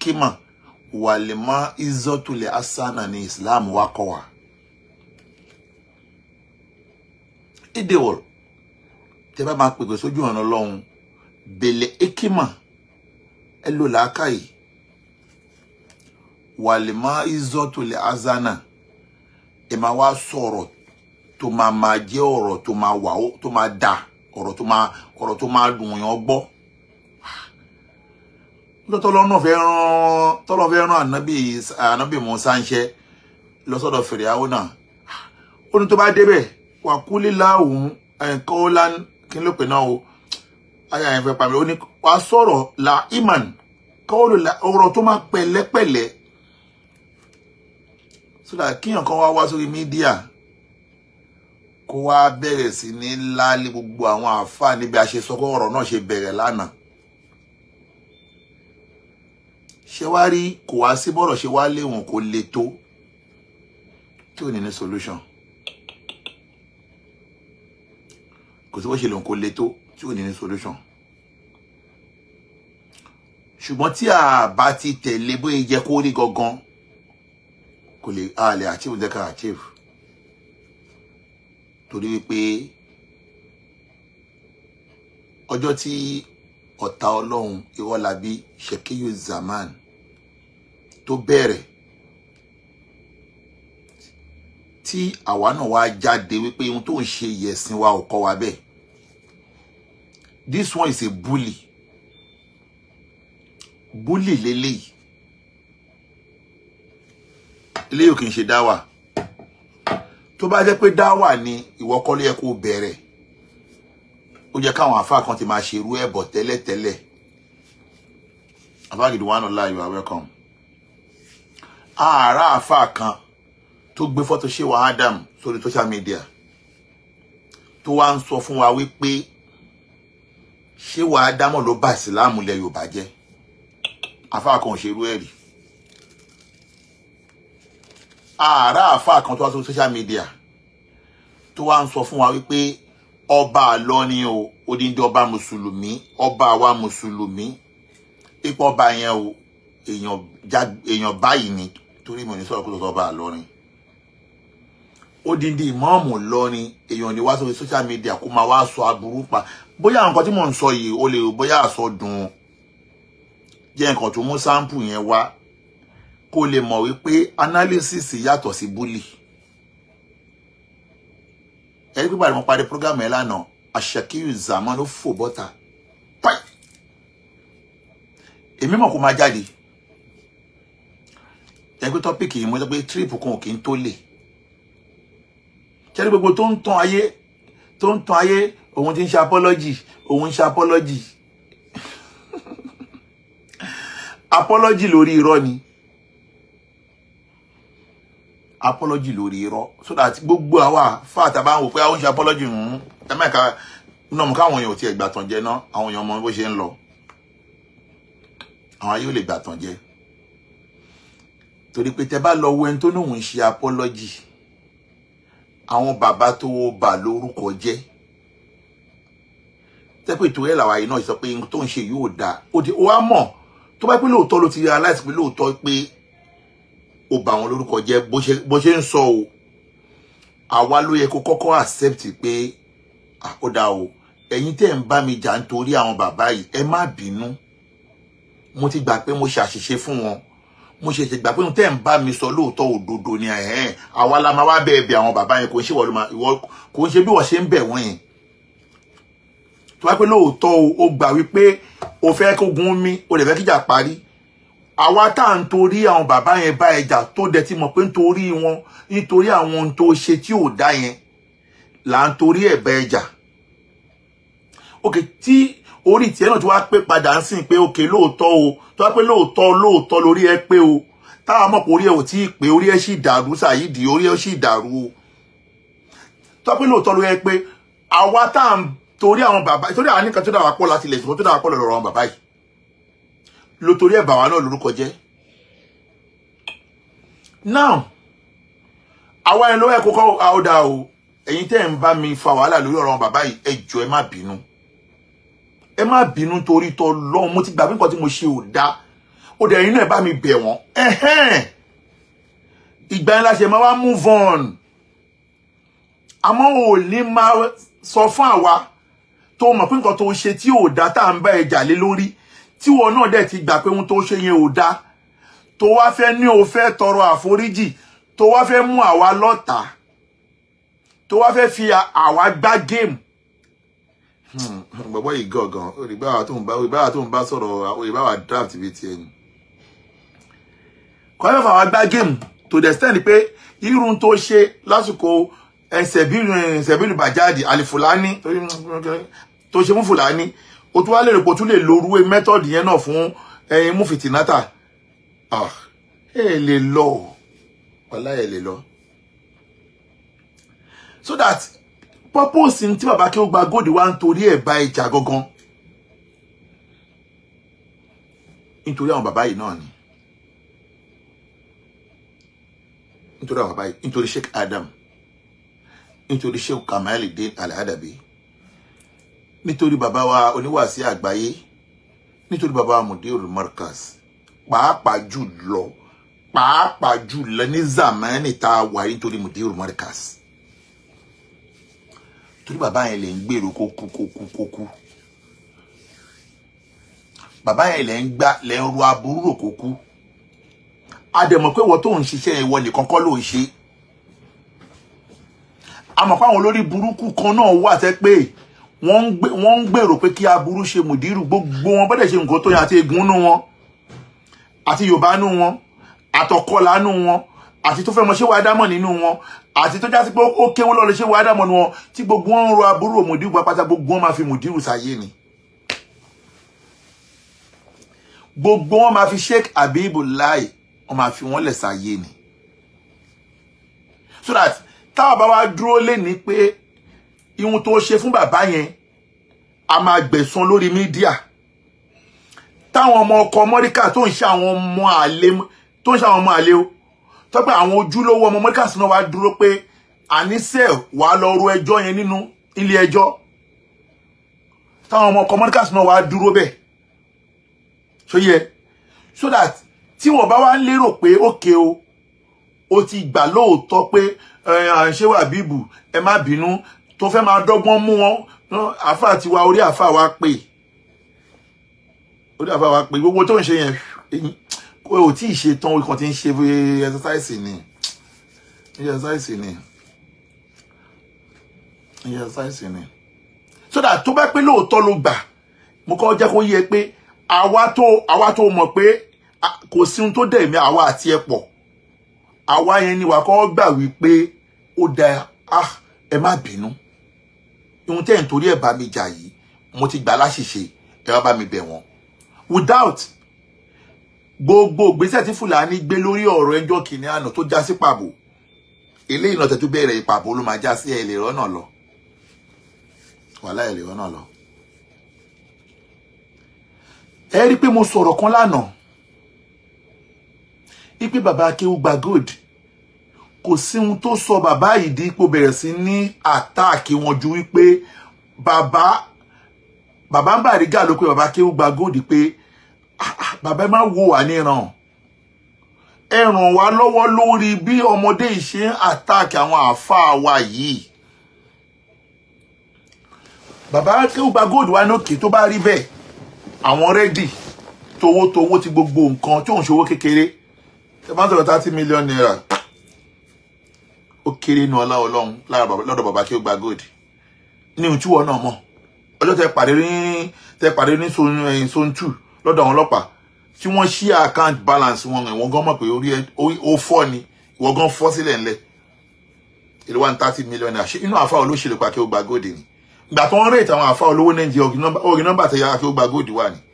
ekima wàlímọ́ izọ́tulẹ̀ asana ní islam wa kọ́ wa. ìdèwọ̀ tẹ́ bá máa pèpè sójú ọ̀nà ọlọ́run bèlè ekima ẹ lò làákàyè wàlímọ́ izọ́tulẹ̀ asana ẹ máa wá sọ̀rọ̀ tó máa máa jẹ́ ọ̀rọ̀ tó máa wà ó tó máa dà ọ̀rọ̀ tó máa ọ̀rọ̀ tó máa dùn yàn gbọ́ nítorí tọ́lọ́ náà fẹ́ rán tọ́lọ́ fẹ́ rán ànábì ànábì Mùsá ń ṣe lọ́sọ̀dọ̀ Fìrìáwó náà ó ní tó bá débẹ̀ wà kúlé láwùn ẹ̀kọ́ lá kí n ló pè náà o ayé àyẹ̀fẹ́ fẹ́ pàmì ó ní wà sọ̀rọ̀ la iman kọ́ọ̀lù la ọ̀rọ̀ tó máa pẹ̀lẹ́pẹ̀lẹ́ sódà kíyàn kan wá wá sórí mídíà kó wá bẹ̀rẹ̀ sí ní láálé gbogbo àwọn àáfàá níbi àṣesọ́kọ́ ọ̀rọ̀ náà ṣe bẹ̀rẹ̀ lánàá ṣé wá rí kò wá sí bọ́rọ̀ ṣe wá léwọ̀n kó le tó tí ò ní ní solution kò sí bó ṣe lòun kó le tó tí ò ní ní solution ṣùgbọ́n tí a bá ti tẹ̀lé bóyá jẹ́ kó rí gangan kò lè a lè achieve jẹ́ ká achieve torí wípé ọjọ́ tí ọ̀tá ọlọ́run ìwọ́lábí shekiyu zaman tó bẹ̀rẹ̀ tí àwa náà wá jáde wípé ohun tó ń ṣe yẹ̀sìn wa ò kọ́ wa bẹ́ẹ̀ this one is a bully bully leléyìí eléyìí ò kì í ṣe dáwà tó bá jẹ́ pé dáwà ni ìwọ kọ́ ló yẹ kó bẹ̀rẹ̀ ó jẹ́ káwọn àfáà kan ti máa ṣerú ẹ̀ bọ̀ tẹ́lẹ̀tẹ́lẹ̀ àfáàgìdì one ọ̀la you are welcome ààrá àfáà kan tó gbé fọ́tò ṣé wa Adam sórí social media tó wá ń sọ fún wa wípé ṣé wa Adam ló bá ìsìláàmù lẹ Yorùbá jẹ́ àfáà kan ò ṣerú ẹ̀ rí ààrá àfáà kan tó wá sórí social media tó wá ń sọ fún wa wípé ọba àlọ́ni o odindi ọba mùsùlùmí ọba àwa mùsùlùmí ipò ọba yẹn o èèyàn já èèyàn báyìí ni torí mo ní sọ̀rọ̀ kó tó sọ ọba àlọ́rin odindi ìmọ̀ọ́mù lọ́rin èèyàn ní wá sórí social media kó máa wá sọ aburú pa bóyá nǹkan tí mò ń sọ yìí ó lè bóyá àsọ dùn jẹ́ nǹkan tó mú sáǹpù yẹn wá kó lè mọ̀ wípé analysis yàtọ̀ sí bully ẹni pípa ìmọ̀ parí program ẹ̀ lánàá àṣàkíyù zaman ló fò bọ́ta páì èmi mọ̀ kó máa jáde ẹni pé tọ́pìkì yìí mo sọ pé trip kan ò kí ń tó lè ṣẹ́ni gbogbo tó ń tán ayé tó ń tán ayé òun ti ń ṣe apology òun ń ṣe apology apology lórí irọ́ ni apology lórí irọ́ so that gbogbo àwa fáàtà bá ń wò pé àwọn ń ṣe apology ń ẹ mẹ́ka náà mú káwọn èèyàn ò tiẹ̀ gbàtàn jẹ náà àwọn èèyàn mọ bó ṣe ń lọ àwọn ayé ò lè gbàtàn jẹ torí pé tẹ bá lọ wo ẹni tó lóun ń ṣe apology àwọn bàbá tó bà lórúkọ jẹ́ tẹ́pẹ́ ìtòrí ẹ̀ làwọn àyè náà sọ pé tó ń ṣe yóò dáa ó di ó wá mọ̀ tó bá pé lóòótọ́ ló ti realize pé lóòótọ́ pé ó bà wọn lórúkọ jẹ́ bó ṣe ń sọ o àwa ló yẹ kó kọ́kọ́ accept pé ó dáa o ẹ̀yin tẹ́ ń bá mi jà nítorí àwọn bàbá yìí ẹ má bínú mo ti gbà pé mo ṣàṣìṣe fún wọn mo ṣe ṣe gbà pé tẹ́ ń bá mi sọ lóòótọ́ òdodo ni ẹ̀hẹ́n àwa la máa wá bẹ́ẹ̀ bẹ àwọn bàbá yẹn kò ń ṣe ìwọ kò ń ṣe bí wọ́n ṣe ń bẹ̀ wọ́n yẹn tó wá pé lóòótọ́ o gbà wípé o fẹ́ kó gun mí o lè fẹ́ kíjà parí àwa tá à ń torí àwọn bàbá yẹn bá ẹjà tó dẹ̀ ti mọ̀ pé nítorí wọn nítorí àwọn ohun tó ṣe tí ò dá yẹn là ń torí ẹ̀ bá ẹjà òkè tí orí tiẹ̀ náà tí wàá pé padà ń sìn pé òkè lóòótọ́ o tó wá pé lóòótọ́ lóòótọ́ lórí ẹ pé o táwa mọ̀ pé orí ẹ ò tí ì pé orí ẹ sì dàrú sàyídì orí ẹ sì dàrú o tó wá pé lóòótọ́ lórí ẹ pé àwa tá à ń torí àwọn bàbá torí àwọn nìkan tó dà wá pọ̀ láti ilẹ̀ ìṣòro tó dà wá pọ̀ lọ́rọ̀ àwọn bàbá yìí lo torí ẹ̀ bà wá náà lórúkọ jẹ́ now àwa ẹni lọ́wọ́ ẹ̀ kókó àódà o ẹ̀yin tẹ́ ẹ̀ ń bá mi fa wàhálà lórí ọ̀rọ̀ àwọn bàbá yìí ẹ jọ̀ọ́ ẹ má bínú ẹ má bínú torí tọ́ lọ́hùn mo ti gbà pé nǹkan tí mo ṣe ò dáa ó dẹ̀ inú ẹ̀ bá mi bẹ̀ wọ́n ẹ̀hẹ́n ìgbà yẹn la ṣe máa wá move on àmọ́ ò ní máa sọ fún àwa tó mọ̀ pé nǹkan tó ṣe tí ò dá tá à ń bá ẹ jà lé lórí tí wọn náà dẹ̀ ti gbà pé ohun tó ṣe yẹn ò dá tó wá fẹ́ ní o fẹ́ tọrọ àforíjì tó wá fẹ́ mú àwa lọ́tàá tó wá fẹ́ fi àwa gbá géèmù bọ̀bọ̀ yìí gangan òrìbáwá tó ń bá òrìbáwá tó ń bá sọ̀rọ̀ òrìbáwá draft bíi tiẹ̀ ni. kọ́ fẹ́ fà wá gbá géèmù to the extent pé irun tó ṣe lásìkò ẹsẹ̀bílù bàjáde àlìfùlání tó ṣe fún fùlání o tún wá lè rò pé o tún lè lo orúwé mẹ́tọ́ọ̀dì yẹn náà fún ẹyin mú fìtínátà ẹ lè lọ ọ̀la ẹ lè lọ so that purpose tí bàbá kí ó gba góòdì wá ń torí ẹ̀ bá ìjà gangan nítorí àwọn bàbá yìí náà ni nítorí àwọn bàbá yìí nítorí Sheikh Adam nítorí Sheikh Kamaluddin Al-Adabi nítorí bàbá wa oníwàásí àgbáyé nítorí bàbá wa Mudirul Markaz pàápàá jù lọ pàápàá jù lọ ní zamani tá a wà nítorí Mudirul Markaz torí bàbá yẹn lè ń gbèrò kó kú kó kú kó kú bàbá yẹn lè ń gbá lè ń ro aburú rò kó kú a dẹ̀ mọ̀ pé wọ́n tó ń ṣiṣẹ́ ìwọ nìkan kọ́ ló ń ṣe a mọ̀ pé àwọn olórí burúkú kan náà wà tẹ́ pé wọ́n ń gbèrò pé kí aburú ṣe mùdírù gbogbo wọn bọ́dẹ̀ ṣe nǹkan tó yẹ àti egun nú wọn àti yorùbá nú wọn àtọkọlá nú wọn àti tó fẹ́ mọ ṣé wàá dámọ̀ nínú wọn àti tó jásí pé ó kéwó lọ́ọ́ lè ṣé wàá dámọ̀ nínú wọn tí gbogbo wọn ń ro aburú mùdírù pátá gbogbo wọn máa fi mùdírù sáyé ni gbogbo wọn máa fi Sheikh Habibullah wọn máa fi wọn lẹ̀ sáyé ni so that táwọn bá wá dúró lé ní pé ihun tó ṣe fún bàbá yẹn a máa gbẹ̀san lórí mídíà táwọn ọmọ ọkọ mọ́ríkà tó ń ṣe àwọn ọmọ àlè tó ń ṣe àwọn ọmọ àlè o tọ́pẹ́ àwọn ojúlówó ọmọ mọ́ríkà sí náà wá dúró pé àníṣe wàá lọ ro ẹjọ́ yẹn nínú ilé ẹjọ́ táwọn ọmọ ọkọ mọ́ríkà sí náà wá dúró bẹ́ẹ̀ so yẹ so that tí wọ́n bá wá ń lérò pé ókè o o ti gbà lóòótọ́ pé à ń ṣe wà bíbù ẹ má bínú tó fẹ́ máa dọ́gbọ́n mú wọn àáfàá ti wá orí àáfàá wa pè orí àáfàá wa pè gbogbo tó ń ṣe yẹn kò ò tí ì ṣe tán orí kan ti ń ṣe exercise ni exercise ni exercise ni so that tó bá pé lóòótọ́ ló gbà mo kọ́ jẹ́ kó yẹ pé àwa tó àwa tó mọ̀ pé kò sí ohun tó dẹ̀ mí àwa àti ẹ̀ pọ̀ àwa yẹn ni wà kọ́ gbà wípé ó da ah ẹ má bínú ohun tẹ́ ẹ̀ ń torí ẹ̀ bá mi jà yìí mo ti gbà láṣìṣe ẹ wá bá mi bẹ̀ wọ́n without gbogbo ìgbésẹ̀ tí Fúlàní gbé lórí ọ̀rọ̀ ẹjọ́ kìnìún àná tó já sí pàbó eléyìí náà tẹ́tú bẹ̀rẹ̀ ìpàbó ló máa já sí ẹ̀ lè rọ́nà lọ wàhálà ẹ̀ lè rọ́nà lọ. ẹ rí i pé mo sọ̀rọ̀ kan lánàá ipe bàbá akéwù gba gold kò sí ohun tó sọ bàbá yìí di ipò bẹ̀rẹ̀ sí ní àtáàkì wọn ju wípé bàbá bàbá ń Bariga ló pé bàbá akéwù gba gold pé bàbá ẹ má wo wà níran ẹ ràn wá lọ́wọ́ lórí bí ọmọdé yìí ṣe ń àtáàkì àwọn àáfàá wa yìí bàbá akéwù gba gold wa ní òkè tó bá rí bẹ́ẹ̀ àwọn rẹ́dì towótowó ti gbogbo nǹkan tí òun ṣòwò kékeré ẹ bá ń sọ̀rọ̀ thirty million naira ó kéré nu ọlá ọlọ́run lọ́dọ̀ bàbá kí ó gba gold ní ohun tí wọn náà mọ̀ ọjọ́ tẹ pàdé ní tẹ pàdé ní zone two lọ́dọ̀ àwọn ọlọ́pàá tí wọ́n ṣí account balance wọn ìwọ̀n gan mọ̀ pé orí ó fọ́ ni ìwọ̀n gan fọ́ sílẹ̀ ńlẹ̀ èlò one thirty million naira ṣé inú àfa olóṣèlú pa kí ó gba gold ni ìgbà tó ń rèétà àwọn àfa olówó nàìjíríà orí nọ́mbà tẹ yára kí ó gba gold wà ní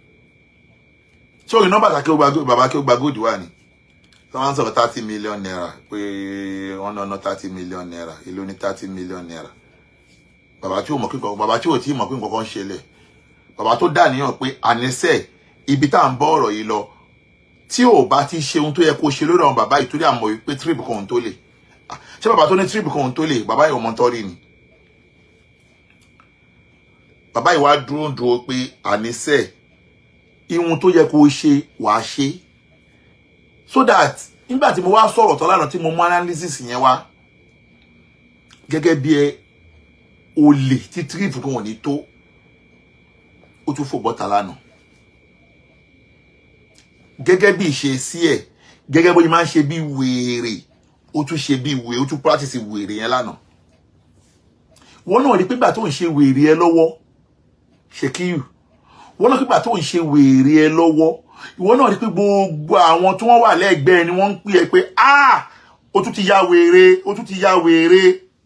ṣé orí nọ́mbà tẹ kí ó gba gold bàbá kí ó gba gold wà ní wọ́n sọ̀rọ̀ thirty million naira pé wọ́n náà ná thirty million naira èló ní thirty million naira bàbá tí ò mọ̀ pé nǹkan bàbá tí ò tí ì mọ̀ pé nǹkan kan ṣẹlẹ̀ bàbá tó dà níyàn pé àníṣe ibi tá à ń bọ́ ọ̀rọ̀ yìí lọ tí ò bá ti ṣe ohun tó yẹ kó ṣe lórí àwọn bàbá yìí torí àmọ̀ wípé trip kan òun tó lè ṣé bàbá tó ní trip kan òun tó lè bàbá yìí ò mọ̀ tọ́rí ni bàbá yìí wá dúró dúró pé àníṣe ihun tó yẹ kó o ṣe wàá ṣe so that nígbà tí mo wá sọ̀rọ̀ tán lánàá tí mo mú analysis yẹn wá gẹ́gẹ́ bí ẹ olè tí tírípù kan wọ̀n ní tó ó tún fò bọ́ta lánàá gẹ́gẹ́ bí ìṣe sí ẹ̀ gẹ́gẹ́ bó ṣe máa ń ṣe bí wèrè ó tún ṣe bí wèrè ó tún practice wèrè yẹn lánàá wọ́n náà rí pé gbà tó ń ṣe wèrè ẹ lọ́wọ́ ṣèkíyù wọ́n náà rí pé gbà tó ń ṣe wèrè ẹ lọ́wọ́ ìwọ náà rí pé gbogbo àwọn tí wọ́n wà lẹ́gbẹ̀ẹ́ ni wọ́n ń pè ẹ́ pé ah ó tún ti ya wèrè ó tún ti ya wèrè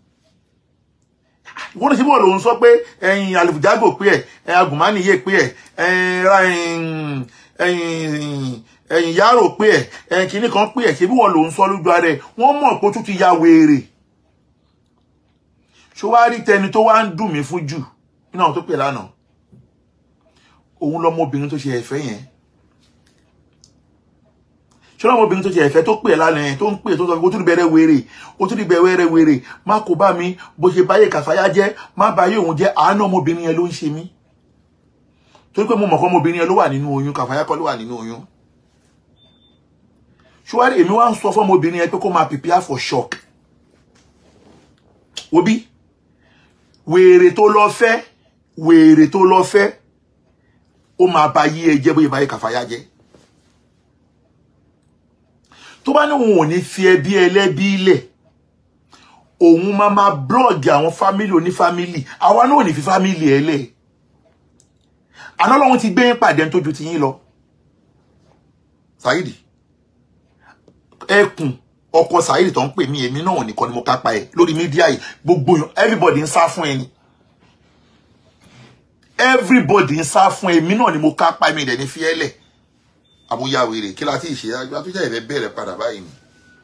ìwọ náà ṣe bọ́ọ̀lù òun sọ pé ẹ̀yin àlùfùjágò pé ẹ̀ ẹ̀yin agùnmánìyè pé ẹ̀ ẹ̀yin ẹ̀yin yàrá pé ẹ̀ ẹ̀yin kìíní kan pé ẹ̀ ṣe bí wọ́n lòun sọ lójú ara ẹ̀ wọ́n mọ̀ pé ó tún ti ya wèrè ṣó wá rí tẹni tó wá ń dùn mí fún jù nínú àwọn tó pè lánàá òun lọmọbìnrin tó ṣe ẹ̀fẹ́ yẹn ṣé lọmọbìnrin tó ṣe ẹ̀fẹ́ tó pè lánàá yẹn tó ń pè tó sọ pé ó tún bẹ̀rẹ̀ wèrè ó tún bẹ̀rẹ̀ wèrè má kó bá mi bó ṣe báyé kàfáyá jẹ́ má báyé òun jẹ́ àánú ọmọbìnrin yẹn ló ń ṣe mí torí pé mo mọ̀ kọ́ ọmọbìnrin yẹn ló wà nínú oyún kàfáyá kọ́ ló wà nínú oyún ṣùgbọ́n èmi wá ń sọ fún ọmọbìnrin yẹn pé kó máa prepare for shock òbí wèrè tó lọ fẹ́ wèrè tó lọ fẹ́ ó máa ba yí ẹ jẹ́ bóyá báyé kàfáyá jẹ́ tó bá ní òun ò ní fi ẹbí ẹlẹ́bí lẹ̀ òun máa máa blọ́ọ̀gì àwọn fámìlì onífámìlì àwa náà ò ní fi fámìlì ẹ lẹ̀ àná lọ́wọ́n ti gbé pàdé tó ju ti yín lọ Saidi ẹkùn ọkọ Saidi tó ń pè mí èmi náà nìkan ni mo kápá ẹ lórí mídíà yìí gbogbo everybody ń sá fún ẹni everybody ń sá fún èmi náà ni mo kápá mi dẹ̀ ní fi ẹ́ lẹ̀ àbúyá wèrè kí la ti ṣe àtúnṣe ìfẹ́ bẹ̀rẹ̀ padà báyìí ni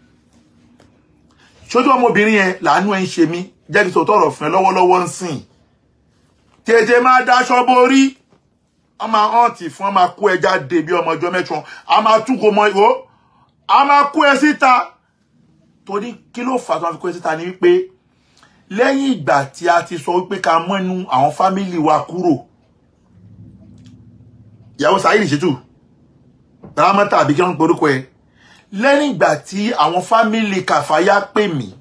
ṣojú ọmọbìnrin yẹn làánú ẹ ń ṣe mí jẹ́ kí sòtọ́ ọ̀rọ̀ fún ẹ lọ́wọ́lọ́wọ́ ń sìn tètè máa daṣọ borí a máa hàn tì fún a máa kó ẹ jáde bí ọmọ ọjọ́ mẹ́tọ́ a máa tún kó mọ ìwó a máa kó ẹ síta torí kí ló fà tó máa fi kó ẹ síta ni wípé lẹ́yìn ìgbà tí a ti sọ wípé ká mọ́nu àwọn fámìlì wa kúrò ìyàwó Saidi Shittu ramata àbí kí wọ́n ń porúkọ ẹ lẹ́yìn ìgbà tí àwọn fámìlì kàfáyà pè mí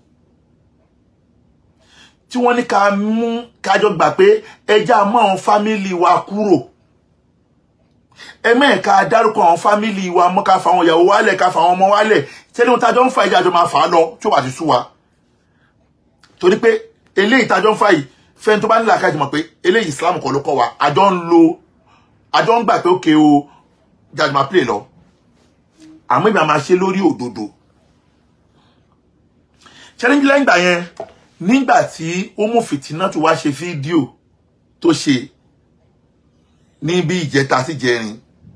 tí wọ́n ní ká mú kájọ gbà pé ẹjá mú àwọn fámìlì wa kúrò ẹmẹ́ẹ̀ka dárúkọ àwọn fámìlì wa mọ́ ká fa àwọn ìyàwó wálẹ̀ ká fa àwọn ọmọ wálẹ̀ tẹ́lẹ̀ wọn tájọ́ ń fa ìjà àjọ máa fà á lọ tí ó wà ti sú wa torí pé eléyìí tájọ́ ń fa yìí fẹ́ni tó bá nílò àkájọ mọ̀ pé eléyìí Islam kọ́ ló kọ́ wa àjọ ń lo àjọ ń gbà pé ókè o jáde máa play lọ àmọ́ ìgbà máa ṣe lórí òdodo challenge lẹ́yìn ìgbà yẹn nígbà tí ó mú fìtínà tó wá ṣe fídíò tó ṣe ní bí ìjẹta sí jẹrin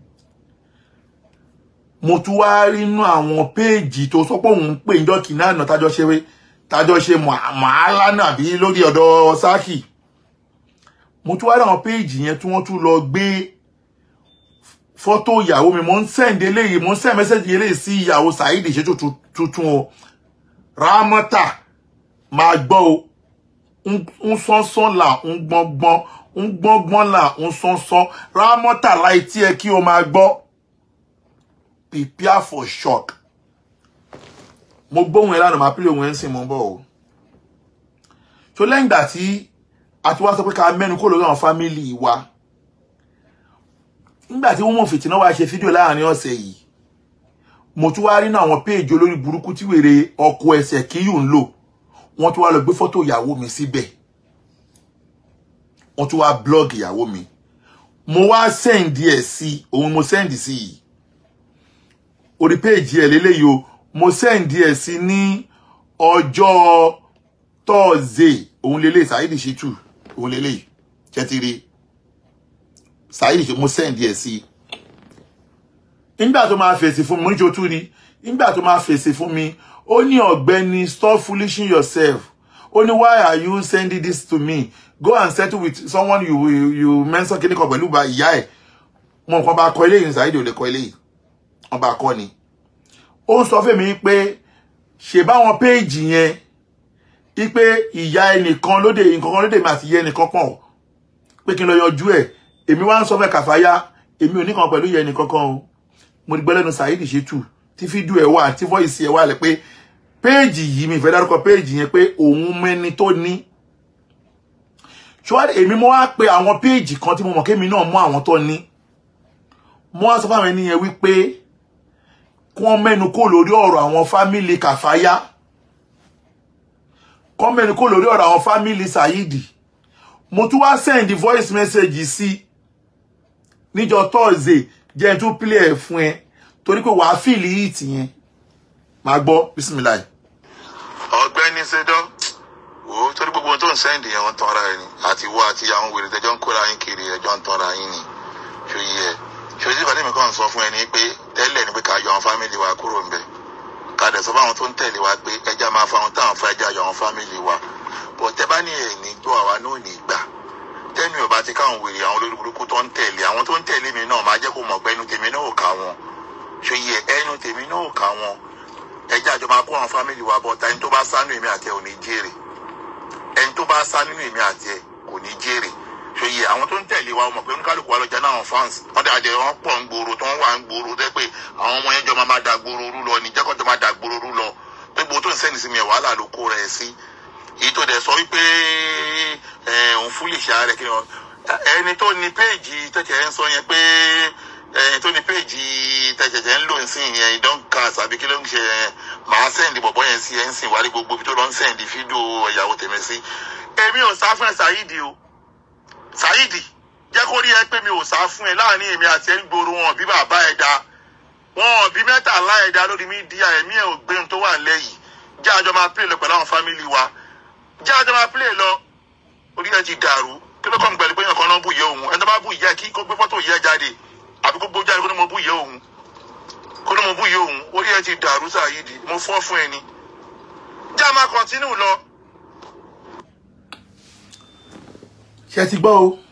mo tún wá rí inú àwọn péèjì tó sọ pé òun ń pè níjọ́ kìíní àná tájọ́ ṣe tájọ́ ṣe màálà náà bí lórí ọ̀dọ̀ sáàkì mo tún wá rí àwọn péèjì yẹn tí wọ́n tún lọ gbé fọ́tò ìyàwó mi mo ń sẹ́ǹdé eléyìí mo ń sẹ́ǹd mẹ́sẹ̀jì eléyìí sí ìyàwó Saidi Shittu tuntun o Ramota máa gbọ́ o ń sánsán là ń gbọ́ngbọ́n ń gbọ́ngbọ́n là ń sánsán Ramota láì tí ẹ kí o máa gbọ́ prepare for shock mo gbóhùn ẹ lánàá máa pílẹ̀ òun ẹ̀ ń sìn mọ́ bọ̀ o so lẹ́yìn ìgbà tí a ti wá sọ pé ká mẹ́nu kó lórí àwọn fámìlì wa nígbà tí wọ́n mọ̀ fìtínà wá ṣe fídíò láàrin ọ̀sẹ̀ yìí mo tún wá rí náà àwọn péèjì olórí burúkú tí wèrè ọkọ ẹsẹ̀ kíyù ń lò wọ́n tún wá lọ gbé fọ́tò ìyàwó mi síbẹ̀ wọ́n tún wá blọ́ọ̀gì ìyàwó mi mo wá sẹ́ǹdì ẹ̀ sí òun mo sẹ́ǹdì sí yìí orí péèjì ẹ̀ lélẹ́yìí o mo sẹ́ǹdì ẹ̀ sí ní ọjọ́ tọ́ọ̀zẹ̀ òun lélẹ́yìí Saidi Shittu òun lélẹ́yìí ṣẹ́tìrì Saidi Shittu mo sẹ́ǹdì ẹ̀ sí nígbà tó máa fèsì fún mi mo ní jotú ni nígbà tó máa fèsì fún mi ó ní ọ̀gbẹ́ni stop foolishing yourself ó ní why are you sending this to me go and settle with someone you you, you mention kíní kan pẹ̀lú ìyá ẹ̀ mo nǹkan bá kọ eléyìí Saidi ò lè kọ eléyìí wọn bá kọ ni ó ń sọ fún mi pé ṣe báwọn péèjì yẹn wípé ìyá ẹnìkan lóde nǹkan kan lóde mi àti ìyá ẹnìkan pọ̀ pé kí n lọ yanjú ẹ̀ èmi wá ń sọ fẹ́ kàfáyà èmi ò ní kan pẹ̀lú yẹn nìkankan o mo ti gbọ́ lẹ́nu Saheed Shittu tí fídíò ẹ̀ wà tí voice ẹ̀ wà lẹ̀ pé péèjì yìí mi ìfẹ́ dárúkọ péèjì yẹn pé òun mẹ́ni tó ní ṣùgbọ́n èmi mo wá pe àwọn péèjì kan tí mo mọ̀ kémi náà mú àwọn tó ní mo wá sọ fáwọn ẹni yẹn wípé kí wọ́n mẹ́nu kó lórí ọ̀rọ̀ àwọn fámìlì Kàfáyá kí wọ́n mẹ́nu kó lórí ọ̀rọ̀ àwọn fámìlì Saheed mo tún wá send voice message sí níjọ́ Thursday jẹ́ n tún play ẹ̀ fún ẹ torí pé wàá fìlì hit yẹn máa gbọ́ bisimilayi. ọ̀gbẹ́ni ṣẹdọ wò ó torí gbogbo ohun tó ń sẹ́ǹdì yẹn wọ́n tọ́ra ẹni àti wọ́ àti àwọn wèrè tẹjọ́ ń kóra yín kiri ẹjọ́ ń tọ́ra yín ni ṣó yí ẹ ṣó yí ìbàdí mi kàn sọ fún ẹni pé tẹ́lẹ̀ ni pé ká yọ àwọn fámìlì wa kúrò ń bẹ̀ ká dẹ̀ sọ fáwọn tó ń tẹ̀lé wa pé ẹja máa fa àwọn táwọn fẹ́ ẹja yọ àwọn fámìlì wa bọ̀ tẹ́ bá ní ẹ̀ní gbọ́ àwa náà ní gbà tẹ́mi ò bá ti káwọn wèrè àwọn olórí burúkú tó ń tẹ̀lé àwọn tó ń tẹ̀lé mi náà máa jẹ́ kó mọ̀ pé ẹnu tèmi náà ò ká wọn ṣó yí ẹ ẹnu tèmi náà ò ká wọn ẹjẹ àjọ máa kó àwọn fámìlì wa bọ̀ ta ẹni tó bá sánú èmi àti ẹ ò ní jèrè ẹni tó bá sá nínú èmi àti ẹ kò ní jèrè ṣe yẹ àwọn tó ń tẹ̀lé wa mọ̀ pé oníkálukú wa lọ́jà náà fans wọ́n dàjẹ́ wọ́n pọ̀ ń gbòòrò tó ń wà ń gbòòrò tẹ́ pé àwọn ọmọ yẹn jọ máa da gbòòrò rú lọ ní jẹ́kọ̀ jọ máa da gbòòrò rú lọ pé gbogbo tó ń sẹ́ni sí mi ẹ̀ wàhálà ló kó rẹ̀ sí èyí tó dẹ̀ sọ wípé òun fúlì ṣá rẹ̀ kí ni ẹni tó ní péèjì tẹ̀tẹ̀ ń sọ yẹn pé ẹni tó ní péèjì tẹ̀tẹ̀ ń lò ń sìn yẹn ìdán cast àbí kí ló ń ṣe yẹn màá sẹ́ndì bọ̀bọ̀ yẹn sí ẹ̀ ń sìn wárí gbogbo ibi tó lọ ń sẹ́ndì fídíò ìyàwó tèmi sí èmi ò sá fún ẹ Saheed o Saheed jẹ́ kó rí ẹ pé mi ò sá fún ẹ láàrin èmi àti ẹ ń gbòòrò wọn bí bàbá ẹ da wọn bí mẹ́tàlá ẹ da lórí mídíà ẹ̀mí ẹ̀ ò gbé ohun tó wà lẹ́yìn jẹ́ àjọ máa play lọ pẹ̀lú àwọn fámìlì wa jẹ́ àjọ máa play lọ orí ẹ ti dàrú kí ló kọ́ mi pẹ̀lú pé yàn kan náà bù yẹ òun ẹni tó bá bù yẹ kí kó gbé fọ́tò yẹ jáde àbí kó gbó jáde kó ní mo bù yẹ òun kó ní mo bù yẹ òun orí ẹ ti dàrú Saheed mo fọ́ fún ẹni jẹ́ àmà continue lọ. ṣe ti gbọ́ o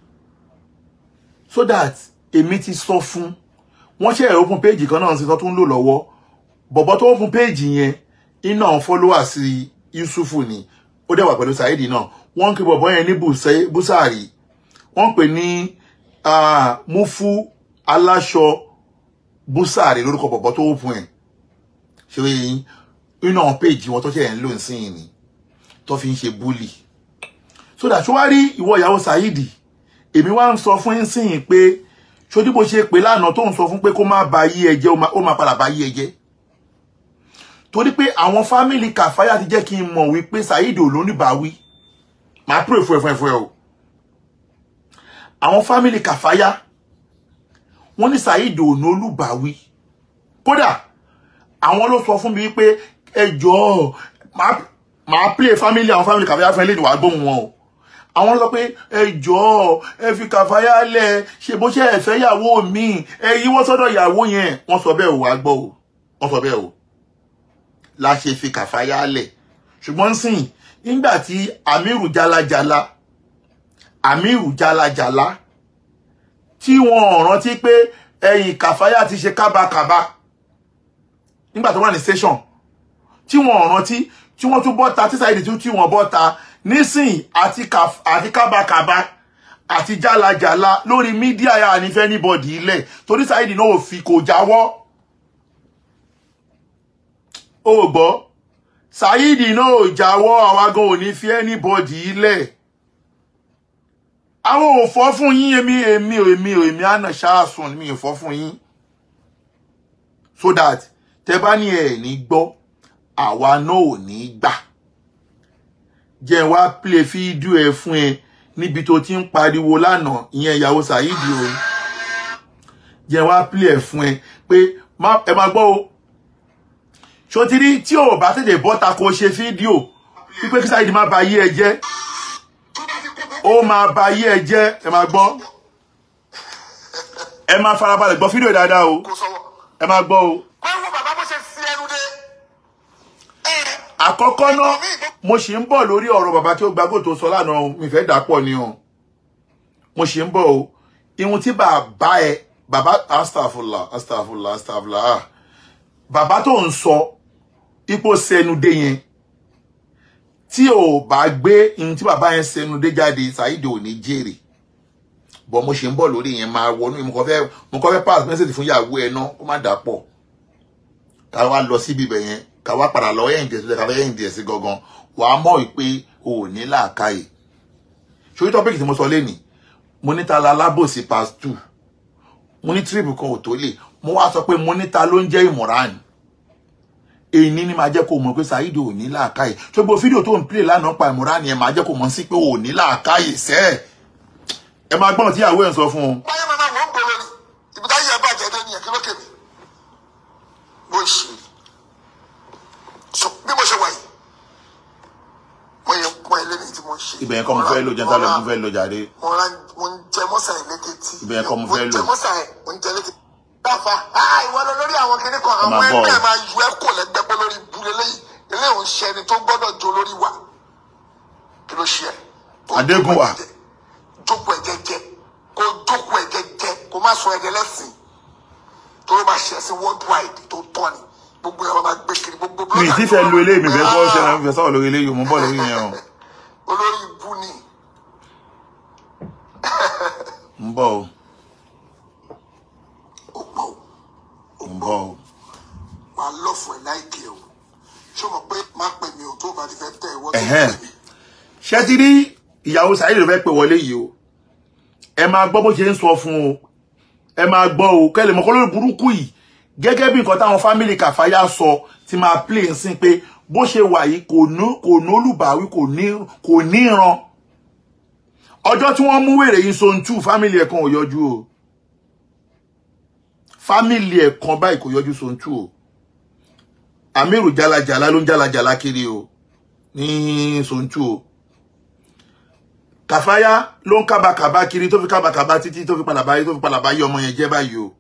so that èmi ti sọ fún wọ́n ṣe open page kan náà sí tó tún lò lọ́wọ́ bọ̀bọ̀ tó open page yẹn iná àwọn followers Yusufu ni ó dẹ̀ wà pẹ̀lú Saheed náà wọ́n ń pe bọ̀bọ̀ yẹn ní Búsàárì wọ́n pè ní Mufu aláṣọ Búsàárì lórúkọ bọ̀bọ̀ tó open ẹ̀ ṣe wéyìn iná àwọn page wọn tó ṣe ń lò ń sìn ni tó fi ń ṣe bully so that ṣó wá rí ìwọ ìyàwó Saheed èmi wá ń sọ fún ẹ̀sìn pé ṣojú bó ṣe pé lánàá tó ń sọ fún pé kó má ba yí ẹjẹ ó máa padà bá yí ẹjẹ torí pé àwọn fámìlì Kàfáyà ti jẹ́ kí n mọ̀ wípé Saheed ò lóní bá wí máa pray fún ẹ fún ẹ fún ẹ o àwọn fámìlì Kàfáyà wọ́n ní Saheed ò ní olúbàwí kódà àwọn ló sọ fún mi wípé ẹ jọ̀ọ́ máa play family àwọn family Kàfáyà fún ẹ lẹ́nu wàá gbóhùn wọn o àwọn sọ pé ẹ jọ̀ọ́ ẹ fi Kàfáyà lẹ̀ ṣe bó ṣe ẹ fẹ́ yàwó mi ẹ yíwọ́ sọ́dọ̀ yàwó yẹn wọ́n sọ bẹ́ẹ̀ o wàá gbọ́ o wọ́n sọ bẹ́ẹ̀ o la ṣe fi Kàfáyà lẹ̀ ṣùgbọ́n sìn nígbà tí Amiru jalajala Amiru jalajala tí wọ́n rántí pé ẹ̀yìn Kàfáyà ti ṣe kábàkàbà nígbà tó wà ní station tí wọ́n rántí tí wọ́n tún bọ́ta tí Saheed tún tí wọ́n bọ́ta nísìn àti kábàkàbà àti jálajàla lórí mídíà yà ní fẹ́ níbọ̀dì ilẹ̀ torí Saheed náà ò fi kò jáwọ́ ó gbọ́ Saheed náà ò jáwọ́ àwọn agan ò ní fi anybody ilẹ̀ àwọn ò fọ́ fún yín èmi èmi èmi èmi àna ṣáàsùn mi ò fọ́ fún yín so that tẹ bá ní ẹ̀ ní gbọ́ àwa náà ò ní gbà jẹ́ wá play fídíò ẹ fún ẹ níbi tó ti ń pariwo lánàá ìyẹn ìyàwó Saheed o jẹ́ wá play ẹ fún ẹ pé ẹ máa gbọ́ o ṣòtìrí tí ò bá tètè bọ́ta kó ṣe fídíò wípé kí Saheed má ba yí ẹ jẹ́ ó máa ba yí ẹ jẹ́ ẹ máa gbọ́ ẹ máa farabalẹ̀ gbọ́ fídíò dáadáa o ẹ máa gbọ́ o àkọ́kọ́ náà mo ṣì ń bọ̀ lórí ọ̀rọ̀ bàbá tí ó gbàgbó tó sọ lánàá mi fẹ́ dàpọ̀ ni o mo ṣì ń bọ̀ o ihun tí bàbá ẹ bàbá astafula astafula astafula ah bàbá tó ń sọ ipò sẹnudé yẹn tí ò bá gbé ihun tí bàbá yẹn sẹnudé jáde Saheed ò ní jèrè bọ̀ mo ṣe ń bọ̀ lórí yẹn máa wọnú mo kàn fẹ́ mo kàn fẹ́ pass message fún ìyàwó ẹ náà kó má dà pọ̀ ká wá lọ síbi ibẹ̀ yẹn ká wá padà lọ ẹ̀yìn díẹ̀ sí ká fẹ́ ẹ̀yìn díẹ̀ sí gangan wàá mọ̀ wípé o ò ní làákàyè ṣòrí tọ́pìkì tí mo sọ lẹ́nìí mo ní ta la lábòsí pass two mo ní trip kan ò tó lè mo wá sọ pé mo ní ta ló ń jẹ́ ìmọ̀ràn èyí ní máa jẹ́ kó mọ̀ pé Saheed ò ní làákàyè tó gbogbo fídíò tó ń play lánàá pa ìmọ̀ràn yẹn máa jẹ́ kó mọ̀ sí pé ò ní làákàyè sẹ́ẹ̀ ẹ máa gbọ́n tí ìyàwó ẹ̀ ń sọ fún un. báyọ̀ máa wọ́n ń gbòòrò ni ibi táyé ẹ bàjẹ́ dé nìyẹn kí ló kèmí bó ṣe so bí mo ṣe wà yìí mo yẹ pọ́n ilé ní tí mo ń ṣe. ibẹ̀ yẹn kọ́ mo fẹ́ lò jẹ́ńtà lọ mo fẹ́ lò jàre. mo ra mo ń jẹ mọ́sà ẹ̀ létí. Ibẹ̀ yẹn kọ́ mo fẹ́ mo ń jẹ lò. mọ́sà ẹ̀ mo ń jẹ létí. dáfa ah ìwọ lọ lórí àwọn kinní kan àwọn máa bọ̀ ẹgbẹ́ o. máa yọ ẹ́ kò lẹ́gbẹ́ pé lórí ibùdó lẹ́yìn ilé òun ṣe ẹni tó gbọ́dọ̀ jó lórí wa kí ló ṣe ẹ́. Kó Adégúnwà. jókòó ẹ̀ jẹ́jẹ́ kó jókòó ẹ̀ jẹ́jẹ́ kó má sọ ẹ̀dẹ̀ lẹ́sìn tó ló máa ṣe ẹ̀sìn worldwide tó tọ́ ni gbogbo ẹ̀ máa gbé kiri gbogbo mi ì tí fẹ́ lo eléyìí mi fẹ́ kọ́ ṣe náà mi fẹ́ sọ̀rọ̀ lórí eléyìí mo ń bọ̀ lórí yẹn o olórí ibú ni ń bọ̀ o ó pọ̀ ó ń bọ̀ o. wà á lọ́fù ẹ̀ láìkè o ṣé o mọ̀ pé má pè mí o tó o bá ti fẹ́ tẹ̀ ìwọ tó Ẹ̀hẹ́n. pè mí. ṣé ti rí ìyàwó Saheed ló fẹ́ pè wọlé yìí o ẹ máa gbọ́ bó ṣe ń sọ fún o ẹ máa gbọ́ o kẹ́lẹ̀ mọ́ kọ́ lórí burúkú yìí gẹ́gẹ́ bí nǹkan táwọn fámìlì kàfáyà sọ ti máa play ń sìn pé bó ṣe wà yìí kò ní kò ní olùbáwí kò ní kò ní ìran ọjọ́ tí wọ́n mú wèrè yìí so ń tú fámìlì ẹ̀ kan ò yọjú o fámìlì ẹ̀ kan báyìí kò yọjú so ń tú o Amiru jalajala ló ń jalajala kiri o ní so ń tú o kàfáyà ló ń kábàkàbà kiri tó fi kábàkàbà títí tó fi padà báyìí tó fi padà báyìí ọmọ yẹn jẹ́ báyìí o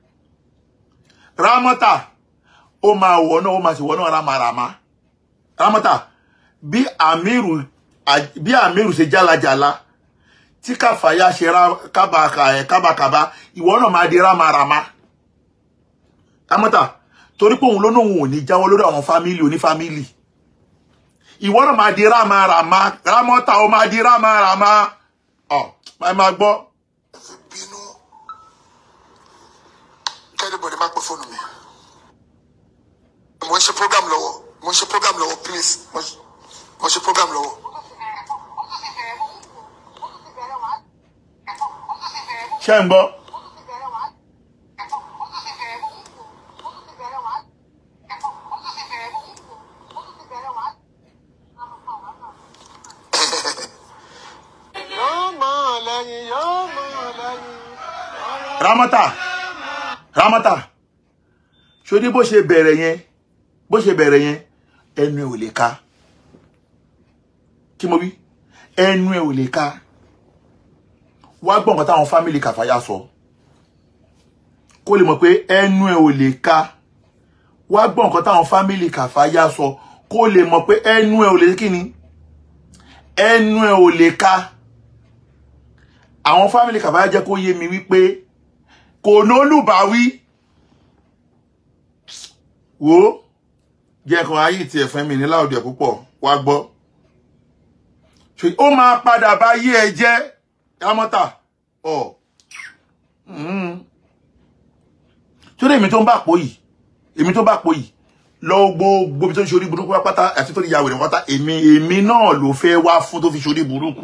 rámọ́tà ó máa wọ̀ náà ó máa sì wọ̀ náà rámaràmá rámọ́tà bí àmírù bí àmírù ṣe jálajàla tí kàfáyà ṣe rá- kábàkà ẹ̀ kábàkàbà ìwọ náà máa di rámaràmá rámọ́tà torí pé òun ló náà òun ò ní jáwọ́ lórí àwọn fámìlì onífámìlì ìwọ náà máa di rámaràmá rámọ́tà ó máa di rámaràmá ọ̀ máa máa gbọ́. fi bínú kẹ́rìbọ̀dì má pè fóònù mi. mo ń ṣe program lọ́wọ́ mo ń ṣe program lọ́wọ́ please mo ń- mo ń ṣe program lọ́wọ́. ṣé ń gbọ́. yóò mọ̀ lẹ́yìn yóò mọ̀ lẹ́yìn. ramata ramata ṣòdí bó ṣe bẹ̀rẹ̀ yẹn bó ṣe bẹ̀rẹ̀ yẹn ẹnu ẹ̀ ò lè ka kí mo wí ẹnu ẹ̀ ò lè ka wá gbọ́ nǹkan táwọn fámìlì kàfáyà sọ kó lè mọ̀ pé ẹnu ẹ̀ ò lè ka wá gbọ́ nǹkan táwọn fámìlì kàfáyà sọ kó lè mọ̀ pé ẹnu ẹ̀ ò lè kí ni ẹnu ẹ̀ ò lè ka àwọn fámìlì kàfáyà jẹ́ kó yé mi wípé kò nólùbáwí wo jẹ́ kan ayé tí ẹ̀fẹ́ mi ní láòdì ẹ̀ púpọ̀ wá gbọ́ ṣe ó máa padà bá yé ẹ jẹ́ yámọ́tà ọ̀ tó dé èmi tó ń bá pò yìí èmi tó bá pò yìí lọ gbogbo ibi tó ń ṣe orí burúkú pátá àti tó ní yàwó rẹ̀ pátá èmi èmi náà ló fẹ́ wá fún tó fi ṣe orí burúkú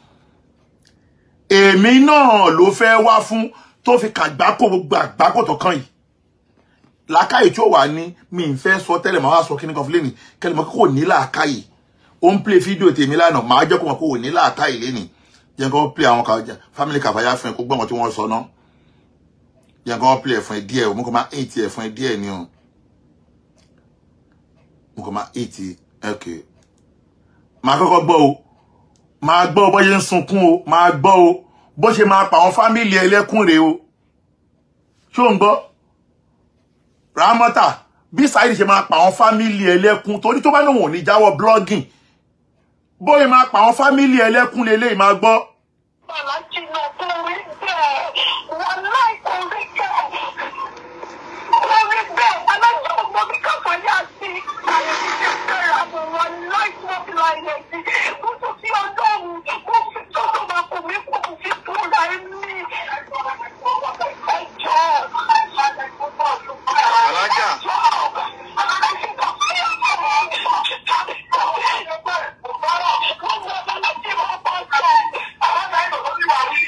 èmi náà ló fẹ́ wá fún tó fi kàgbákò gbogbo àgbákò tó kàn yìí làákàyè tí ó wà ní mi ń fẹ́ sọ tẹ́lẹ̀ máa wá sọ kíní kan fún lẹ́nì kẹ́lẹ́ mọ́ kó ní làákàyè ó ń play fídíò tèmi lánàá máa jẹ́ kó mọ̀ kó ní làákàyè lẹ́nì jẹ́ kó play àwọn kan family kàfáyà fún ẹ kó gbọ́n wọn tí wọ́n sọ náà jẹ́ kó play ẹ̀ fún ẹ díẹ̀ o mo kàn máa eight ẹ̀ fún ẹ díẹ̀ ni o mo kàn máa eight ok máa kọ́kọ́ gbọ́ o máa gbọ́ bó ṣe ń sunkún o máa gbọ́ o bó ṣe máa pa àwọn fámìlì ẹlẹ́kùn rèé o ṣó ń gbọ́ ramọ́tà bí Saheed ṣe máa pa àwọn fámìlì ẹlẹ́kùn torí tó bá lóun ò ní jáwọ́ blogging bóyá máa pa àwọn fámìlì ẹlẹ́kùn lélẹ́yìí máa gbọ́ Aláàjì náà kò rí bẹ́ẹ̀. Wọ́n láì kò rí bẹ́ẹ̀. Kò rí bẹ́ẹ̀. Aláàjì ọmọ mi kàfà yá sí. Àyè mi ṣe kẹ́ra mọ̀ wọ́n láì tó fi láyé sí. Mo tún fi ọlọ́run. Mo fi tọ́jú máa kò mí kò fi kúra ní.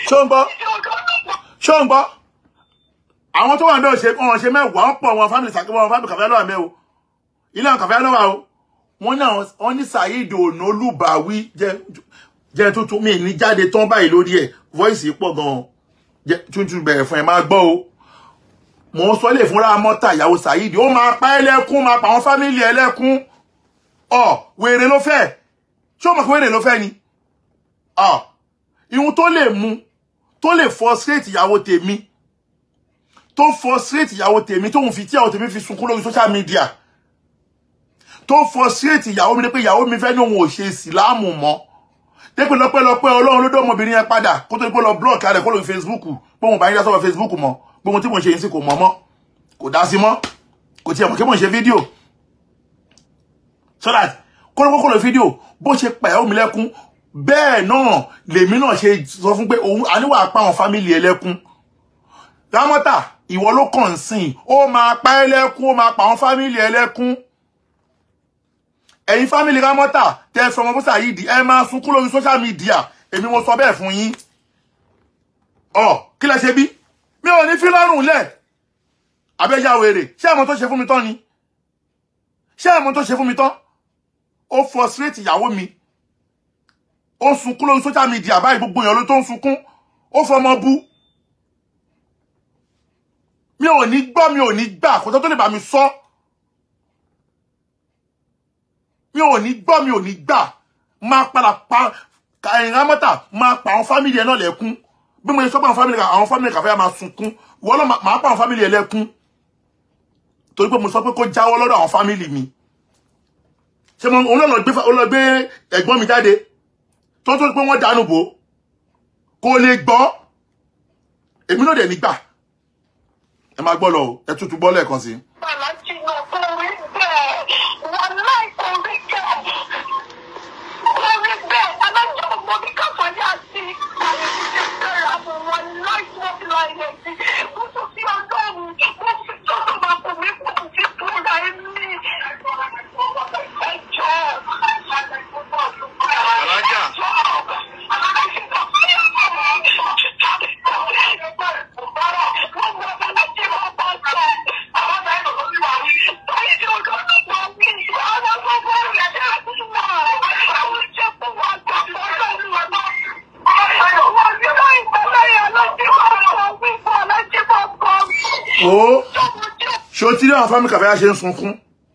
ṣó ń gbọ́ ṣó ń gbọ́ àwọn tó wà náà ṣe wọn ṣe mẹ́wàá wọn pọ̀ wọn fámìlì sàkébọ̀ wọn fámìlì kàfẹ́ lọ́wọ́ mẹ́ o ilé àwọn kàfẹ́ lọ́wọ́ o wọ́n náà wọ́n ní Saheed Onolúbàwí jẹ́ jẹ́ tuntun mi ní jáde tán báyìí lórí ẹ̀ voice pọ̀ gan-an jẹ́ tuntun bẹ̀rẹ̀ fún ẹ máa gbọ́ o mò ń sọ lè fúnra mọ́tà ìyàwó Saheed ó máa pa ẹlẹ́kún máa pa àwọn fámìlì ẹlẹ́kún ọ wèrè ló fẹ́ ṣé o mọ̀ pé wèrè ló fẹ́ ni ọ ihun tó lè mú tó lè frustrate ìyàwó tèmi tó frustrate ìyàwó tèmi tóun fi tí ìyàwó tèmi fi sunkún lórí social media tó frustrate ìyàwó mi ní pé ìyàwó mi fẹ́ ní òun ò ṣe ìsìláàmù mọ́ dépẹ́ lọ́pẹ́lọpẹ́ ọlọ́run ló dé ọmọbìnrin yẹn padà kó tó di pé lọ block rẹ̀ kó lórí facebook pé òun bá yín dá sọ́wọ́ facebook mọ́ pé ohun tí mò ń ṣe yín sí kò mọ́ mọ́ kò dá sí mọ́ kò tiẹ̀ mọ̀ kí mò ń ṣe fídíò so that kó ló kó lórí fídíò bó ṣe pa ìyàwó mi lẹ́kún bẹ́ẹ̀ náà lèmi náà ṣe sọ fún pé òun àníwà pa àwọn fámìlì ẹlẹ́kún rámọ́tà ìwọ ló kàn sìn ó máa pa ẹlẹ́kún ó máa pa àwọn fámìlì ẹlẹ́kún ẹ̀yin fámìlì rámọ́tà tẹ́ sọmọ fún Saheed ẹ máa sunkún lórí social media èmi mo sọ bẹ́ẹ̀ fún yín ọ kí lẹ ṣe bí mi ò ní fi lọ́rùn lẹ̀ abẹ́yà wèrè ṣé àmọ́ tó ṣe fún mi tán ni ṣé àmọ́ tó ṣe fún mi tán ó frustrate ìyàwó mi ó sunkún lórí social media báyìí gbogbo èèyàn ló tó ń sunkún ó fọmọ bú mi ò ní gbọ́ mi ò ní gbà kó tó tó lè bá mi sọ mi ò ní gbọ́ mi ò ní gbà máa padà pa ẹ̀yìn rámọ́tà máa pa àwọn fámìlì ẹ̀ náà lẹ́kún bí mo ṣe sọ pé àwọn fámìlì àwọn fámìlì kàfẹ́ máa sunkún ìwọ náà máa pa àwọn fámìlì ẹ̀ lẹ́kún torí pé mo sọ pé kó jáwọ́ lọ́dọ̀ àwọn fámìlì mi ṣé mo òun náà lọ gbé ó lọ gbé ẹ̀gbọ́n mi jáde tó tó pé wọ́n dànù bò kò lè gbọ́ èmi náà dẹ̀ nígbà ẹ máa gbọ́ lọ o ẹ tútù gbọ́ lẹ́ẹ̀kan sí i. Aláàjì náà kò rí bẹ́ẹ̀. Wàláì kò rí bẹ́ẹ̀. Kò rí bẹ́ẹ̀. Aláàjì ọmọ mi kàfọ́ yá sí. Àwọn ìdílé fẹ́ra mọ̀ wọn láì wọ́n fi láì lẹ̀ sí. Mo tún fi ọgọ́rùn-ún. Mo fi tọ́jú máa bù mí kò fi kúra ẹ̀mí. Ẹjọ́. Alájà. o ṣé o ti rí àwọn fámìlì kàfẹ́ ṣe ń sunkún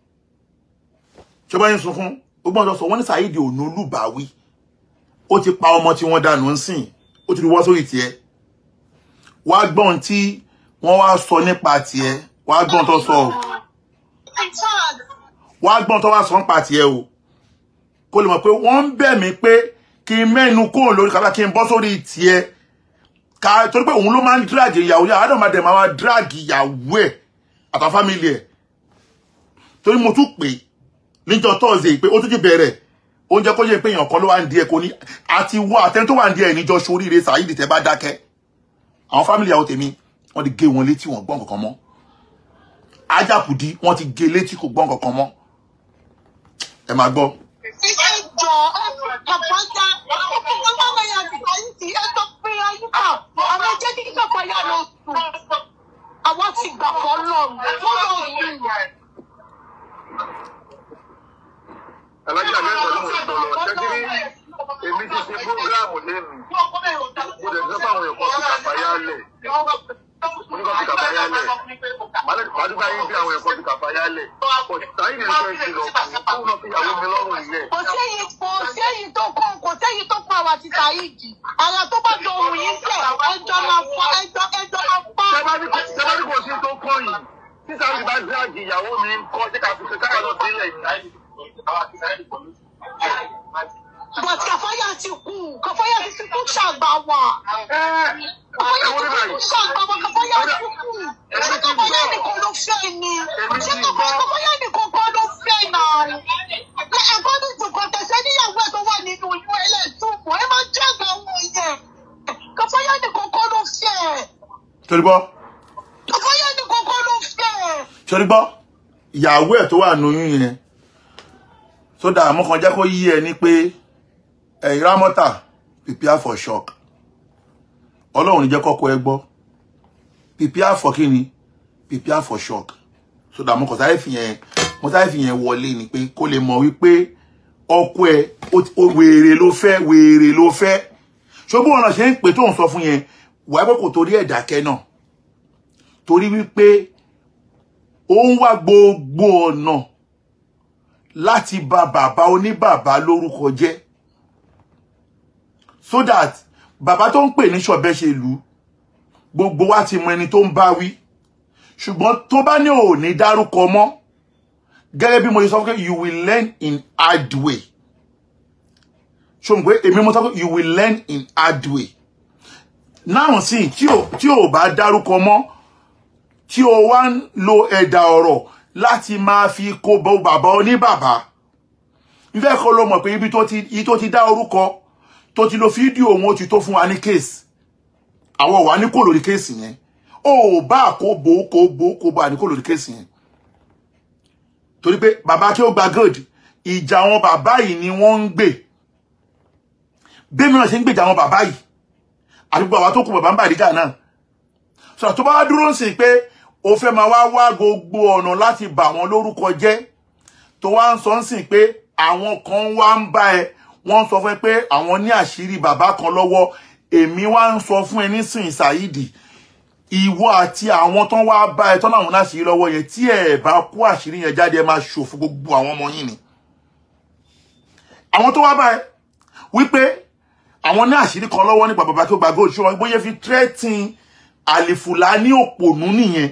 ṣé bá ń sunkún ó gbọ́n sọ wọ́n ní Saheed Onolúbàwí ó ti pa ọmọ tí wọ́n dànù ń sìn ó ti wọ́ sórí tiẹ̀ wá gbọ́n tí wọ́n wá sọ nípa tiẹ̀ wá gbọ́n tó sọ o wá gbọ́n tó wá sọ nípa tiẹ̀ o kó lè mọ̀ pé wọ́n ń bẹ̀ mí pé kí n mẹ́nu kúrò lórí kàfẹ́ kí n bọ́ sórí tiẹ̀ ká torí pé òun ló máa ń drag ìyàwó yàrá àádọ́ máa dẹ̀ máa drag ìyàwó ẹ̀ àtàwọn fámìlì ẹ̀ torí mo tún pè níjọ́ tọ́ọ̀sì pé ó tún ti bẹ̀rẹ̀ oúnjẹ kó yẹ pé èèyàn kan ló wà ń di ẹ̀ kò ní àti wọ àtẹni tó wà ń di ẹ̀ níjọ́ soríire Saheed tẹ́ bá dákẹ́ àwọn fámìlì ìyàwó tèmi wọ́n ti gé wọn létí wọn gbọ́n kankan mọ́ ajápùdí wọ́n ti gé létí kò gbọ́n kankan mọ́ ẹ máa gbọ́. ẹjọ àpáta ọmọ ya nìkan yìí ti ẹjọ pé ayé kà àwọn jẹ́ kí kàkà yà lọ sùn àwọn ti gbà fọ́ lọ́rùn fọ́lọ́ yìí. Alájà mẹ́sàn-án ló ń sọ lọ. Ṣẹ́kiri èmi ti ṣe búrógíráàmù lẹ́nu. Mo lè sọ fáwọn èèyàn kan fi kàfáyà lẹ̀. Mo ní kàn fi kàfáyà lẹ̀. Màdúgbà yín bí àwọn èèyàn kan fi kàfáyà lẹ̀. Pọ̀ Saheed ń fẹ́ ìṣirò fún kóun náà fi ìyàwó mi lọ́rùn yẹ̀. kò séyìí kò séyìí tó kàn kò séyìí tó kàn wá ti Saheed ara tó bá jọ òun yìí sẹ ẹjọ máa fọ ẹjọ ẹjọ máa fọ. Tẹ́bá ní kò sí tó kọ́ yìí. Tí Saheed bá dírágì ìyàwó mi ń kọ́ sí kàfíṣe káyà lọ sílẹ̀ yìí. but kàfáyà ti kú kàfáyà ti fi kú ṣàgbà wà. kàfáyà ti fi kú ṣàgbà wà kàfáyà ti kú. ṣé kàfáyà nìkan ló fẹ́ ni ṣé kàfáyà nìkan kan ló fẹ́ náà. ẹ̀kọ́ ní ìtùkọ̀ tẹ̀sẹ̀ níyàwó ẹ̀ tó wà nínú ìlú ẹlẹ́tùmọ̀ ẹ máa jẹ́ àgbà wọn yẹn. kàfáyà nìkan kan ló fẹ́. torí gbọ́ kàfáyà nìkan kan ló fẹ́. torí gbọ́ ìyàwó ẹ̀ tó wà lóyún yẹn sódà àmọ́ kan jẹ́ kó yí ẹ ní pé ẹ̀yin rámọ́tà prepare for shock ọlọ́run ní jẹ́ kọ́kọ́ ẹ gbọ́ prepare for kíni prepare for shock so that mo kàn sáré fìyẹn mo sáré fìyẹn wọlé ni pé kó lè mọ̀ wípé ọkọ ẹ ó ti- ó wèrè ló fẹ́ wèrè ló fẹ́ ṣùgbọ́n ọ̀nà ṣe ń pè tó ń sọ fún yẹn wàá pé kò torí ẹ̀ dákẹ́ náà torí wípé ó ń wá gbogbo ọ̀nà láti bà bàbá oníbàbá lórúkọ jẹ́ so that bàbá tó ń pè ní ṣọ̀bẹ́ṣelú gbogbo wa ti mọ ẹni tó ń bá wí ṣùgbọ́n tó bá ní ò ní dárúkọ mọ́ gẹ́gẹ́ bí mo ṣe sọ pé you will learn in hard way ṣùgbọ́n pé èmi mo sọ pé you will learn in hard way náà sì tí ò tí ò bá dárúkọ mọ́ tí o wá ń lo ẹ̀dà ọ̀rọ̀ láti máa fi kó bọ bàbá oníbàbá ìfẹ́ kọ́ ló mọ̀ pé ibi tó ti ibi tó ti dá orúkọ tó ti lo fídíò òun ó ti tó fún wa ní kéèsì àwọn wà ní kò lórí kéèsì yẹn ó bá kó bò kó bò kó bá ní kò lórí kéèsì yẹn torí pé bàbá tí ó gba gold ìjà àwọn bàbá yìí ni wọ́n ń gbè bẹ́ẹ̀ mìíràn ṣe ń gbèjà àwọn bàbá yìí àti gbogbo àwọn tó kù bàbá ń bàdígà náà sọ̀rọ̀ tó bá wá dúró ń sìn pé o fẹ́ máa wá wá gbogbo ọ̀nà láti bà wọ́n lórúkọ jẹ́ tó wá ń sọ ń sìn pé àwọn kan wá ń bá ẹ wọ́n ń sọ fún ẹ pé àwọn ní àṣírí bàbá kan lọ́wọ́ èmi wá ń sọ fún ẹ nísìn Saidi ìwọ àti àwọn tán wá bá ẹ tán láwọn láṣìírí lọ́wọ́ yẹn tí ẹ bá kó àṣírí yẹn jáde ẹ máa ṣòfò gbogbo àwọn ọmọ yín ni àwọn tó wá bá ẹ wípé àwọn ní àṣírí kan lọ́wọ́ nípa bàbá tó gba gold ṣé wọn bóyá fi threatening àlìfùlání òpònú nìyẹn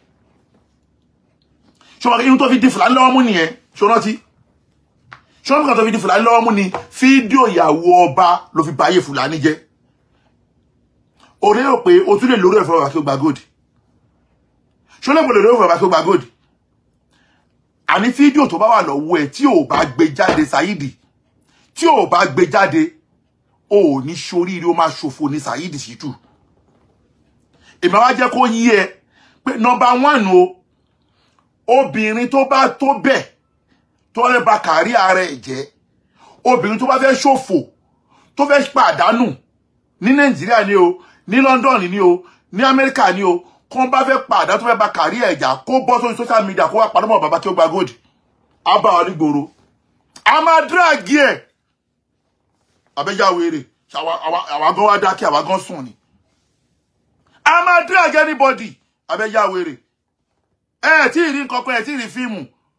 ṣé wọn irun tó fi di fùlání lọ́wọ́ mú nìyẹn ṣé wọn rántí ṣé wọn kàn tó fi di fùlání lọ́wọ́ mú ni fídíò ìyàwó ọba ló fi báyé fùlání jẹ́ òré rò pé o tún lè lórí ẹ̀fọ́ bàbá tó gba gold ṣé ó lè gbọ́dọ̀ lórí ẹ̀fọ́ bàbá tó gba gold àní fídíò tó bá wà lọ́wọ́ ẹ̀ tí ò bá gbé jáde Saidi tí ò bá gbé jáde o ò ní ṣoríire ó máa ṣòfò ní Saidi Shittu èmi wá jẹ́ kó yí ẹ pé nọmba one o obìnrin tó bá tó bẹ̀ tó lè ba kárí ara ẹ̀ jẹ́ obìnrin tó bá fẹ́ ṣòfò tó fẹ́ pàdánù ní nàìjíríà ni o ní london ni o ní amẹ́ríkà ni o kó bá fẹ́ pàdánù tó fẹ́ ba kárí ẹ̀ jà kó bọ́ sórí social media kó wá padà mọ́ bàbá kí ó gba gold á bá wa nígboro a máa díràgì ẹ̀ abẹ́jáwé rè àwa gan wá dákẹ́ àwa gan sùn ni a máa drag anybody abẹ́yà wèrè ẹ tí ì rí nǹkan kan ẹ tí ì rí fíìmù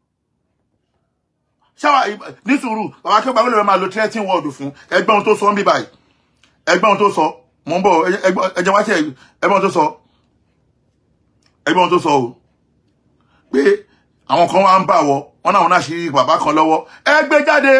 ṣáwa ní sùúrù bàbá akẹ́gbà wọlé rẹ máa lo threatening word fún ẹgbẹ́ ohun tó sọ ń bí báyìí ẹgbẹ́ ohun tó sọ mò ń bọ̀ ẹjẹ wá sí ẹgbẹ́ ohun tó sọ ẹgbẹ́ ohun tó sọ o pé àwọn kan wá ń bà wọ wọn náà wọn náà ṣe bàbá kan lọ́wọ́ ẹ gbé jáde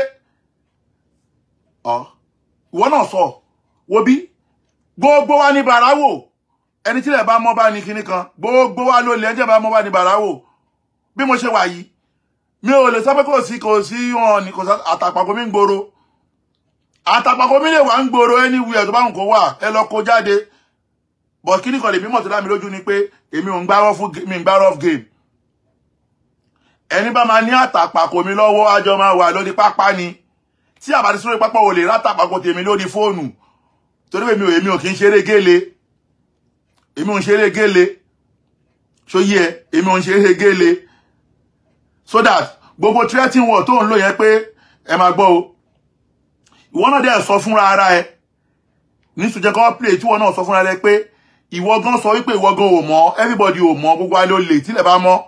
ọ ìwọ náà sọ wo bí gbogbo wa ní bàráwò ẹni tí lè bá mọ́ bá ní kinní kan gbogbo wa ló lè ẹjẹ́ bá mọ́ bá ní bàráwò bí mo ṣe wà yìí mi ò lè sọ pé kò sí kò sí wọn ní kò sá àtàpàkò mi ń gbòòrò àtàpàkò mi lè wà ń gbòòrò anywhere tó bá ń kó wà ẹ lọ kó jáde but kíní kan lè mímọ̀ tó dá mi lójú ni pé èmi ò ń gbá rough mi ń gbá rough game ẹni bá máa ní àtàpàkò mi lọ́wọ́ àjọ máa wà lórí pápá ni tí àbàdí sórí pápá ò lè rátàpàkò tèmi lórí fóònù torí pé mi ò èmi ò kì í ṣeré gélé èmi ò ń ṣeré gélé ṣó yí ẹ èmi ò ń ṣeré gélé so that gbogbo threatening word tó ń lò yẹn pé ẹ máa gbọ́ o ìwọ náà dẹ̀ sọ fúnra ara ẹ ní sùjẹ́ kan play tí ìwọ náà sọ fúnra rẹ pé ìwọ gan sọ wípé ìwọ gan ò mọ̀ everybody ò mọ̀ gbogbo alẹ́ olè tílẹ̀ bá mọ́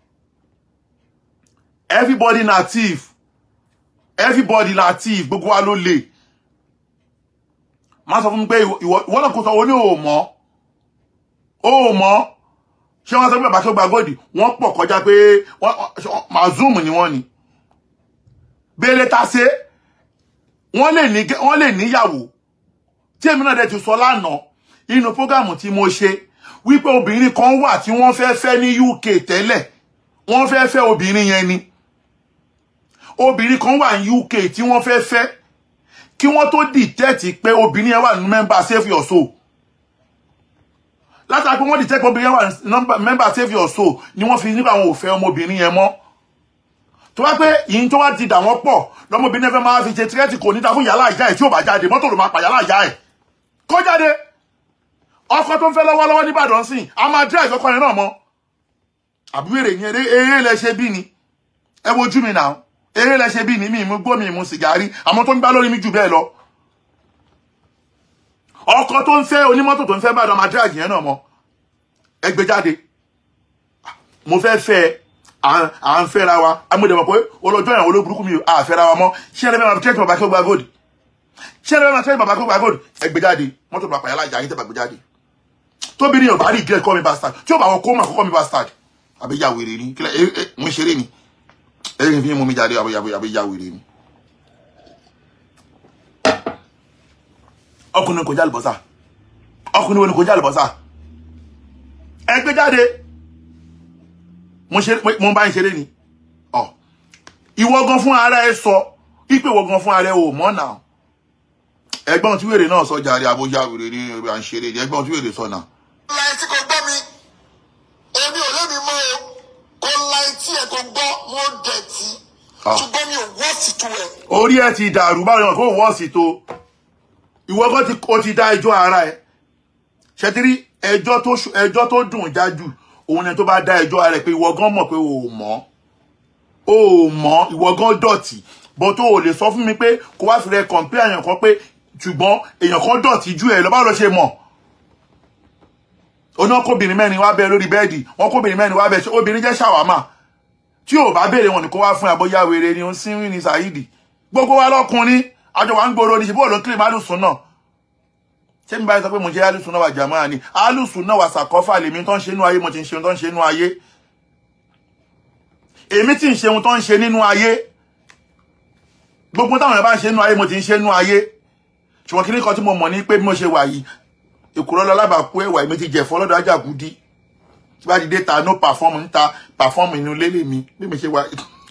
everybody na thief everybody na thief gbogbo wa ló lè má sọ fún mi pé ìwọ náà kò sọ wọn ní ò mọ̀ ó mọ̀ ṣé wọ́n sọ pé bàbá tó gba góòdì wọ́n pọ̀ kọjá pé mazum ni wọ́n ni bẹ́ẹ̀lẹ̀ ta ṣe wọ́n lè ní wọ́n lè níyàwó tí èmi náà dẹ̀ ti sọ lánàá inú prógámù tí mo ṣe wípé obìnrin kan wà tí wọ́n fẹ́ fẹ́ ní UK tẹ́lẹ̀ wọ́n fẹ́ fẹ́ obìnrin yẹn ni obìnrin kan wà ní UK tí wọ́n fẹ́ fẹ́ kí wọ́n tó dìtẹ́ẹ̀tì pé obìnrin yẹn wà ní mẹ́mbà save your soul látàrí pé wọ́n dìtẹ́ẹ̀tì pé obìnrin yẹn wà ní mẹ́mbà save your soul ni wọ́n fi nípa àwọn òfẹ́ ọmọbìnrin yẹn mọ́ tó wá pé yìí tó wá ti dà wọ́n pọ̀ lọ́mọbìnrin fẹ́ máa fi ṣe tírẹ́tì kò níta fún yàrá ìyá ẹ̀ tí ò bá jáde mọ́tò ló máa pa yàrá ìyá ẹ̀ kó jáde ọkọ tó ń fẹ́ lọ́wọ́lọ́wọ́ nìbàdàn sìn a máa drive ọkọ yẹn náà mọ́ àbí wèrè yẹn eré eré lẹ ṣe bí ni ẹ wojú mi náà eré lẹ ṣe bí ni mi mú gbó mi mú sìgárì àmọ́ tó ń gbá lórí mi jù bẹ́ẹ̀ lọ ọkọ tó ń fẹ́ onímọ́tò tó ń fẹ́ bàdàn máa drive yẹn náà mọ́ ẹ gbé jáde mo fẹ́ fẹ́ à à ń fẹ́ra wa amúdẹ̀mọ̀ pé olójọ́ ìyàwó ló burúkú mi ò à fẹ́ra wa mọ́ ṣé ẹni bẹ́ẹ̀ máa tẹ́tí bàbá kí ó gba gold ṣé ẹni bẹ́ẹ̀ máa tẹ́tí bàbá kí ó gba gold ẹ gbé jáde mọ́tò bàbá yàrá ìjà yín tẹ́ bá gbé jáde tóbi ní ọba rí gẹ́ẹ̀ kọ́ mi bastard tí ó bá wọn kó mà kọ́kọ́ mi bastard àbí ya wèrè ni kílẹ̀ ẹ ẹ mo ṣeré ni ẹ ẹ fi mú mi jáde àbí àbí àbí ya wèrè ni. ọkùnrin kò já àlùbọ́sà ọkùnrin wo ni kò já àlùbọ́sà ẹ gbé jáde mo ṣe mo bá ń ṣeré ni ọ ìwọ gan fún ara ẹ sọ pípé ìwọ gan fún ara ẹ ò mọ̀ náà ẹ̀gbọ́n tí wèrè náà sọ jàre àbójá wèrè ní ẹbí à ń ṣeré ni ẹ̀gbọ́n tí wèrè sọ náà láì tí kò gbọ́ mi èmi ò lébi mọ́ o kò láì tí ẹ̀ kò gbọ́ mo dẹ̀ tí Ah. ṣùgbọ́n mi ò wọ́ sí tu ẹ̀. orí ẹ ti dàrú báwo ni wọn kò wọ́ọ̀sì tó ìwọ gan ti o ti dá ẹjọ́ ara ẹ ṣètìrí ẹjọ́ tó ṣu- ẹjọ́ tó dùn jájú òun ni tó bá dá ẹjọ́ ara ẹ pé ìwọ gan mọ̀ pé o ò mọ̀ o ò mọ̀ ìwọ gan dọ̀tí bó tó o lè sọ fún mi pé kó wá fi rẹ kọ̀ǹpé èèyàn kan pé ṣùgbọ́n èèyàn kan dọ̀tí ju ẹ lọ báwo ló ṣe mọ̀ oná kóbìnrin mẹ́rin wá bẹ lórí bẹ́ẹ̀dì wọn kóbìnrin mẹ́rin wá bẹ ṣé obìnrin jẹ́ ṣàwámà tí ò bá béèrè wọn ni kó wá fún àbóyá wèrè ni ó ń sínwìn ní Saheed gbogbo wa lọkùnrin àjọ wa ń gbòòrò ní ṣe bóòlù kílìm alùsùn náà ṣé mi báyìí sọ pé mo jẹ alùsùn náà wà jàmáà ni alùsùn náà wà sàkọfà lèmi tó ń ṣe nínú ayé mo ti ń ṣe ohun tó ń ṣe nínú ayé èmi tí ń ṣe ohun tó ń ṣe nínú ayé gbogbo táwọn èèyàn bá ń ṣe nínú ayé mo ti ń ṣe nínú ayé ṣùgbọ́n kí ní kan tí mo mọ̀ ní pé bí mo ṣe wà yìí èkúrọ́ lọ lábàákú ẹ̀wà èmi ti jẹ̀fọ́ lọ́dọ̀ ajágúdí tí bá di dé ta no perform ń ta perform inú lélẹ̀ mi bí mi ṣe wà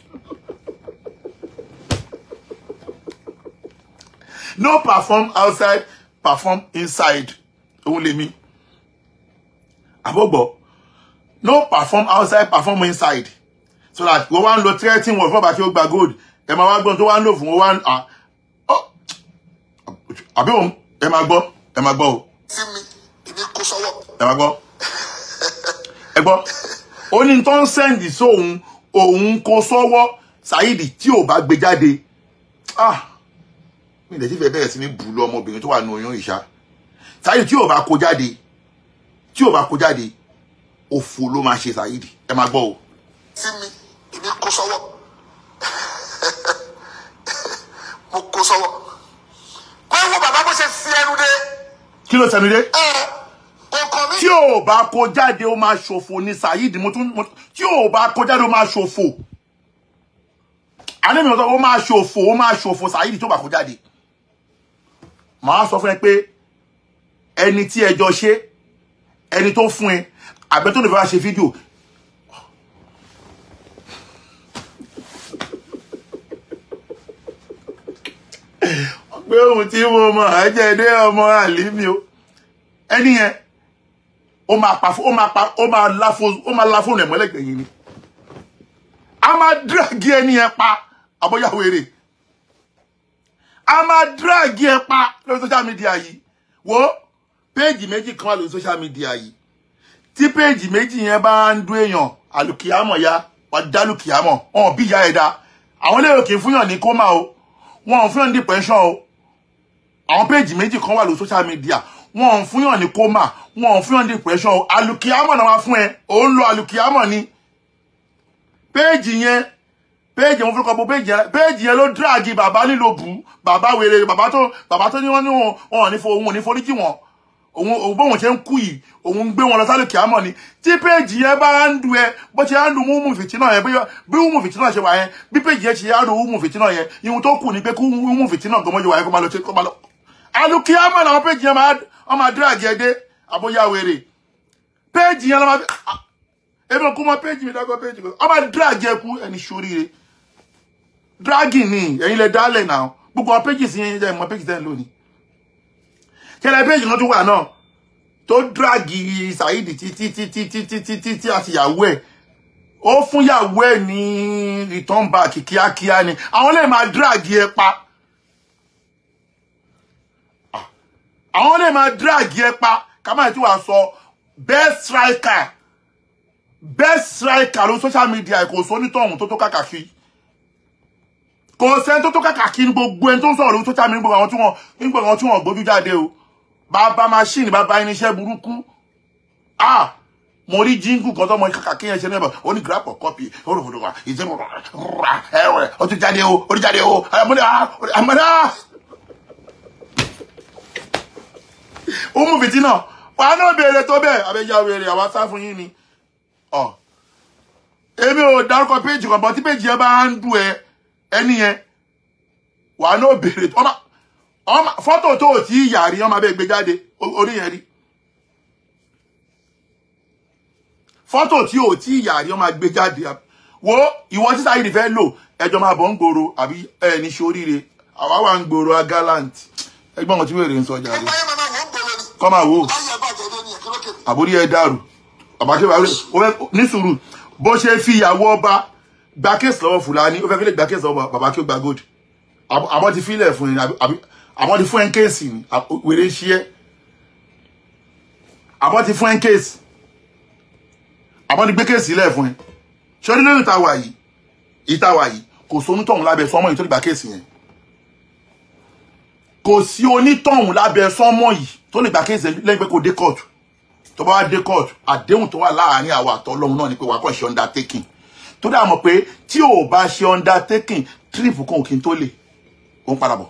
no perform outside perform inside òun lèmi àbọ̀gbọ̀ no perform outside perform inside so that wọ́n wá ń lo threatening word fún ọba tí ó gba gold ẹ máa wá gbọ́n tó wá ń lò fún wọn wá ń à ọ́ àbí òun ẹ máa gbọ́ ẹ máa gbọ́ o sí mi èmi kó sọ́wọ́. ẹ máa gbọ́ ẹ gbọ́ ó ní tó ń sẹ́ǹdì sóhun òun kó sọ́wọ́ Saheed tí ò bá gbé jáde ah mi ìdẹ̀tí fẹ́ bẹ̀rẹ̀ sí ní bù lọ ọmọbìnrin tó wà ní oyún ìṣá Saheed tí ò bá kó jáde tí ò bá kó jáde òfò ló máa ṣe Saheed ẹ máa gbọ́ o sí mi èmi kó sọ́wọ́ mo kó sọ́wọ́ pé wo bàbá bó ṣe fi ẹnu dé kí ló sẹnu dé ẹ kọ̀ọ̀kan mi tí ò bá kó jáde ó máa ṣòfò ní Saheed mo tún mo tún- tí ò bá kó jáde ó máa ṣòfò àní mi ò sọ ó máa ṣòfò ó máa ṣòfò Saheed tó bá kó jáde màá sọ fún ẹ pé ẹni tí ẹjọ ṣe ẹni tó fún ẹ àbẹ tó lè fẹ́ wá ṣe fídíò pé ohun tí mo mọ̀ ẹ́ jẹ́ dé ọmọ àlímí o ẹni yẹn ó máa pa ó máa pa ó máa la fóònù ó máa la fóònù ẹ̀ mọ́lẹ̀ gbẹ̀yìn ni a máa díràgì ẹni yẹn pa àbọ̀yàwó èrè a máa díràgì ẹ pa lórí social media yìí wo péèjì méjì kan wà lórí social media yìí tí péèjì méjì yẹn bá ń dún èèyàn àlùkìyàmọ̀ ya wà á dá lùkìyàmọ̀ wọn bí ìyá ẹ̀ dá àwọn lérò kì í fúnyàn ní kómà o wọn ò fúnyàn ní depression o àwọn péèjì méjì kan wà lórí social media wọn ò fúnyàn ní kómà wọn ò fúnyàn ní depression o àlùkìyàmọ̀ náà wá fún ẹ ò ń lo àlùkìyàmọ̀ ni péèjì yẹn péèjì wọn fúnra bọ péèjì yẹn péèjì yẹn ló díràgì bàbá nílò bù bàbá wèrè bàbá tó bàbá tó ní wọn ní wọn wọn ò ní fo òun ò ní foríjì wọn òun òun bóun ṣe ń kú yìí òun ń gbé wọn lọ sálùkì àmọ́ ni tí péèjì yẹn bá ń du ẹ bó ṣe ń du wúmù fìtínà yẹn bí- bí wúmù fìtínà ṣe wà yẹn bí péèjì yẹn ṣe ń du wúmù fìtínà yẹn ihun tó kù ni pé kí wúmù fìtínà gbọmọjọ wà yẹn kó máa lọ ṣe kó máa lọ alùkì àmọ́ làwọn péèjì yẹn máa wọn máa díràgì ẹ dé àbóyá wèrè péèjì yẹn lọ máa fi ah, ebi kó mọ péèjì mi dákọ péèjì kan wọn máa díràgì ẹ kú ẹni ṣoríire dragging ni ẹ̀yin lẹ dálẹ̀ náà gbogbo àwọn péjì sí yẹn jẹ́ ìmọ̀ péjì tẹ́ ń lò ní kẹlẹ péjì kan tún wà náà tó dragi Saheed títí títí títí títí tí àti ìyàwó ẹ̀ ó fún ìyàwó ẹ̀ ní return back kíákíá ni àwọn lè máa dragi ẹ pa àwọn lè máa dragi ẹ pa ká má tí wàá sọ best striker best striker ló social media kò sọ onítọ̀hún tó tó kàkàkí kò sẹ́ni tó tó kàkàkí ní gbogbo ẹni tó ń sọ̀rọ̀ lórí social media gbogbo àwọn tí wọ́n nígbà àwọn tí wọ́n gbójú jáde o bàbá machine bàbá irinṣẹ́ burúkú ah mo rí jíngù kan tó mọ kàkàkí yẹn ṣe ní ẹ̀bọ̀ ó ní grab for copy ó rò fòdò wà ìṣẹ́ rà ẹ̀wẹ̀ ó ti jáde o ó ti jáde o àmọ́dá àmọ́dá ó mú fìtí náà wàá náà béèrè tó bẹ́ẹ̀ abẹ́jà béèrè àwa sá fún yín ni ọ èmi ò dárúkọ péjì kan bọ́ tí péjì yẹn bá ń dùn ẹ ẹni yẹn wàá náà béèrè ọmọ ọmọ fọ́tò tó ò tí ì yà rí ọmọ abẹ́ gbé jáde o- orí yẹn rí fọ́tò tí ò tí ì yà rí ọmọ gbé jáde wo ìwọ tí sáyidì fẹ́ lò ẹjọ́ máa bọ̀ ń gbòòrò àbí ẹ ní ṣoríire àwa wà ń gbòòrò a gallant ẹgbọ́n kan tí wèrè ń sọ jáde nígbà yẹn màmá mò ń gbòòrò ni kọ́ máa wò ó láyé ẹ bàjẹ́ dé nìyẹn kí ló kèmí. àbórí ẹ dàrú àbákẹ́ bá ó fẹ́ ní sùúrù bó ṣe fi ìyàwó ọba gba kéèsì lọ́wọ́ fúlàní ó fẹ́ fi lè gba kéèsì lọ́wọ́ bàbá kí ó gba gold Àbọ̀- àbọ̀ ti fílẹ̀ fún yín àbí- àbí- àbọ̀ ti fún ẹ̀ ń kéèsì ni àbọ̀- wèrè ń ṣí ẹ́ àbọ̀ ti fún ẹ̀ ń kéèsì àbọ̀ ti gbé kéèsì lẹ̀ fún ẹ ṣé orí lóyún ìta wà yìí ìta wà yìí kò sí onítọ̀hún lábẹ́ sọ́mọ́ yìí tó lè gba kéèsì yẹn kò sí onítọ̀hún lábẹ́ sọ́mọ́ yìí tó lè gba kéèsì lẹ́yìn pé kò dé kóòtù tó bá wá dé court àdéhùn tó wà láàárín àwọn àtọlọ́hun náà ni pé wàá kàn ṣe undertaking tó dà mọ̀ pé tí ò bá ṣe undertaking trip kan òkè tó lè ó ń padà bọ̀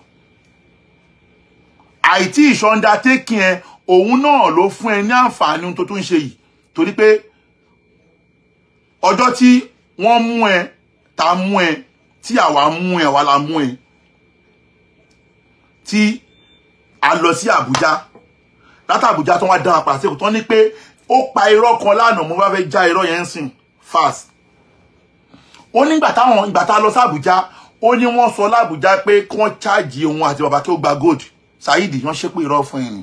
àìtí ìṣe undertaking ẹ òun náà ló fún ẹ ní àǹfààní ohun tó tún ń ṣe yìí torí pé ọjọ́ tí wọ́n mú ẹ ta mú ẹ tí àwa mú ẹ àwa la mú ẹ tí a lọ sí Àbújá látà Àbújá tó wá dá apá sí tó ní pé ó pa irọ́ kan lánàá mo bá fẹ́ já irọ́ yẹn ń sìn fast ó nígbà táwọn ìgbà tá a lọ sí Àbújá ó ní wọ́n sọ lábújá pé kí wọ́n ṣáàjì òun àti bàbá kí ó gba gold Saheed wọ́n ṣépè irọ́ fún ẹni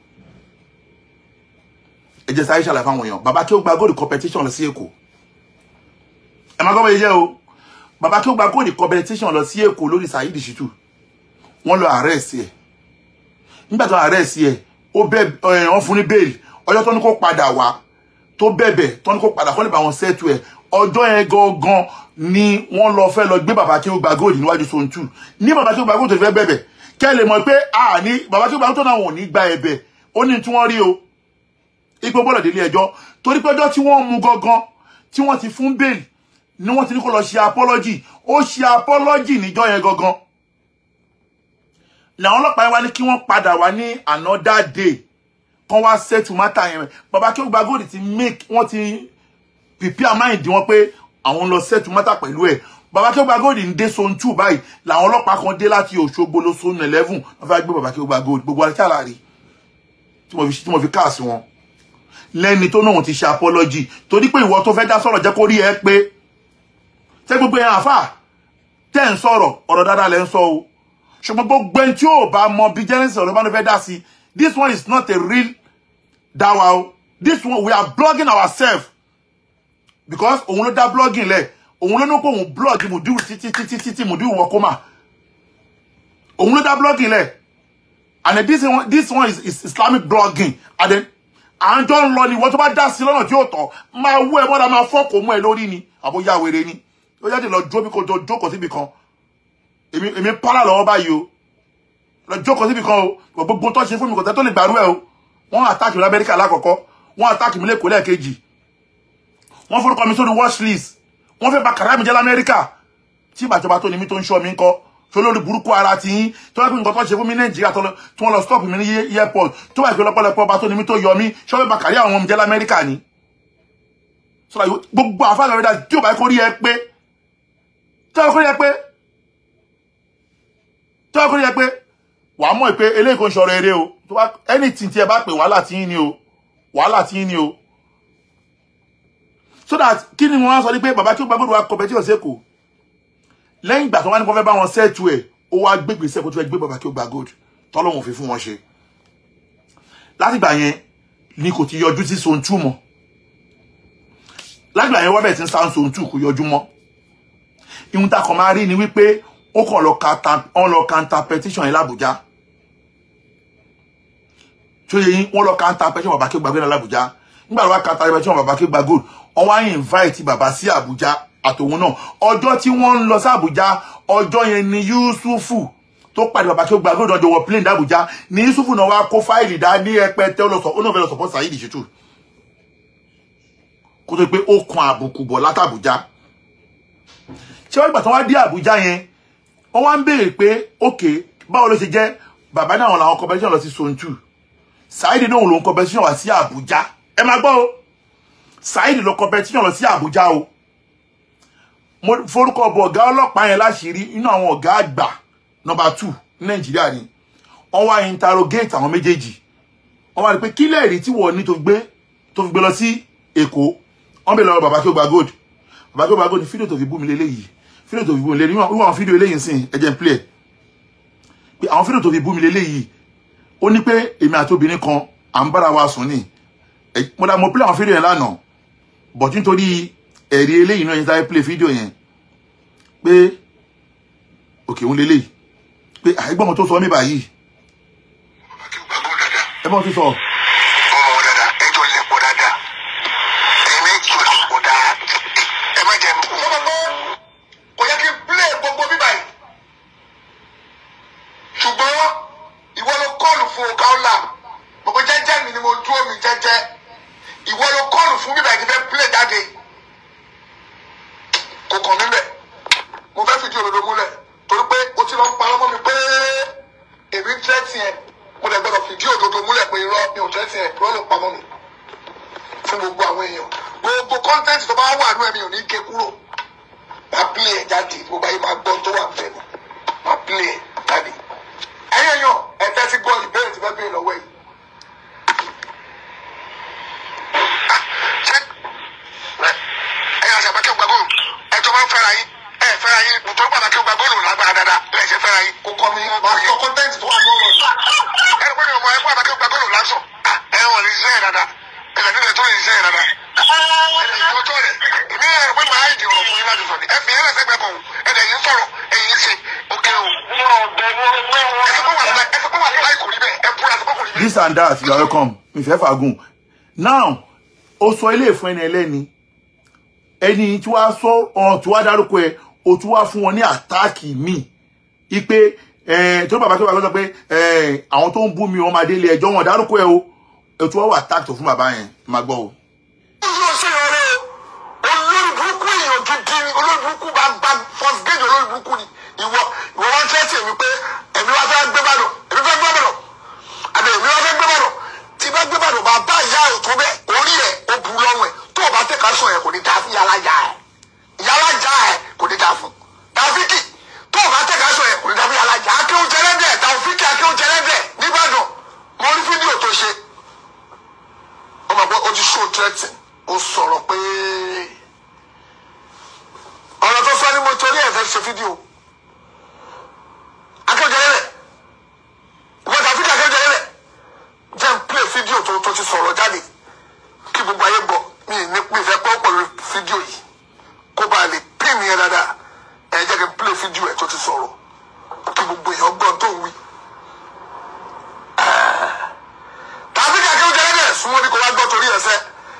ẹ jẹ́ Saheed ṣàlàyé fáwọn èèyàn bàbá kí ó gba gold competition lọ sí Èkó ẹ máa gbọ́ bẹ́ẹ̀ yẹ o bàbá kí ó gba gold competition lọ sí Èkó lórí Saheed Shittu wọ́n lọ arrest ẹ̀ nígbà tó arrest ẹ̀ ó bẹ ẹ wọ́n fún ní bail ọjọ́ tó ní kó padà wá tó bẹ̀bẹ̀ tó ní kó padà kó lè bá wọn settle ẹ̀ ọjọ́ yẹn gangan ni wọ́n lọ fẹ́ lọ gbé bàbá kí ó gba gold níwájú Sontu ní bàbá kí ó gba gold tó fẹ́ bẹ̀bẹ̀ kẹ́ lè mọ̀ pé a ní bàbá kí ó gba gold tó náà wọn ò ní gba ẹ̀bẹ̀ ó ní tí wọ́n rí o ipò gbọ́dọ̀ délé ẹjọ́ torí pé ọjọ́ tí wọ́n mú gangan tí wọ́n ti fún bail ni wọ́n ti ní kó lọ ṣe apology ó ṣe apology níjọ́ yẹn gangan làwọn ọlọ́pàá yẹn wá ní kí wọ́n padà wá ní another day kan wá settle matter yẹn bàbá kí ó gba gold ti make wọ́n ti prepare mind wọn pé àwọn lọ settle matter pẹ̀lú ẹ̀ bàbá kí ó gba gold ń dé Sontu báyìí làwọn ọlọ́pàá kan dé láti Òṣogbo lọ Zone eleven wọ́n fẹ́ gbé bàbá kí ó gba gold gbogbo àti àlàrí tí mo fi tí mo fi káàsì wọn lẹ́ni tó náà ti ṣe apology torí pé ìwọ tó fẹ́ dá sọ̀rọ̀ jẹ́ kó rí ẹ pé tẹ́ gbogbo yẹn àfà tẹ́ ń sọ̀rọ̀ ọ̀rọ̀ dáadáa lẹ́ ń sọ o ṣùgbọ́n gbogbo ẹni tí ò bá mọ bí genesis ọ̀rọ̀ bá ló fẹ́ dá sí this one is not a real dawa o this one we are blogging ourselves because òun ló dá blogging lẹ̀ òun ló ní pé òun blog mùdíwù títí títí títí mùdíwù wọ kọ́mà òun ló dá blogging lẹ̀ and then this one this one is, is islamic blogging and then à ń jọ ń lọ ni ìwọ tó bá dá sí lọ́nà tí yóò tọ́ máa wú ẹ mọ́ra máa fọ́ọ̀kù mú ẹ lórí ni àbóyá wèrè ni ó jáde lọ jó bí kò jọ jókòó síbi kan èmi èmi pálá lọ́wọ́ báyìí o lọ jókòó síbi kan o gbogbo tó ṣe fún mi kò tẹ́ tó lè gbàrú ẹ o wọ́n àtàkì mi lamẹ́ríkà lákọ̀ọ́kọ́ wọ́n àtàkì mi lẹ́kọ̀ọ́ lẹ́ẹ̀kejì wọ́n forúkọ mi sórí watch list wọ́n fẹ́ bà kàrá mi jẹ́ lamẹ́ríkà tí ìbàjọba tó ní mi tó ń ṣọ́ mi ń kọ́ tó lórí burúkú ara ti yín tó wá pé nǹkan tó ṣe fún mi nàìjíríà tó lọ- tí wọ́n lọ stop mi ní airport tó wà pé lọ́pọ̀lọpọ̀ ọba tó ní mi tó yọ mí ṣọ́ fẹ́ bà kàrí àwọn ọmọ mi jẹ́ lamẹ́ríkà ni sọ́dọ̀ yóò- gbogbo àfáàlọ́ rẹ̀ dá tí ò bá kó rí ẹ pé tí ò bá kó rí ẹ pé tí ò bá kó rí ẹ pé wàá mọ̀ pé eléyìí kò ń ṣọ̀rọ̀ eré o tó bá anything tí ẹ bá pè wàhálà tí yín ni o wàhálà tí yín ni o so that kí ni wọ́n sọ ní pé bàbá tí ó gbàgbọ́dọ̀ wa competition sẹ́kọ̀ọ́ lẹ́yìn ìgbà tó wá ní kó fẹ́ bá wọn sẹ́ẹ̀tù ẹ̀ ó wá gbégbé sẹ́kọ̀ọ́ tó fẹ́ gbé bàbá kí ó gba gold tọ́lọ́hún fi fún wọn ṣe láti ìgbà yẹn ni kò ti yọjú sí Sontu mọ́ láti ìgbà yẹn wọ́n bẹ̀rẹ̀ sí ń sáà Sontu kò yọjú mọ́ ihun tá a kàn máa rí ni wípé ó kàn lọ ka ta- wọ́n lọ counter petition yẹn l'Àbújá tó yẹ yín wọ́n lọ kanta pẹ́ṣẹ́ bàbá Akeugba Gold ní Abuja nígbà tó wá kanta pẹ́ṣẹ́ bàbá Akeugba Gold wọ́n wá invite bàbá sí Abuja àtòun náà ọjọ́ tí wọ́n ń lọ sí Abuja ọjọ́ yẹn ni Yusufu tó pàdé bàbá Akeugba Gold ọjọ́ wọ plane d'Abuja ni Yusufu náà wá kó fáìlì dá ní ẹpẹtẹ ó lọ sọ ó náà fẹ́ lọ sọpọ́ Saheed Shittu kó tó pé ó kan àbùkù bọ̀ látàbújá ṣé wọ́n gbà tí wọ́n wá dé Àbújá yẹn wọ́n wá ń béèrè pé ókè báwo ló ṣe jẹ́ bàbá náà làwọn competition lọ sí Sontu Saheed náà lòun competition wá sí Àbújá ẹ máa gbọ́ o Saheed lọ competition lọ sí Àbújá o mo forúkọ bọ ọ̀gá ọlọ́pàá yẹn láṣìírí inú àwọn ọ̀gá àgbà number two ní Nàìjíríà ni wọ́n wá interrogate àwọn méjèèjì wọ́n wá rí pé kílẹ̀ rí tí wọ́n ní tó gbé tó fi gbé lọ sí Èkó wọ́n bèèrè lọ́wọ́ bàbá Akeugba Gold bàbá Akeugba Gold ní fídíò tó fi bú mi lélẹ́yìí fídíò tó fi bú mi lélẹ́yìí wọ́n àwọn fídíò eléyìí sìn ẹ̀jẹ̀ ń play pé àwọn fídíò tó fi bú mi lélẹ́yìí ó ní pé èmi àti obìnrin kan à ń bára wa sùn ní mo dá mo play àwọn fídíò yẹn lánàá but nítorí ẹ̀rí eléyìí náà yẹn sáré play fídíò yẹn pé òkè òun lélẹ́yìí pé àìgbọ́n mo tó sọ mí báyìí Akeugba Gold dáadáa ẹ̀gbọ́n tó sọ ọmọ wọn dáadáa ẹjọ́ lẹ́pọ̀ dáadáa ẹ̀mí jù lẹ́pọ̀ dáadáa ẹ má jẹ́ mú. ọmọ gbọ́ kò yẹ kí n play gbogbo bíbá yìí ṣùgbọ́n ìwọ ló kọ́ọ̀lù fún ọ̀gá ọ̀la gbogbo jẹ́jẹ́ mi ni mo dúró mi jẹ́jẹ́ ìwọ ló kọ́ọ̀lù fún bíbá yìí fẹ́ play jáde kò kàn mí bẹ̀ mo fẹ́ fìdí òdodo múlẹ̀ torí pé o ti lọ ń parọ́ mọ́ mi pé èmi ń tẹ́tì ẹ̀ mo dẹ̀ gbọ́dọ̀ fìdí òdodo múlẹ̀ pé irọ́ mi ò tẹ́tì ẹ̀ irọ́ ló pamọ́ mi fún gbogbo àwọn èèyàn gbogbo kọ́ńtẹ́ǹtì tó bá wà nú ẹ̀mí ò ní gé kúrò máa pílẹ̀ ẹ̀ jáde gbogbo ayé máa gbọ́ tó wà bẹ́ẹ̀ ni máa pílẹ̀ ẹ̀ jáde ẹ̀yin èèyàn ẹ̀ tẹ́tí gbọ́ ìbéèrè tí fẹ́ béèrè lọ́wọ́ yìí. ṣé ẹ̀yin àṣà bàkẹ́ gbàgbọ́ ẹ̀ tó máa ń fẹ́ra yín ẹ̀ fẹ́ra yín nítorí pàtàkì gbàgbọ́ lò lágbára dáadáa ẹ̀ ṣe fẹ́ra yín. kò kọ́ mi máa sọ kọ́ńtẹ́ǹtì tó wà ní ọ̀rọ̀ yìí. ẹni pé mi ò mọ ẹgbẹ́ pàtàkì gbàgbọ́ lò lásán ẹ̀ wọ̀n lè ṣiṣẹ́ yẹn dáadáa ẹ̀ nílẹ̀ tó lè ṣiṣẹ́ yẹn dáadáa. ẹ̀rẹ̀ ìjọ́jọ́ rẹ̀ èmi ẹ̀ pé màá ìdí ọ̀rọ̀ fún yín láti sọ ni ẹ̀ fi yẹn lẹ́sẹ̀ gbẹ bọ̀ ẹ̀dẹ̀ yín sọ̀rọ̀ ẹ̀yìn ṣe òkè o. ẹ̀sìn pé wà láì ẹ̀sìn pé wà láì kò rí bẹ́ẹ̀ ẹ̀ búra sí pé kò rí bẹ́ẹ̀. this and that you are welcome ìfẹ́ fàgùn now ó sọ ilé ìfún ẹni ẹlẹ́ni ẹni tí wàá sọ ọ̀hún tí wàá dárúkọ ẹ o tún wá fún wọn ní àtáàkì míì ipe tó bàbá tó bàbá sọ pé eh, àwọn tó ń bú mi wọn máa délé ẹjọ́ wọn dárúkọ ẹ o o tún wá wà táàkì tó fún bàbá yẹn máa gbọ́ o. yóò ṣe ọ̀rẹ́ olórí burúkú èèyàn gidi ni olórí burúkú bá bá first gate olórí burúkú ni ìwọ ìwọ wọn tẹ́ tì mí pé èmi wá fẹ́ gbé bàdàn èmi fẹ́ gbé bàdàn àbẹ̀ èmi wá fẹ́ gbé bàdàn tí bá gbé bàdàn bá bá ìyá ẹ̀ tó bẹ́ orí ẹ̀ ó bu lọ́rùn ẹ̀ tó o bá tẹ̀ ká sọ ẹ̀ kò ní dáa fún yàrá ya ẹ̀ yàrá já ẹ̀ kò ní dáa fún tàfíkì tó o bá tẹ̀ ká sọ ẹ̀ kò ní dáa fún yàrá ya akéwù jẹlẹ́dẹ̀ tàfíkì akéwù jẹlẹ́dẹ̀ nìbàdàn mo rí fídíò tó ṣe ó máa gbọ́ ó ti ṣó tẹ́tì ó sọ̀rọ̀ pé ọ̀rọ̀ tó sọ ni mo torí ẹ̀ fẹ́ ṣe fídíò akéwòjẹ́lẹ́lẹ̀ ìwọ́n tàbí akéwòjẹ́lẹ́lẹ̀ jẹ́ n play fídíò tó tó ti sọ̀rọ̀ jáde kí gbogbo ayé gbọ́ mi ní mi fẹ́ pọ́ pẹ̀lú fídíò yìí kó bá a lè pín mi yẹn dáadáa ẹ̀ jẹ́ kí n play fídíò ẹ̀ tó ti sọ̀rọ̀ kí gbogbo èèyàn gbọ́ tó ń wí. tàbí akéwòjẹ́lẹ́lẹ̀ súnmọ́ bí kò wá gbọ́ torí ẹ̀sẹ̀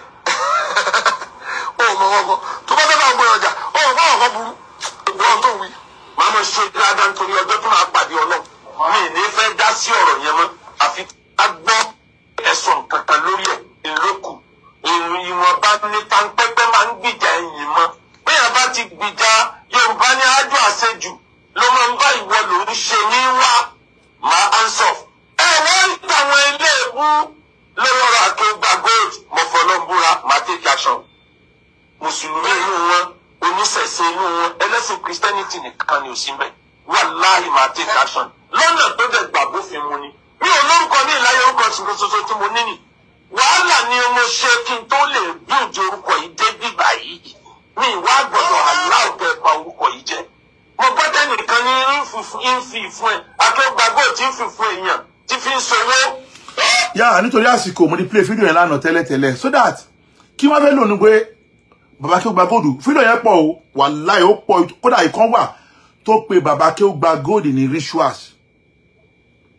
ó mọ wọn kọ tó bá fẹ́ bá gbé ọjà ó mọ báwọn kan burú gbọ́n tó wí. màá mọ ṣe dáadáa nítorí ọjọ́ tó máa pàdé ọlọ́ mi ì ní fẹ́ dá sí ọ̀rọ̀ yẹn mọ́ àfi ká gbọ́ ẹ̀sùn kankan lórí ẹ̀ ìlókù ìwọ̀nba ní tanpẹ́pẹ́ máa ń gbìjà ẹ̀yìn mọ́ bẹ́ẹ̀ bá ti gbìjà yorùbá ní ájò àṣejù ló máa ń bá ìwọ lòún ṣe ní wá máa answer. ẹ wọ́n ń tàwọn ilé ewu lọ́wọ́rọ̀ Akeugba Gold mọ̀fọ́lọ́búra máa take action mùsùlùmí inú wọn oníṣẹ̀ṣe inú wọn ẹlẹ́sìn christianity nìkan ni ò sí mbẹ̀ wàláhì máa take action lọ́nà tó dẹ̀ gbà bófin mu ni mi ò lórúkọ ní ìláyé orúkọ ṣoṣo tí mo ní nì wàhálà ni mo ṣe kí n tó lè bíòjì orúkọ yìí dé bíbà yìí mi ìwà gbọ́dọ̀ aláwùjọ ẹ̀pà orúkọ yìí jẹ́ mo gbọ́dọ̀ nìkan ní ń fi ìfún ẹ̀ Akeugba Gold tí ń fi fún èèyàn tí fi ń sowó yà nítorí àsìkò mo ti play fídíò yẹn lánàá tẹ́lẹ̀tẹ́lẹ̀ so that kí wọ́n fẹ́ lò ní pé bàbá Akeugba Gold fídíò yẹn pọ̀ o wàláhì ó pọ̀ kódà ìkan wà tó pe bàbá Akeugba Gold ní rituals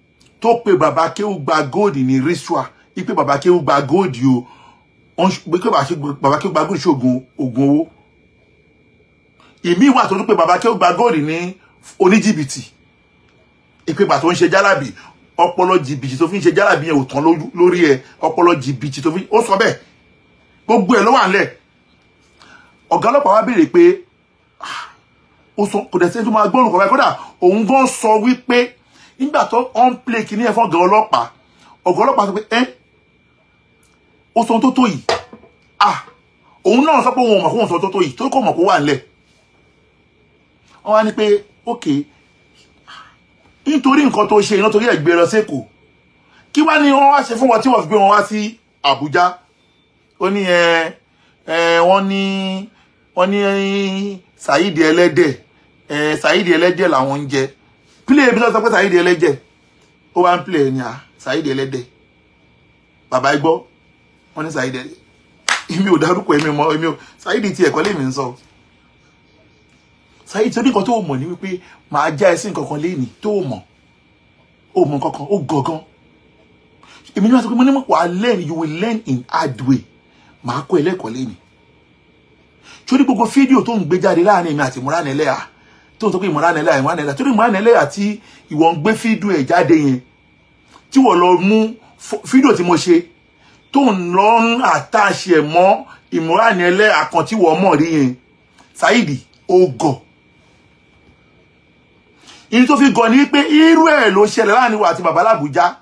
tó pe bàbá kéwù gba gold ní ritual ipe bàbá kéwù gba gold o wọ́n ṣ- pé bàbá kéwù gba gold ṣoògùn oògùn owó ìmí wà tó tún pé bàbá kéwù gba gold ní oníjìbìtì ìpégbà tó ń ṣe jálàbì ọpọlọ jìbìtì tó fi ń ṣe jálàbì yẹn ò tán lójú- lórí ẹ ọpọlọ jìbìtì tó fi ó sọ bẹ́ẹ̀ gbogbo ẹ ló wà nílẹ̀ ọ̀gá ọlọ́pàá wá béèrè pé ah, ó sọ kò dẹ̀ sẹ́ni tó máa gbọ́rùn kọ̀ọ̀kan kódà òun gan sọ wípé nígbà tó on play kìíní ẹ̀ fún ọ̀gá ọlọ́pàá ọ̀gá ọlọ́pàá sọ pé ẹ́ ó sọ ohun tó tó yìí ah òun náà sọ pé òun ò mọ̀ kó òun sọ ohun tó tó yìí tó kò mọ̀ kó wà nílẹ̀ wọ́n wá ní pé okay nítorí nǹkan tó ṣe iná torí ẹ̀ gbé lọ sẹ́kọ̀ọ́ kí wá ní wọ́n wá ṣe fún wọn tí wọ́n fi gbé wọn wá sí Àbújá ó ní ẹ ẹ wọ́n ní wọ́n ní Saheed ẹlẹ́dẹ̀ ẹ Saheed ẹlẹ́dẹ̀ làwọn ń jẹ pílẹ̀ ibi tó sọ pé Saheed ẹlẹ́dẹ̀ ó wá ń pílẹ̀ ní à Saheed ẹlẹ́dẹ̀ bàbá ẹ gbọ́ wọ́n ní Saheed ẹlẹ́dẹ̀ èmi ò dárúkọ èmi mọ èmi ò Saheed ti ẹ̀kọ́ lèmi ń sọ Saheed torí nǹkan tó mọ̀ ní wípé màá já ẹ sí nǹkan kan léèní tó mọ̀ ó mọ̀ nǹkan kan ó gangan èmi ní wọ́n sọ pé mo ní mọ̀ wà á learn you will learn in hard way màá kọ́ ẹlẹ́kọ̀ọ́ léèní torí gbogbo fídíò tó ń gbé jáde láàrin èmi àti Imran Eleha tó ń sọ pé Imran Eleha Imran Eleha torí Imran Eleha tí ìwọ ń gbé fídíò ẹ̀ jáde yẹn tí wọ́n lọ mú fó- fídíò tí mo ṣe tó ń lọ ń àtàṣe ẹ̀ mọ́ Imran Eleha kan tí wọ́n mọ̀ rí yẹn Saheed ó gọ̀ ìyí tó fi gọ̀ ní pé irú ẹ̀ ló ṣẹlẹ̀ láàrin wa àti bàbá làbújá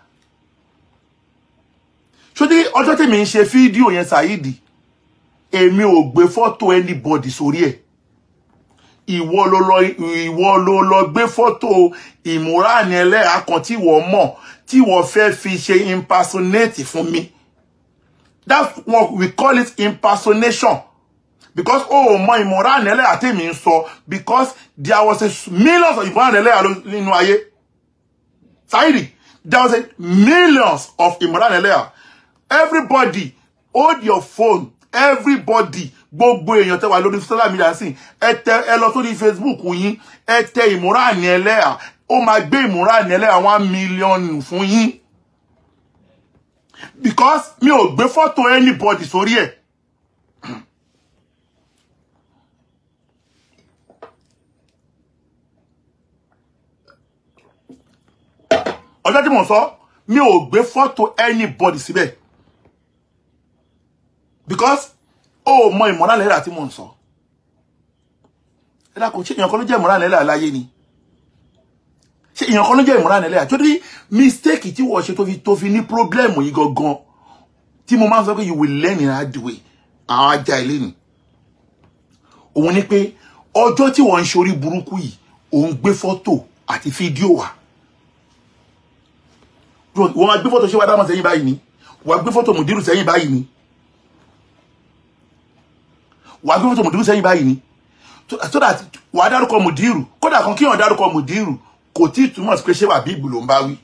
ṣódí ọjọ́ tèmi ń ṣe fídíò yẹn Saheed èmi ò gbé fọ́tò anybody sórí ẹ̀ ìwọ ló lọ ìwọ ló lọ gbé fọ́tò Imran Eleha kan tí wọ́n mọ̀ tí wọ́n fẹ́ fi ṣe impersonate fún mi that's what we call it impersonation because oh mọ Imran Eleha tèmi ń sọ because there was a millions of Imran Eleha ló- nínú ayé Saheed there was a millions of Imran Eleha everybody hold your phone everybody gbogbo èèyàn tẹ́ wà lórí social media sí ẹ tẹ ẹ lọ sórí Facebook yín ẹ tẹ Imran Eleha ó máa gbé Imran Eleha one million fún yín because mi ò gbé fọ́tò anybody sórí ẹ̀. ọjọ́ tí mò ń sọ mi ò gbé fọ́tò anybody síbẹ̀ because ó mọ Imran Eleha tí mò ń sọ ẹ̀dá kò ṣe èèyàn kan ló jẹ́ Imran Eleha láyé ni ṣe èèyàn kan ló jẹ́ Imran Eleha tó dé mistake tí wọ́n ṣe tó fi tó fi ní problem yìí gangan tí mo máa ń sọ pé you will learn in hard way àwọn ajá ilé ni òun ni pé ọjọ́ tí wọ́n ń ṣe orí burúkú yìí òun gbé fọ́tò àti fídíò wá wọ́n máa gbé fọ́tò ṣé wàá dámọ̀ sẹ́yìn báyìí ni wàá gbé fọ́tò mùdírù sẹ́yìn báyìí ni wàá gbé fọ́tò mùdírù sẹ́yìn báyìí ni so so that wàá dárúkọ mùdírù kódà kan kíyàn dárúkọ mùdírù kò tí ì túmọ̀ sí pé ṣé wà bíbù ló ń bá wí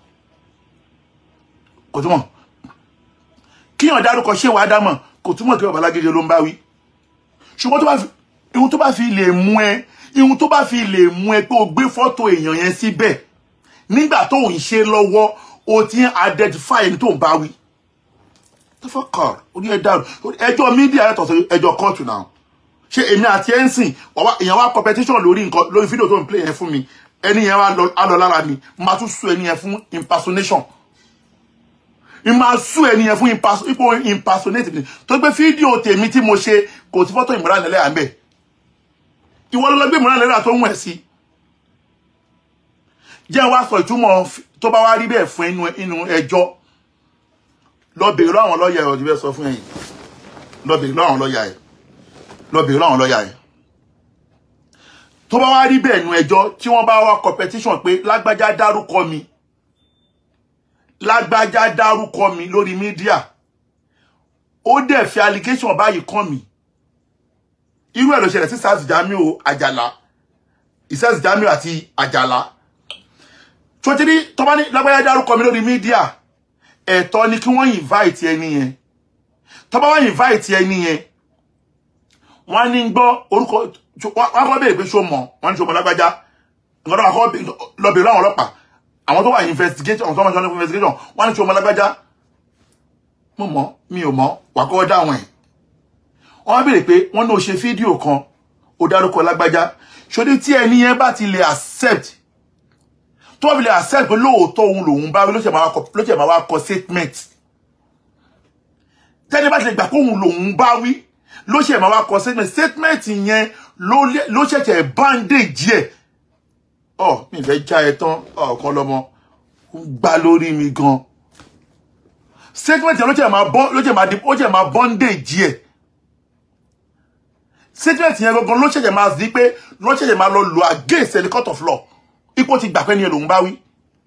kò túmọ̀ kíyàn dárúkọ ṣé wàá dámọ̀ kò túmọ̀ kí babalágége ló ń bá wí ṣùgbọ́n tó bá fi ihun tó bá fi lè mú ẹ ihun tó bá fi lè mú ẹ pé o gbé fọ́tò èèyàn yẹn síbẹ̀ nígbà tó ń ṣe lọ́wọ́ o ti ń identify ẹni tó ń bá wí the fuck card orí ẹ dàrú ẹjọ́ mídíà yàtọ̀ sí ẹjọ́ kóòtù náà ṣé èmi àti ẹ̀ ń sìn ọwá èèyàn wá competition lórí nǹkan lórí fídíò tó ń play yẹn fún mi ẹni yẹn wá lọ á lọ lára mi máa tún sún ẹni yẹn fún impersonation n máa sún ẹni yẹn fún imperson- ipò impersonate mi tó gbé fídíò tèmi tí mo ṣe kò sí fọ́tò Imran Eleha ń bẹ̀ ìwọ ló lọ gbé Imran Eleha tó ń wẹ̀ sí jẹ́ wá sọ ìtumọ̀ f- tó bá wá rí bẹ́ẹ̀ fún inú inú ẹjọ́ lọ bèèrè lọ́wọ́ àwọn lọ́ọ̀yà ẹ̀ ọ̀dí bẹ́ẹ̀ sọ fún ẹ̀yìn lọ bèèrè lọ́wọ́ àwọn lọ́ọ̀yà ẹ̀ lọ bèèrè lọ́wọ́ àwọn lọ́ọ̀yà ẹ̀ tó bá wá rí bẹ́ẹ̀ nu ẹjọ́ tí wọ́n bá wá competition pé lágbájá dárúkọ mi lágbájá dárúkọ mi lórí mídíà ó dẹ̀ fi allegation báyìí kàn mí irú ẹ̀ ló ṣẹlẹ̀ sí sars jamiu àjàlá ìsẹ́sì jamiu àti àjàlá sotiri tó bá ní lágbájá dárúkọ mi lórí mídíà ẹ̀tọ́ ni kí wọ́n invite ẹni yẹn tó bá wá invite ẹni yẹn wọ́n ní gbọ́ orúkọ wọ́n kọ́ béèrè pé ṣó mọ̀ wọ́n ní ṣó mọ̀ lágbájá nǹkan tó wà kọ́ lọ bèèrè láwọn ọlọ́pàá àwọn tó wà investigation àwọn tó wà ní investigation wọ́n ní tí ọmọ lágbájá mo mọ̀ mi ò mọ̀ wà kọ́ dáwọn ẹ̀ wọ́n béèrè pé wọ́n ní o ṣe fídíò kan ó dárúkọ lágbájá ṣòdí tí ẹni yẹn bá ti lè accept tó bá fi lè accept pé lóòótọ́ òun lòun bá wí ló ṣe máa wá kọ ló ṣe máa wá kọ statement tẹ́ni bá ti lè gbà pé òun lòun bá wí ló ṣe máa wá kọ statement statement yẹn ló lé- ló ṣẹ̀ṣẹ̀ bandage ẹ̀ ọ mi fẹ́ já ẹ tán ọ̀kan lọ́mọ ó gbá lórí mi gan statement yẹn ló ṣe máa bọ́ ló ṣe máa di ó ṣe máa bondage ẹ̀ statement yẹn gangan ló ṣẹ̀ṣẹ̀ máa di pé ló ṣẹ̀ṣẹ̀ máa lọ lò against the court of law ipò ti gbà pé ní ẹ lòun bá wí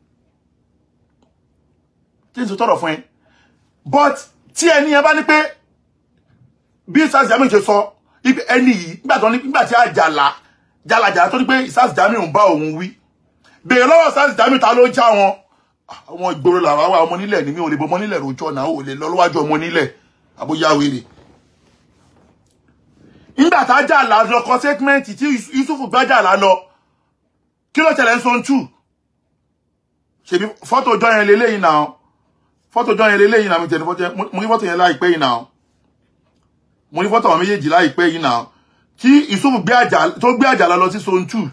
tí n sọ tọrọ fún ẹ but tí ẹni yẹn bá ní pé bí sars jamiu ṣe sọ ibi ẹni yìí nígbà tó ní nígbà tí àjàlá jàlàjàlá tó ní pé sars jamiu ń bá òun wí bèèrè lọ́wọ́ sars jamiu ta ló já wọn àwọn ìgboro làwọn àwọn ọmọ nílẹ̀ ní mi ò lè bọ ọmọ nílẹ̀ rojọ́ náà ò lè lọ lọ́wájú ọmọ nílẹ̀ àbóyá wèrè nígbà tá jàlá lọ kọ sẹ́tímẹ́ǹtì tí yusufu gbá jàlá lọ kí ló tẹ̀lé ń sọ ń tù ṣèbí fọ́tò ọjọ́ yẹn lélẹ́yìn náà fọ́tò ọjọ́ yẹn lélẹ́yìn náà mi tẹ̀lé fọ́tò yẹn mo rí fọ́tò yẹn láìpẹ́ yìí náà mo rí fọ́tò àwọn méjèèjì láìpẹ́ yìí náà tí Yusuf gbé àjà tó gbé àjàlá lọ sí zone two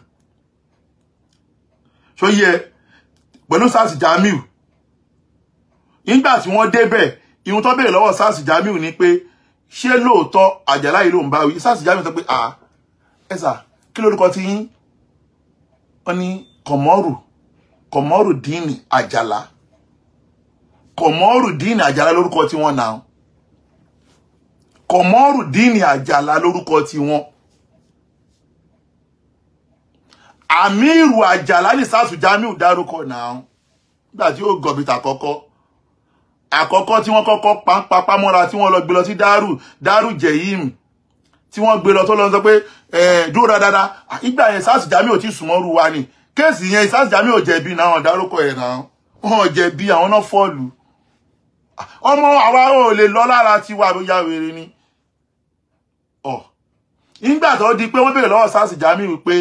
ṣó yẹ pẹ̀lú sars Jamiu nígbà tí wọ́n débẹ̀ ìhun tó béèrè lọ́wọ́ sars Jamiu ni pé ṣé lóòótọ́ àjàlá yìí ló ń bá wí sars Jamiu sọ pé à ẹ sà kí lórúkọ ti yín wọ́n ní kọ̀mọ́rù kọ̀mọ́rù díìnì àjàlá kọ̀mọ́rù díìnì àjàlá lórúkọ tí wọ́n náà kọ̀mọ́rù díìnì àjàlá lórúkọ tí wọ́n àmírù àjàlá ní sars Jamiu dárúkọ náà nígbà tí ó gọ̀bìtà àkọ́kọ́ àkọ́kọ́ tí wọ́n kọ́kọ́ pàápàámọ́ra tí wọ́n lọ gbé lọ sí dárù dárù jẹ̀yìm tí wọ́n gbé lọ tó lọ sọ pé ẹ̀ dúró dáadáa ìgbà yẹn sars Jamiu ò tí sùnmọ́rù wa ni kéèsì yẹn sars Jamiu ò jẹ̀bi náà wọ́n dárúkọ ẹ̀ náà wọ́n jẹ̀bi àwọn náà fọ́ọ̀lù ọmọ àwa ò lè lọ lára tiwa ló yá wèrè ni ọ nígbà tó di pé wọ́n béèrè lọ́wọ́ sars Jamiu pé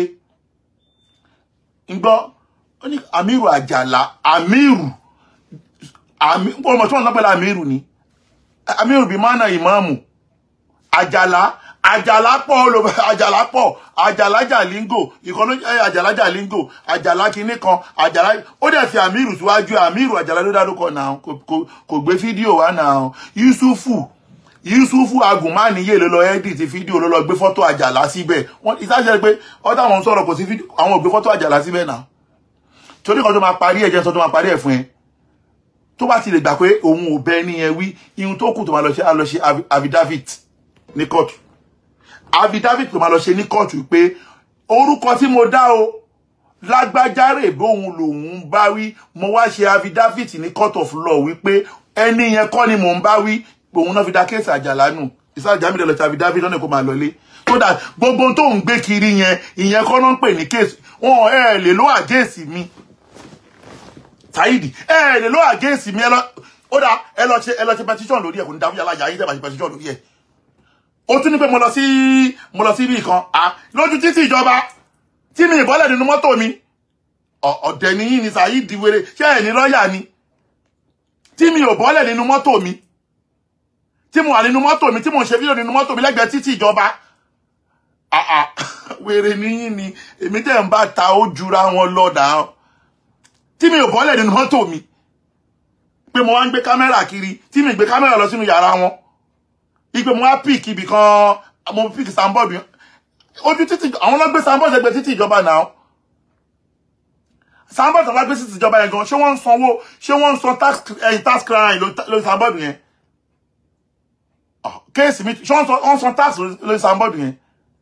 ń gbọ́ ó ní amiru àjàlá amiru àmì ọmọ tí wọ́n ń pẹ̀lú amiru ni amiru bíi mánà ìmáàmù àjàlá àjàlá pọ̀ olùbẹ̀ àjàlá pọ̀ àjàlá jàlíngò ìkọ́nú àjàlá jàlíngò àjàlá kinní kan àjàlá ó dẹ̀ fi amiru síwájú amiru àjàlá ló dárúkọ náà kò- kò- kò gbé fídíò wá náà yusufu yusufu agùnmáníyè ló lọ edit fídíò ló lọ gbé fọ́tò àjàlá síbẹ̀ wọ́n ìsáṣẹ́ pé ọ̀tá àwọn sọ̀rọ̀ kò sí fídíò àwọn ò gbé fọ́tò àjàlá síbẹ̀ náà torí kan tó máa parí ẹ̀jẹ̀ sọ tó máa parí ẹ̀ fún ẹ tó bá ti lè gbà pé òun ò bẹ ní ẹ wí ihun tó kù tó máa lọ ṣe á lọ ṣe avi- affidavit ní kóòtù affidavit tó máa lọ ṣe ní kóòtù pé orúkọ tí mo dá o lágbájáre bóun lòun bá wí mo wá ṣe affidavit ní court of law wípé ẹni yẹn kọ́ ni mò ń bá wí òun náà fi dá kéèsì àjàlá nù ìsáàjà mi lè lọ ṣe affidavit lọ́nà kó máa lọlé so that gbogbo ohun tó ń gbé kiri yẹn ìyẹn kọ́ náà ń pè ní kéèsì wọn ẹ lè lọ àgéèsì mi Saidi ẹ lè lọ àgéèsì mi ẹ lọ ó dà ẹ lọ ṣe ẹ lọ ṣe petition lórí ẹ kò ní dábìyà láyà yín tẹ́ bá ṣe petition lórí ẹ ó tún ní pé mo lọ sí mo lọ sí ibì kan à lójú títì ìjọba tí mi ìbọ́lẹ̀ nínú mọ́tò mi Ọ̀- ọ̀dẹ̀ ni yín ni Saidi wéré ṣé ẹ̀ ní lọ́ọ̀yà ni tí mi ò bọ́lẹ̀ nínú mọ́tò mi tí mo wà nínú mọ́tò mi tí mo ń ṣe fídíò nínú mọ́tò mi lẹ́gbẹ̀ẹ́ títì ìjọba àà wèrè ni yín ni èmi tẹ̀ ń bá ta ó jura wọn lọ́dà tí mi ò bọ́lẹ̀ nínú mọ́tò mi pé mo wá ń gbé kámẹ́rà kiri tí mi gbé kámẹ́rà lọ sínú yàrá wọn ipe mo wá píìkì ibì kan mo píìkì sambọ́ọ̀dù yẹn ojú títì àwọn náà gbé sambọ́ọ̀dù ẹgbẹ́ títì ìjọba náà sambọ́ọ̀dù tó bá gbé títì ìjọba yẹn gan ṣé wọ́n ń sanwó ṣé wọ́n ń san tax ẹ̀yìn tax crime lórí sambọ́ọ̀dù yẹn Ah, kéèsì mi ṣé wọ́n san- wọ́n san tax lórí sambọ́ọ̀dù yẹn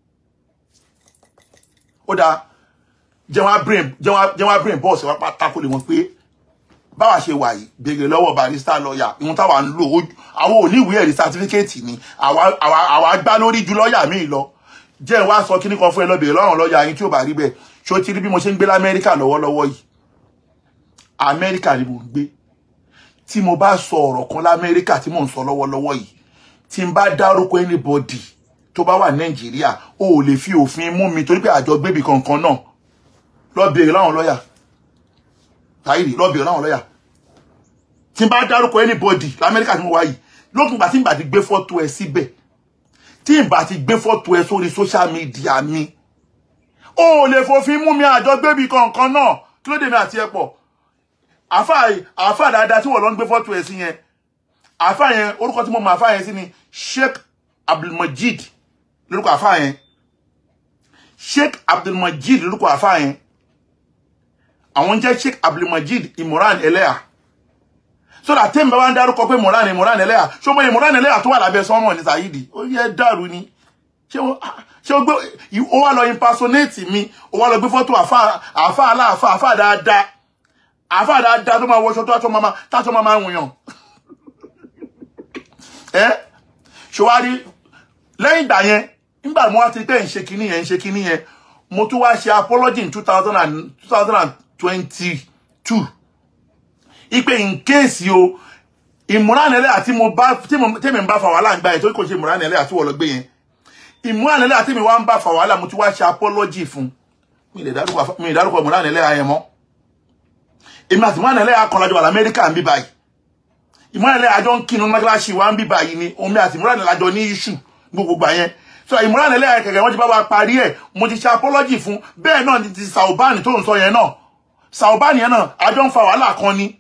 ó dáa jẹun á brain jẹun á jẹun á brain bọ́ọ̀sì wá pátákó lè wọ́n pé báwa ṣe wà yìí béèrè lọ́wọ́ barista lọ́ọ̀yà ìhun táwa ń lò ó- àwọn ò ní ìwé ẹ̀rí sátífíkẹ́ẹ̀tì ni àwa àwa àwa gbá lórí ju lọ́ọ̀yà míì lọ jẹ́ ẹ̀ wá sọ kíní kan fún ẹ lọ béèrè lọ́rùn lọ́ọ̀yà yín tí ò bá rí bẹ́ẹ̀ ṣé o ti rí bí mo ṣe ń gbé lamẹ́ríkà lọ́wọ́lọ́wọ́ yìí amẹ́ríkà ni mo ń gbé tí mo bá sọ ọ̀rọ̀ kan lamẹ́ríkà tí mò ń sọ lọ́wọ́lọ́wọ́ yìí tí n bá dárúkọ anybody tó bá wà nàìjíríà o ò lè fi òfin mú mi torí pé àjọ gbébì kankan náà lọ béèrè láwọn lọ́ọ̀yà Saidi lọ bẹ̀rẹ̀ láwọn lọ́yà tí n bá dárúkọ anybody lamẹ́ríkà tí mo wá yìí lókun ìgbà tí n bá ti gbé fọ́tò ẹ síbẹ̀ tí n bá ti gbé fọ́tò ẹ sórí social media mi ó lè fòfin mú mi àjọ gbébi kankan náà kí ló dé mi àti ẹ pọ̀ àfà àfà dáadáa tí wọ́n lọ ń gbé fọ́tò ẹ sí yẹn àfà yẹn orúkọ tí mo mọ àfà yẹn sí ni Sheikh Abdulmajid lórúkọ àfà yẹn Sheikh Abdulmajid lórúkọ àfà yẹn àwọn jẹ́ Sheikh Abdulmajid Imran Eleha so that tẹ́mi bá wá ń dárúkọ pé Imran Imran Eleha ṣé o mọ Imran Eleha tó wà lábẹ́ sọ́mọ̀ ní Saidi ó yẹ dàrú ni ṣé o ṣé o gbé o wá lọ impersonate mi o wá lọ gbé fọ́tò àfà àfà aláàfà àfà dáadáa àfà dáadáa tó máa wọṣọ tó àtọ́ máa tátọ́ máa máa wùyàn ẹ ṣòwárí lẹ́yìn ìgbà yẹn nígbà mo wá ti pé ń ṣe kinní yẹn ń ṣe kinní yẹn mo tún wá ṣe apology in two thousand and two thousand and twenty-two ipe in case o ìmúránilẹ́ àti mo bá tèmi ń bá fa wàhálà ń gbà yẹn torí kò ṣe ìmúránilẹ́ àti wọ́n lọ gbé yẹn ìmúránilẹ́ àti mi wá ń bá fa wàhálà mo ti wá ṣe apology fún mi ì dárúkọ ìmúránilẹ́ ayẹn mọ́ èmi àti ìmúránilẹ́ akọ̀lájọ wà lamẹ́ríkà ń bí báyìí ìmúránilẹ́ àjọ ń kinu mọ́gíláṣí wa ń bí báyìí ni omi àti ìmúránilẹ́ àjọ ní iṣu gbogbo gbà yẹn so ìmúránilẹ́ kẹ̀kẹ́ wọ́n ti bá wa parí ẹ̀ mo ti ṣe apology fún bẹ́ẹ̀ náà ni ti Saubani tó ń sọ yẹn náà Saubani yẹn náà àjọ ń fa wàhálà kan ni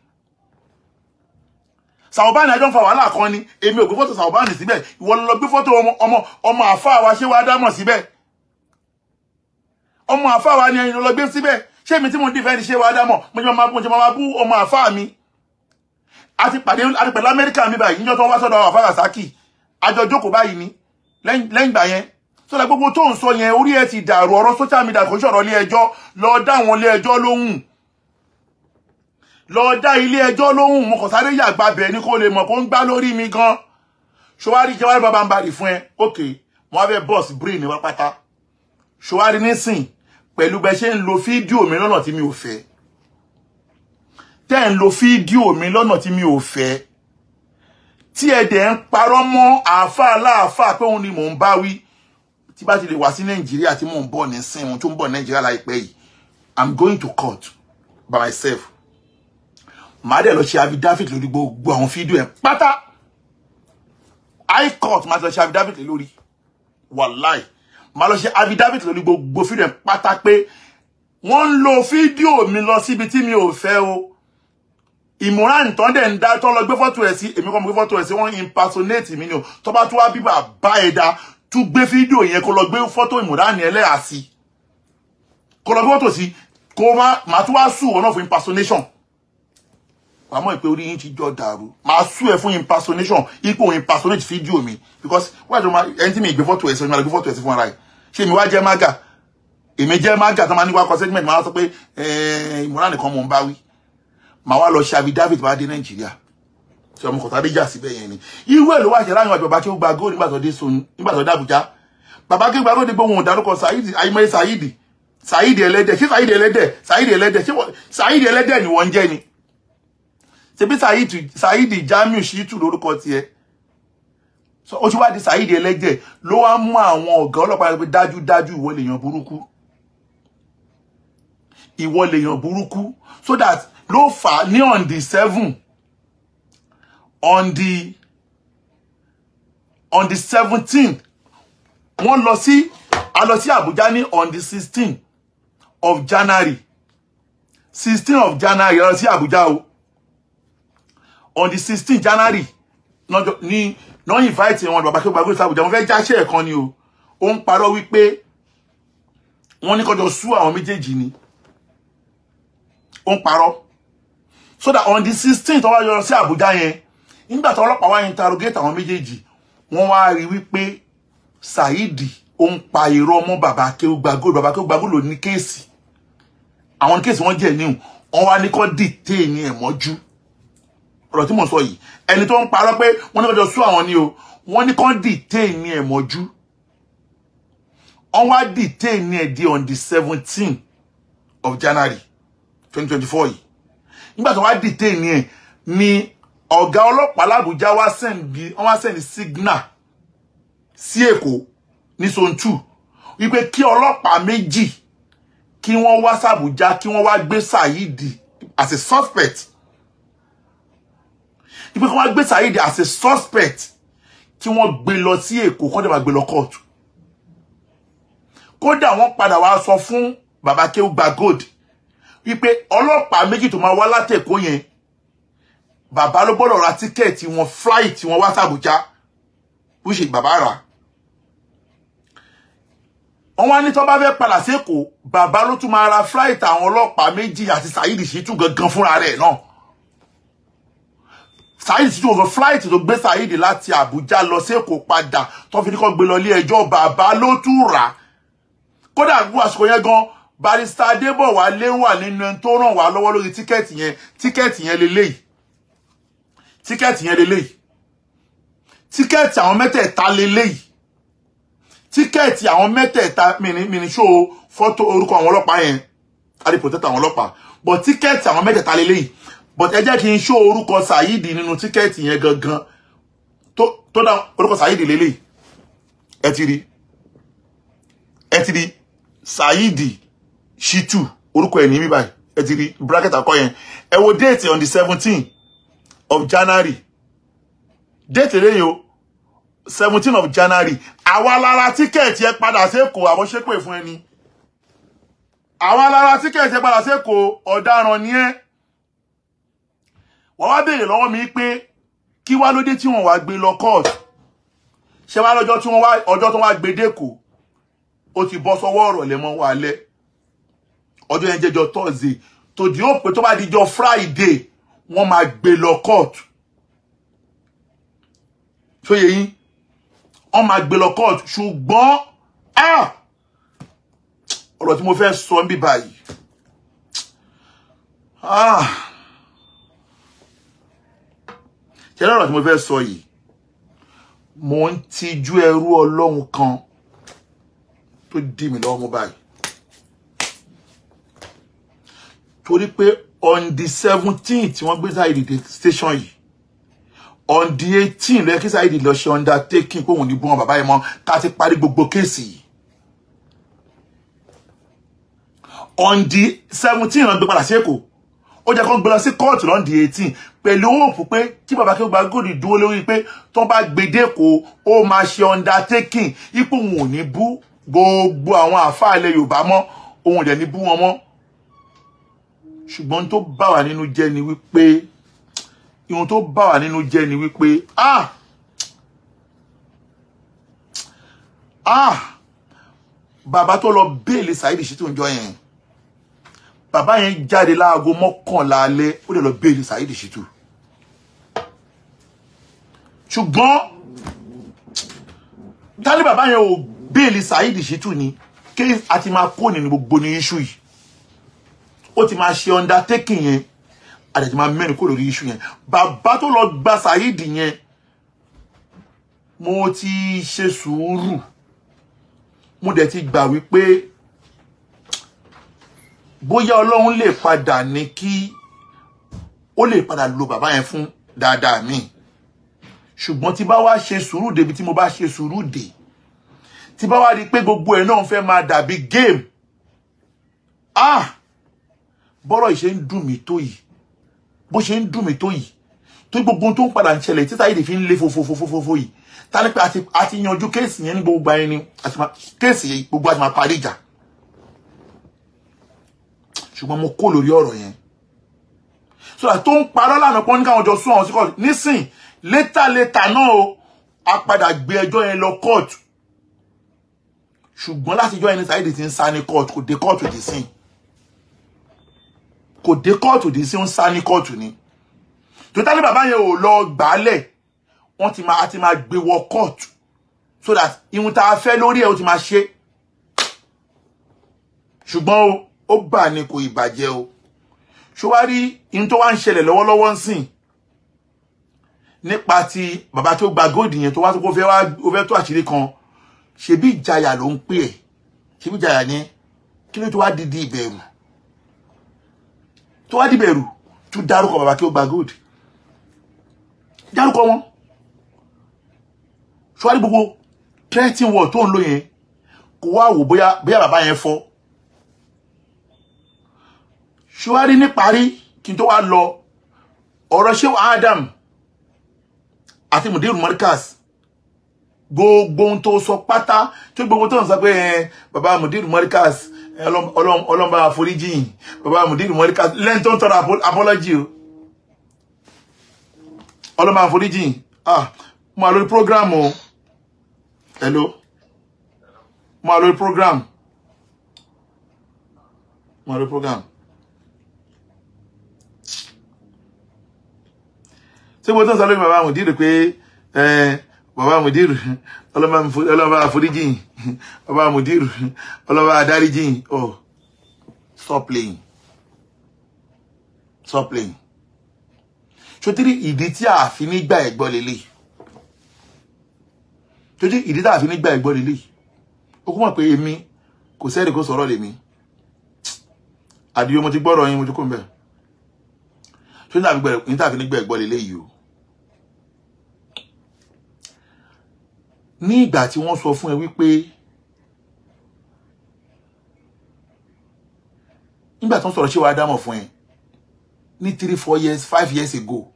Saubani àjọ ń fa wàhálà kan ni èmi ò gbé fọ́tò Saubani síbẹ̀ ìwọ lọ gbé fọ́tò ọmọ ọmọ ọmọ àfáà wa ṣé wàá dámọ̀ síbẹ̀ ọmọ àfáà wa ni ẹyin lọ gbé síbẹ̀ ṣé mi tí mo dìfẹ́ ni ṣé wàá dámọ̀ mo ṣe máa mo ṣe máa bú ọmọ àfáà mi àti pàdé àti pẹ̀lú Amẹ́ríkà mi báyìí níjọ́ tó ń wá sọ́dọ̀ àfáà Rasaki àjọ jókòó báyìí ni lẹ́yìn ìgbà yẹn so la gbogbo tó ń sọ yẹn orí ẹ ti dàrú ọ̀rọ̀ social media kò ṣọ̀rọ̀ ilé ẹjọ́ lọ dá àwọn ilé ẹjọ́ lóhùn lọ dá ilé ẹjọ́ lóhùn mo kàn sáré yàgbá bẹ̀ ni kó lè mọ̀ kó ń gbá lórí mi gan ṣọwárí jẹ́wárí bàbá ń bàrì fún ẹ ok mo wá fẹ́ bọ́ọ̀sì brain ní pápátá ṣọwárí nísìn pẹ̀lú bẹ ṣe ń lo fídíò mi lọ́nà tí mi ò fẹ́ tẹ́ ń lo fídíò mi lọ́nà tí mi ò fẹ́ tí ẹ dẹ̀ ń parọ́ mọ́ àáfàá láàfáà pé òun ni mò ń bá wí tí bá ti lè wá sí nàìjíríà tí mò ń bọ̀ ní sin ohun tó ń bọ̀ nàìjíríà láìpẹ́ yìí i'm going to court by myself màá dẹ̀ lọ ṣe affidavit lórí gbogbo àwọn fídíò ẹ̀ pátá high court màá ti lọ ṣe affidavit lórí wàláì màá lọ ṣe affidavit lórí gbogbo fídíò ẹ̀ pátá pé wọ́n ń lo fídíò mi lọ síbi tí mi ò fẹ́ o ìmúràn tán dẹ̀ ń dá tán lọ gbé fọ́tò ẹ̀ sí èmi kọ́ mo gbé fọ́tò ẹ̀ sí wọ́n impersonate mi ni o tó bá tún wá bíbà bá ẹ̀ dá tún gbé fídíò yẹn kó lọ gbé fọ́tò ìmúràn ẹlẹ́yà sí kó lọ gbé fọ́tò sí kó má má tún wá sùn wọn náà fún impersonation wàá mọ̀ pé orí yín ti jọ dàrú máa sùn ẹ̀ fún impersonation ipò impersonate fídíò mi because wáyé tó máa ẹni tí mi gbé fọ́tò ẹ̀ sí mi máa gbé fọ́tò ẹ̀ sí fún ara ẹ̀ ṣé mi wá jẹ́ mága èmi jẹ́ mága tó máa ní wá kọ segment máa sọ pé ìmúràn nìkan mò ń bá wí màá wá lọ ṣe affidavit bá dé nàìjíríà tí ọmọ kọ̀tà déjà síbẹ̀ yẹn ni irú ẹ̀ ló wá ṣe láyìn àjọ bàbá kí ó gba góòlù nígbà tó dé sun nígbà tó dé Àbújá bàbá kí ó gba góòlù gbé wọn ò dárúkọ Saidi ayimẹ Saidi Saidi ẹlẹ́dẹ̀ ṣé Saidi ẹlẹ́dẹ̀ Saidi ẹlẹ́dẹ̀ ṣé Saidi ẹlẹ́dẹ̀ ni wọ́n ń jẹ́ ni ṣebí Saidi Saidi Jamiu Shitu lórúkọ tiẹ̀ ó ti wá di Saidi ẹlẹ́dẹ̀ ló wá mú àwọn ọ̀gá ọlọ́pàá pé dájúdájú ìwọ lèèyàn burúkú ìwọ lèèyàn burúkú so that ló fà á ní on the seven on the on the seventeen wọ́n lọ sí a lọ sí Àbújá ní on the sixteen of January sixteen of January a lọ sí Àbújá o on the sixteen January ní náà invite wọn bàbá tó gbàgbé sí Àbújá wọ́n fẹ́ jáṣẹ́ ẹ̀kan ni o ó ń parọ́ wípé wọ́n ní kọjọ sú àwọn méjèèjì ni ó ń parọ́ so that on the sixteen tó wá yọ sí Àbújá yẹn nígbà tí ọlọ́pàá wá interrogate àwọn méjèèjì wọ́n wá rí wípé Saidi ó ń pa irọ́ mọ́ bàbá Akéwùgbà Gold bàbá Akéwùgbà Gold ló ní kéèsì àwọn kéèsì wọ́n jẹ́ níhùn wọ́n wá ní kó detain ẹ̀ mọ́jú ọ̀rọ̀ tí mò ń sọ yìí ẹni tó ń parọ́ pé wọ́n ní kọjọ sú àwọn ni o wọ́n ní kó detain ẹ̀ mọ́jú wọ́n wá detain ẹ̀ di on the seventeen of January twenty twenty four yìí nígbà tó wá detain ẹ̀ ni ọ̀gá ọlọ́pàá làbújá wá sẹ́ndì wọ́n wá sẹ́ndì signal sí èkó ní zone two wípé kí ọlọ́pàá méjì kí wọ́n wá sàbújá kí wọ́n wá gbé Saidi as a suspect ìpè kí wọ́n gbé Saheed as a suspect kí wọ́n gbé lọ sí Èkó kọ́ dẹ̀ máa gbé lọ kóòtù kódà wọ́n padà wá sọ fún bàbá Kéwúgba Gold wípé ọlọ́pàá méjì tó máa wá látẹ̀kọ́ yẹn bàbá ló gbọ́dọ̀ ra tíkẹ́ẹ̀tì wọn flight wọn wá sàbújá bó ṣe bàbá rà wọ́n wá ní tó bá fẹ́ padà sékòó bàbá ló tún máa ra flight àwọn ọlọ́pàá méjì àti Saheed Shittu gangan fúnra rẹ̀ náà Saheed Shittu gangan flight tó gbé Saheed láti Àbújá lọ sékòó padà tó fi ní kó gbé lọ ilé ẹjọ́ bàbá ló tún rà kódà gbogbo àsìkò yẹn gan barista Adébọ̀wálé wà nínú ẹni tó ràn wá lọ́wọ́ lórí tíkẹ́ẹ̀tì yẹn tíkẹ́ẹ̀tì yẹn leléyìí tíkẹ́ẹ̀tì yẹn leléyìí tíkẹ́ẹ̀tì àwọn mẹ́tẹ̀ẹ̀ta leléyìí tíkẹ́ẹ̀tì àwọn mẹ́tẹ̀ẹ̀ta mìíní ṣó fọ́tò orúkọ àwọn ọlọ́pàá yẹn àti protect àwọn ọlọ́pàá but tíkẹ́ẹ̀tì àwọn mẹ́tẹ̀ẹ̀ta leléyìí but ẹ jẹ́ kí n ṣó orúkọ Saheed nínú tíkẹ́ẹ̀tì yẹn gangan tó tó dá orúkọ Saheed leléyìí ẹ ti rí ẹ ti rí Saheed Shittu orúkọ ẹ̀ ní bíbáyìí ẹ ti rí bracket àkọ́ yẹn ẹ wo date on the seventeen of January date lẹ́yìn o seventeen of January àwa lára tíkẹ́ẹ̀tì ẹ padà sékòó àwọn ṣépè fún ẹni àwa lára tíkẹ́ẹ̀tì ẹ padà sékòó ọ̀daràn ni ẹ́ wọ́n wá béèrè lọ́wọ́ mi pé kí wá lóde tí wọ́n wá gbé lọ court ṣé wá lọ́jọ́ tí wọ́n wá ọjọ́ tó wá gbé dẹ́kọ̀ọ́ ó ti bọ́ sọ́wọ́ ọ̀rọ̀ lẹ́mọ́ wa lẹ́ ọjọ́ yẹn jẹ́jọ́ Thursday tó di ó pé tó bá dijọ́ Friday wọ́n máa gbé lọ court ṣóye yín wọ́n máa gbé lọ court ṣùgbọ́n ah ọ̀rọ̀ tí mo fẹ́ sọ ń bí báyìí ah ṣe lọ́rọ̀ tí mo fẹ́ sọ yìí mo ń tijú ẹrú ọlọ́run kan tó dì mí lọ́wọ́ mú báyìí torí pé on the seventeen tí wọ́n gbé Saheed dé station yìí on the eighteen lẹ́yìn kí Saheed lọ ṣe undertaking pé òun ní bú wọn bàbá yẹn mọ́ ká ti parí gbogbo kéèsì yìí on the seventeen lọ́n gbé padà sí Èkó ó jẹ́ kó gbé lọ sí kóòtù lọ́n the eighteen pẹ̀lú òòpù pé kí bàbá Kéwúgba Gold dúró lórí pé tó bá gbèdé kó ó máa ṣe undertaking ipò òun ò ní bú gbogbo àwọn àfáà ilẹ̀ Yorùbá mọ́ òun ò dẹ̀ ní bú wọn mọ́ ṣùgbọ́n tó bá wà nínú jẹ́ ni wípé ihun tó bá wà nínú jẹ́ ni wípé ah ah bàbá tó lọ béèlì Saheed Shittu ń jọ yẹn bàbá yẹn jáde láago mọ́kànlá alẹ́ ó lè lọ béèlì Saheed Shittu ṣùgbọ́n tálí bàbá yẹn ò béèlì Saheed Shittu ni kí a ti máa kó nínú gbogbo ní iṣu yìí ó ti máa ṣe undertaking yẹn àdẹ̀ ti máa mẹ́rin kó lórí iṣu yẹn bàbá tó lọ gba Saheed yẹn mo ti ṣe sùúrù mo dẹ̀ ti gbà wípé bóyá ọlọ́run lè padà ní kí ó lè padà lo bàbá yẹn fún dáadáa mi ṣùgbọ́n tí bá wá ṣe sùúrù débi tí mo bá ṣe sùúrù dé tí bá wá rí i pé gbogbo ẹ̀ náà fẹ́ máa dàbí game ah bọ́rọ̀ yìí ṣe ń dùn mí tó yìí bó ṣe ń dùn mí tó yìí tó gbogbo ohun tó ń padà ń ṣẹlẹ̀ tí Saheed fi ń lé fofofofofo yìí ta ni pé àti àti yanjú kéèsì yẹn ní gbogbo ayé ni àti máa kéèsì yẹn gbogbo àti máa parí ìjà ṣùgbọ́n mo kó lórí ọ̀rọ̀ yẹn so that tó ń parọ́ lánàá pọ́n ní káwọn jọ sún àwọn sí kọ́ọ̀tù nísìn létà létà náà o a padà gbé ẹjọ́ yẹn lọ kóòtù ṣùgbọ́n láti ìjọ yẹn ní Saheed ti ń sá ní kóòtù kò dé kóòtù dì sí kò dé kóòtù dì sí ń sá ní kóòtù ni tó tá ní bàbá yẹn ò lọ gbálẹ̀ wọ́n ti máa ti máa gbé wọ kóòtù so that ihun tá a fẹ́ lórí ẹ̀ ó ti máa ṣe ṣùgbọ́n o ó bà ní kò ìbàjẹ́ o ṣọwárí ihun tó wá ń ṣẹlẹ̀ lọ́wọ́lọ́wọ́ ń sìn nípa ti bàbá tó gba góòdì yẹn tó wá tó kó fẹ́ wá ó fẹ́ tó àṣírí kan ṣebí ìjayà ló ń pè ẹ́ ṣebí ìjayà ni kí ló tó wá di di ìbẹ̀rù tó wá di ìbẹ̀rù tó dárúkọ bàbá tó gba góòdì dárúkọ wọn ṣọwárí gbogbo threatening word tó ń lò yẹn kó wá wò bóyá bóyá bàbá yẹn fọ́ ṣùwárí níparí kí n tó wá lọ ọ̀rọ̀ ṣé Adam àti mudiru Markaz gbogbo ohun tó sọ pátá tí gbogbo tó ń sọ pé ẹ bàbá mudiru Markaz ẹ, ọlọ́m- ọlọ́m- ọlọ́mọba àforíjì bàbá mudiru Markaz lẹ́yìn tó ń tọrọ apo- apology o ọlọ́mọba àforíjì ah mo wà lórí program o hello mo wà lórí program mo wà lórí program ṣé mo tó ń sọ lórí bàbá mudiru pé ẹ bàbá mudiru ọlọ́mọba àfo- ọlọ́mọba àforíjì bàbá mudiru ọlọ́mọba àdáríjì oh stop playing stop playing sotiri ìdí tí a fi ní gbà ẹ̀gbọ́ lélẹ̀ sotiri ìdí tí a fi ní gbà ẹ̀gbọ́ lélẹ̀ ó kún mọ̀ pé èmi kò sẹ́ẹ̀rì kó sọ̀rọ̀ lèmi àdìyó mo ti gbọ́rọ̀ yín mo ti kó ń bẹ̀ sotiri ìdí tí a fi ní gbà ẹ̀gbọ́ lélẹ̀ yìí o ní ìgbà tí wọ́n sọ fún ẹ wípé nígbà tí wọ́n sọ̀rọ̀ ṣé wàá dámọ̀ fún ẹ ní three four years five years ago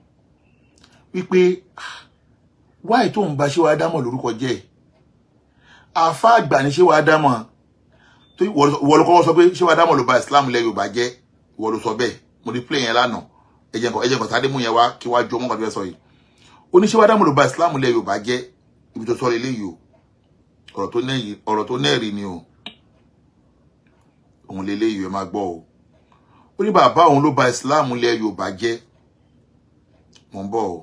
wípé ah, wáì tó ń ba ṣé wàá dámọ̀ lórúkọ jẹ́ àfa àgbà ni ṣé wàá dámọ̀ tó ìwọ ló kọ́kọ́ sọ pé ṣé wàá dámọ̀ ló ba Islam lẹ Yorùbá jẹ́ ìwọ ló sọ bẹ́ẹ̀ mo rí play yẹn lánàá ẹ̀jẹ̀ nǹkan ẹ̀jẹ̀ nǹkan sáré mú yẹn wá kí wàá jọ mọ́ nǹkan tó fẹ́ sọ yìí ó ní ṣé wàá dámọ̀ ló ba Islam lẹ Yorùbá jẹ́ ibi tó sọ eléyìí o ọ̀rọ̀ tó nẹ́yìn ọ̀rọ̀ tó nẹ́ẹ̀rí ni o òun lélẹ́yìí ẹ máa gbọ́ o ó ní bàbá òun ló ba Islam lẹ Yorùbá jẹ́ mò ń bọ̀ o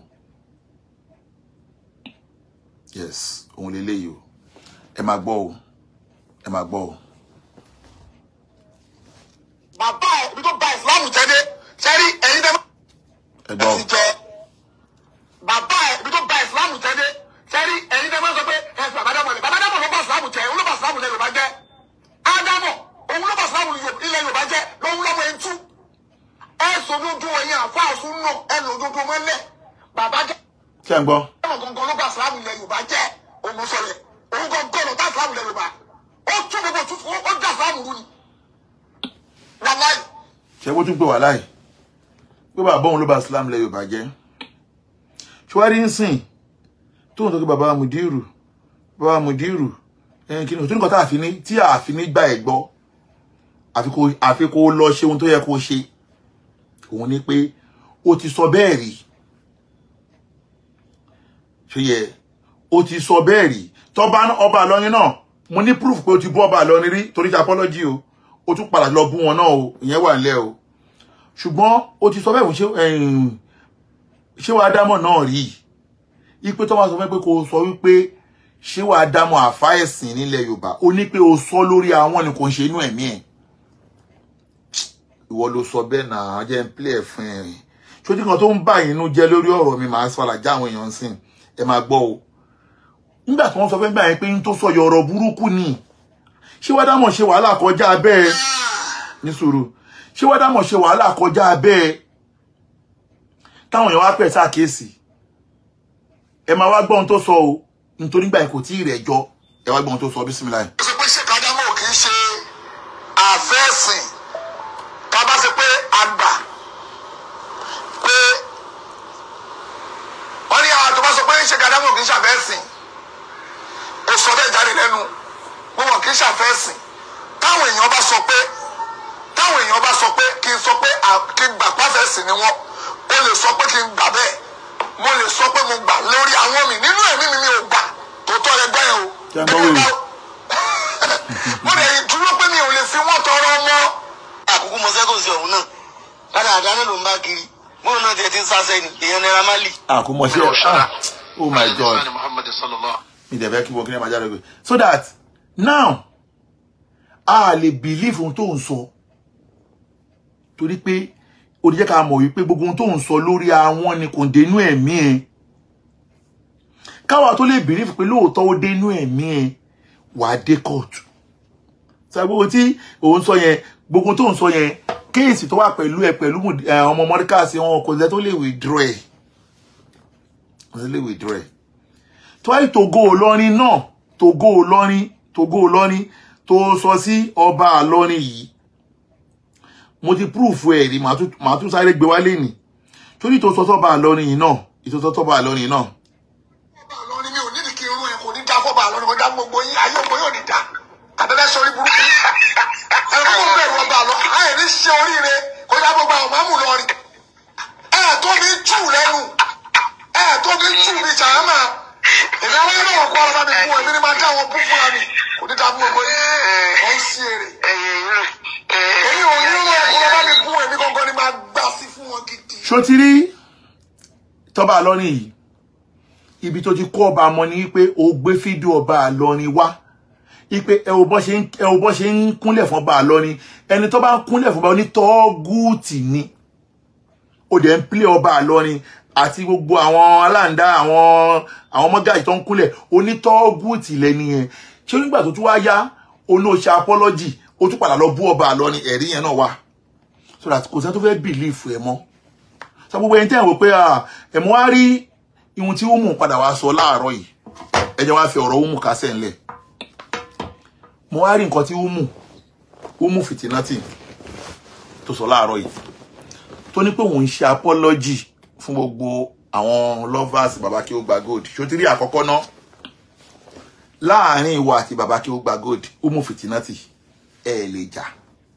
yes òun lélẹ́yìí o ẹ máa gbọ́ o ẹ máa gbọ́ o. bàbá ẹ ibi tó ba ìsìlámù jẹ́ dé sẹ́rí ẹ̀yin tẹ́ ẹ gbọ́ o ti jẹ bàbá ẹ ibi tó ba ìsìlámù jẹ́ dé sẹ́rí ẹ̀yin tẹ́ máa sọ pé ẹ̀sìn bàbá dámọ̀ ni bàbá dámọ̀ ló bá ìsìlámù jẹ́ òun ló bá ìsìlámù ilẹ̀ Yorùbá jẹ́ ádámọ̀ òun ló bá ìsìlámù ilẹ̀ Yorùbá jẹ́ lòun lọ́mọ ẹ̀ ń tú ẹ̀ sọdúndún ẹ̀yin àfáàsùn náà ẹ̀ lòdúndún mọ́lẹ̀ bàbá jẹ́ ṣé ẹ ń gbọ́ ọ̀nà gangan ló bá ìsìlámù ilẹ̀ Yorùbá jẹ́ òun sọ yẹ òun gangan ló bá ìsìlámù ilẹ̀ Yorùbá ó tún gbogbo tún ó dá ìsìlámù rú ni wàláì ṣé bó tún pè wá láì pé bàbá òun ló ba Islam lẹ Yorùbá jẹ́ ṣùwárí ń sìn tó ń sọ pé bàbá Mudiru bàbá Mudiru ẹn kí ni òtún nǹkan tá a fi ní tí a fi ní gbà ẹ gbọ́ àfi kó àfi kó lọ ṣe ohun tó yẹ kó ṣe òun ni pé ó ti sọ bẹ́ẹ̀ rí ṣe yẹ ó ti sọ bẹ́ẹ̀ rí tọ́ba ọba àlọ́rin náà mo ní proof pé ó ti bú ọba àlọ́rin rí torí ṣe apology o ó tún padà lọ bú wọn náà o ìyẹn wà nílẹ̀ o ṣùgbọ́n ó ti sọ bẹ́ẹ̀ fún ṣé ẹ̀yìn ṣé wàá dámọ̀ náà rí ipe tó wá sọ fún ẹ pé kò sọ wípé ṣé wàá dámọ̀ àfá ẹ̀sìn nílẹ̀ Yorùbá ó ní pé o sọ lórí àwọn ni kò ń ṣe inú ẹ̀mí ẹ̀ ìwọ ló sọ bẹ́ẹ̀ náà jẹ́ ń play ẹ̀ fún ẹ̀ ṣojú kan tó ń bà yín inú jẹ́ lórí ọ̀rọ̀ mi màá sọ àlàjá àwọn èèyàn sìn ẹ máa gbọ́ o nígbà tí wọ́n sọ fẹ́ gbà yẹn pé ń tó sọ yọ ọ̀rọ̀ burúkú ni ṣé wàá dámọ̀ ṣe wàhálà kọjá bẹ́ẹ̀ ní sùúrù ṣé wàá dámọ̀ ṣe wàhálà kọjá bẹ́ẹ̀ táwọn èèyàn wá pẹ̀ sáàkíyèsí ẹ máa wá gbọ́ ohun tó sọ o nítorí gbà yẹn kò tí ì rẹ̀ jọ ẹ wá gbọ́ ohun tó sọ bísímìláì. ó ṣe pé ṣé kájámọ́ kì í ṣe àfẹ́sìn ká bá ṣe pé àgbà pé wọ́n ní àwọn tó bá sọ pé ṣé kájámọ́ kì í ṣàfẹ́sìn ó sọ bẹ́ẹ̀ jáde lẹ́nu wọn wọn kì í ṣàfẹ́sìn táwọn èèyàn bá sọ pé táwọn èèyàn bá sọ pé kí n sọ pé à- kí n gbà pàfẹ́sìn ni wọ́n ó lè sọ pé kí n gbà bẹ́ẹ̀ mo lè sọ pé mo gbà lórí àwọn mi nínú ẹ̀mí mi mi ò gbà tó tọ́ ẹgbẹ́ yẹn o. Kí a gbọ́ wèrè. mo lè dúró pé mi ò lè fi wọ́n tọrọ mọ́. àkókò mọ sẹ́kọ̀ọ́ sí ọ̀hún náà lára àdáná ló ń bá kiri bóun náà tiẹ̀ ti ń sáṣẹ́ ni èèyàn Naira Marley. àkómọṣẹ́ ah oh my god Muhammad sallallahu mi dẹ̀ fẹ́ kí wọ́n kí ní máa jáde pé so that now a lè believe ohun tó ń sọ torí pé ó di jẹ́ ká mọ̀ wípé gbogbo ohun tó ń sọ lórí àwọn ni kò dénú ẹ̀mí ẹ̀ káwa tó lè believe pé lóòótọ́ ó dénú ẹ̀mí ẹ̀ wà á dé court ṣàgbọ́n tí òun sọ yẹn gbogbo tó ń sọ yẹn kéèsì tó wà pẹ̀lú ẹ pẹ̀lú Mud- eh, ọmọ mọ́ríkàsì wọn kò sẹ́ tó lè withdraw ẹ̀ kò sẹ́ lè withdraw ẹ̀ tọ́yì togo olórin náà togo olórin togo olórin tó sọ sí ọba àlọrin yìí mo ti proof ẹ̀ rí màá tún màá tún sáré gbé wálé nì torí tó sọ́tọ́ bá a lọ́rin yìí náà ìtòsọ́tọ́ bá a lọ́rin yìí náà Fọ́ba Ìlọrin mi ò nídìí kí irun ẹ̀ kò ní dá fọ́ba Ìlọrin kò dá gbogbo yín ayé ògbó yóò ní dá. Àbẹ̀bẹ̀ sọ orí burúkú. Ẹ̀rọ kò bẹ̀rù ọba lọ. Ayé ní ṣe oríire kò dá gbogbo àwọn máàmù lọrin. Ẹ̀ tó mi jù lẹ́nu. Ẹ̀ tó mi jù mi jàmá. Èmi àwọn ẹ̀rọ ọ̀kọ́ ọ̀rọ̀ bá mi fún ẹ̀mí ni máa dá wọn bú fúnra mi. Kò ní dá gbogbo yín. Ọ̀ ń sí èrè. Èmi ò ní irun ẹ̀kọ́ lọ bá mi fún ẹ̀mí gangan ni máa gbà sí fún wọn gidi. ṣó ti rí tọ́ba àlọ́rin yìí ibi tó ti kó ọba mọ ni wípé o gbé fídíò ọba àlọ́rin wá wípé ẹ ò bọ́ ṣe ń ẹ ò bọ́ ṣe ń kúnlẹ̀ fún ọba àlọ́rin ẹni tó bá ń kúnlẹ̀ fún ọba onítọ́gùtì ni ó dẹ̀ ń pílẹ̀ ọba àlọ́rin àti gbogbo àwọn aláǹdá àwọn àwọn mọ́gàjì tó ń kúnlẹ̀ onítọ́gùtì lẹ́ni yẹn ṣé nígbà tó tún wá yá olóòṣà apọ́lọ́jì ó tún padà lọ bú ọba àlọ́rin ẹ̀rí yẹn náà wá so that kò sẹ́ni tó fẹ́ bìlífù ẹ mọ́ sọ gbogbo ẹni tẹ́ ẹ̀ wò pé ẹ̀mú wá rí ihun tí ó mú padà wá sọ láàárọ̀ yìí ẹ jẹ́ wá fi ọ̀rọ̀ ó mú kásẹ̀ ńlẹ̀ mo wá rí nǹkan tí ó mú ó mú fìtínátì tó sọ láàárọ̀ yìí tó ní pé òun ń ṣe apology fún gbogbo àwọn lovers baba kí ó gba gold ṣó ti rí àkọ́kọ́ náà láàárín ìwọ àti baba kí ó gba gold ó mú fìtínátì ẹ lè jà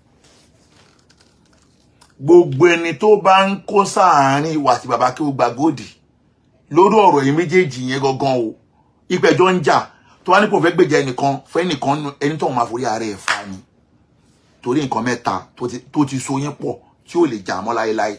gbogbo ẹni tó bá ń kó sáàárín ìwà àti bàbá kí ó gba góòdì lórí ọ̀rọ̀ yìí méjèèjì yẹn gangan o ìpẹ̀jọ́ ń jà tó wá ní kò fẹ́ gbèjà ẹnìkan fẹ́ nìkan nù- ẹni tó máa forí ara ẹ̀ fa ni torí nǹkan mẹ́ta tó ti- tó ti so yín pọ̀ tí ò lè jà mọ́ láéláé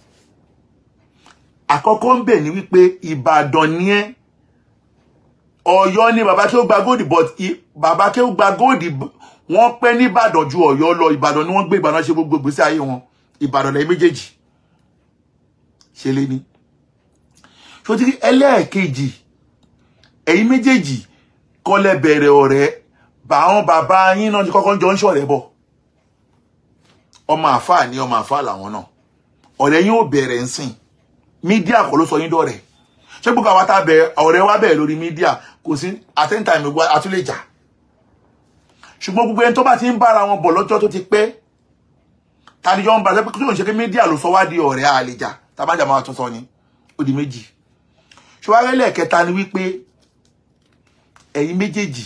àkọ́kọ́ ń bẹ̀ ní wípé ìbàdàn ni ẹ́ ọ̀yọ́ ni bàbá kí ó gba góòdì but i- bàbá kí ó gba góòdì b- wọ́n pẹ́ ní ìbàdàn ju ọ̀yọ́ lọ ìbàdàn ni wọ́n gbé ìbàdàn ṣe gbogbo ìgbésí ayé wọn ìbàdàn lẹ́yìn méjèèjì ṣe lé ní ṣòtí ẹlẹ́ẹ̀kejì ẹ̀yin méjèèjì kọ́lẹ̀ bẹ̀rẹ̀ ọ̀rẹ́ bá àwọn bàbá yín náà ti kọ́kọ́ jọ ń ṣọ̀rẹ́ bọ̀ ọmọ àfáà ní ọmọ àfáà làwọn náà ọ̀rẹ́ yín ò bẹ̀rẹ̀ ń sìn mídíà kọ́ ló sọ yín dọ̀rẹ́ ṣé gbogbo àwọn tá a bẹ̀rẹ̀ ọ̀rẹ́ wa bẹ̀rẹ̀ lórí mídíà kò sí àtẹ́ntàmì wa àtúlẹ̀ jà ṣùgbọ́n gbogbo ẹni tó bá ti ń bára wọn bọ̀ lọ́jọ́ tó ti pẹ́ tani jọ ń bá pé kí ló ń ṣe pé mídíà ló sọ wá di ọ̀rẹ́ àlejà tàbájà máa tún sọ ni ó di méjì ṣùgbọ́n ẹlẹ́ẹ̀kẹta ni wípé ẹ̀yin méjèèjì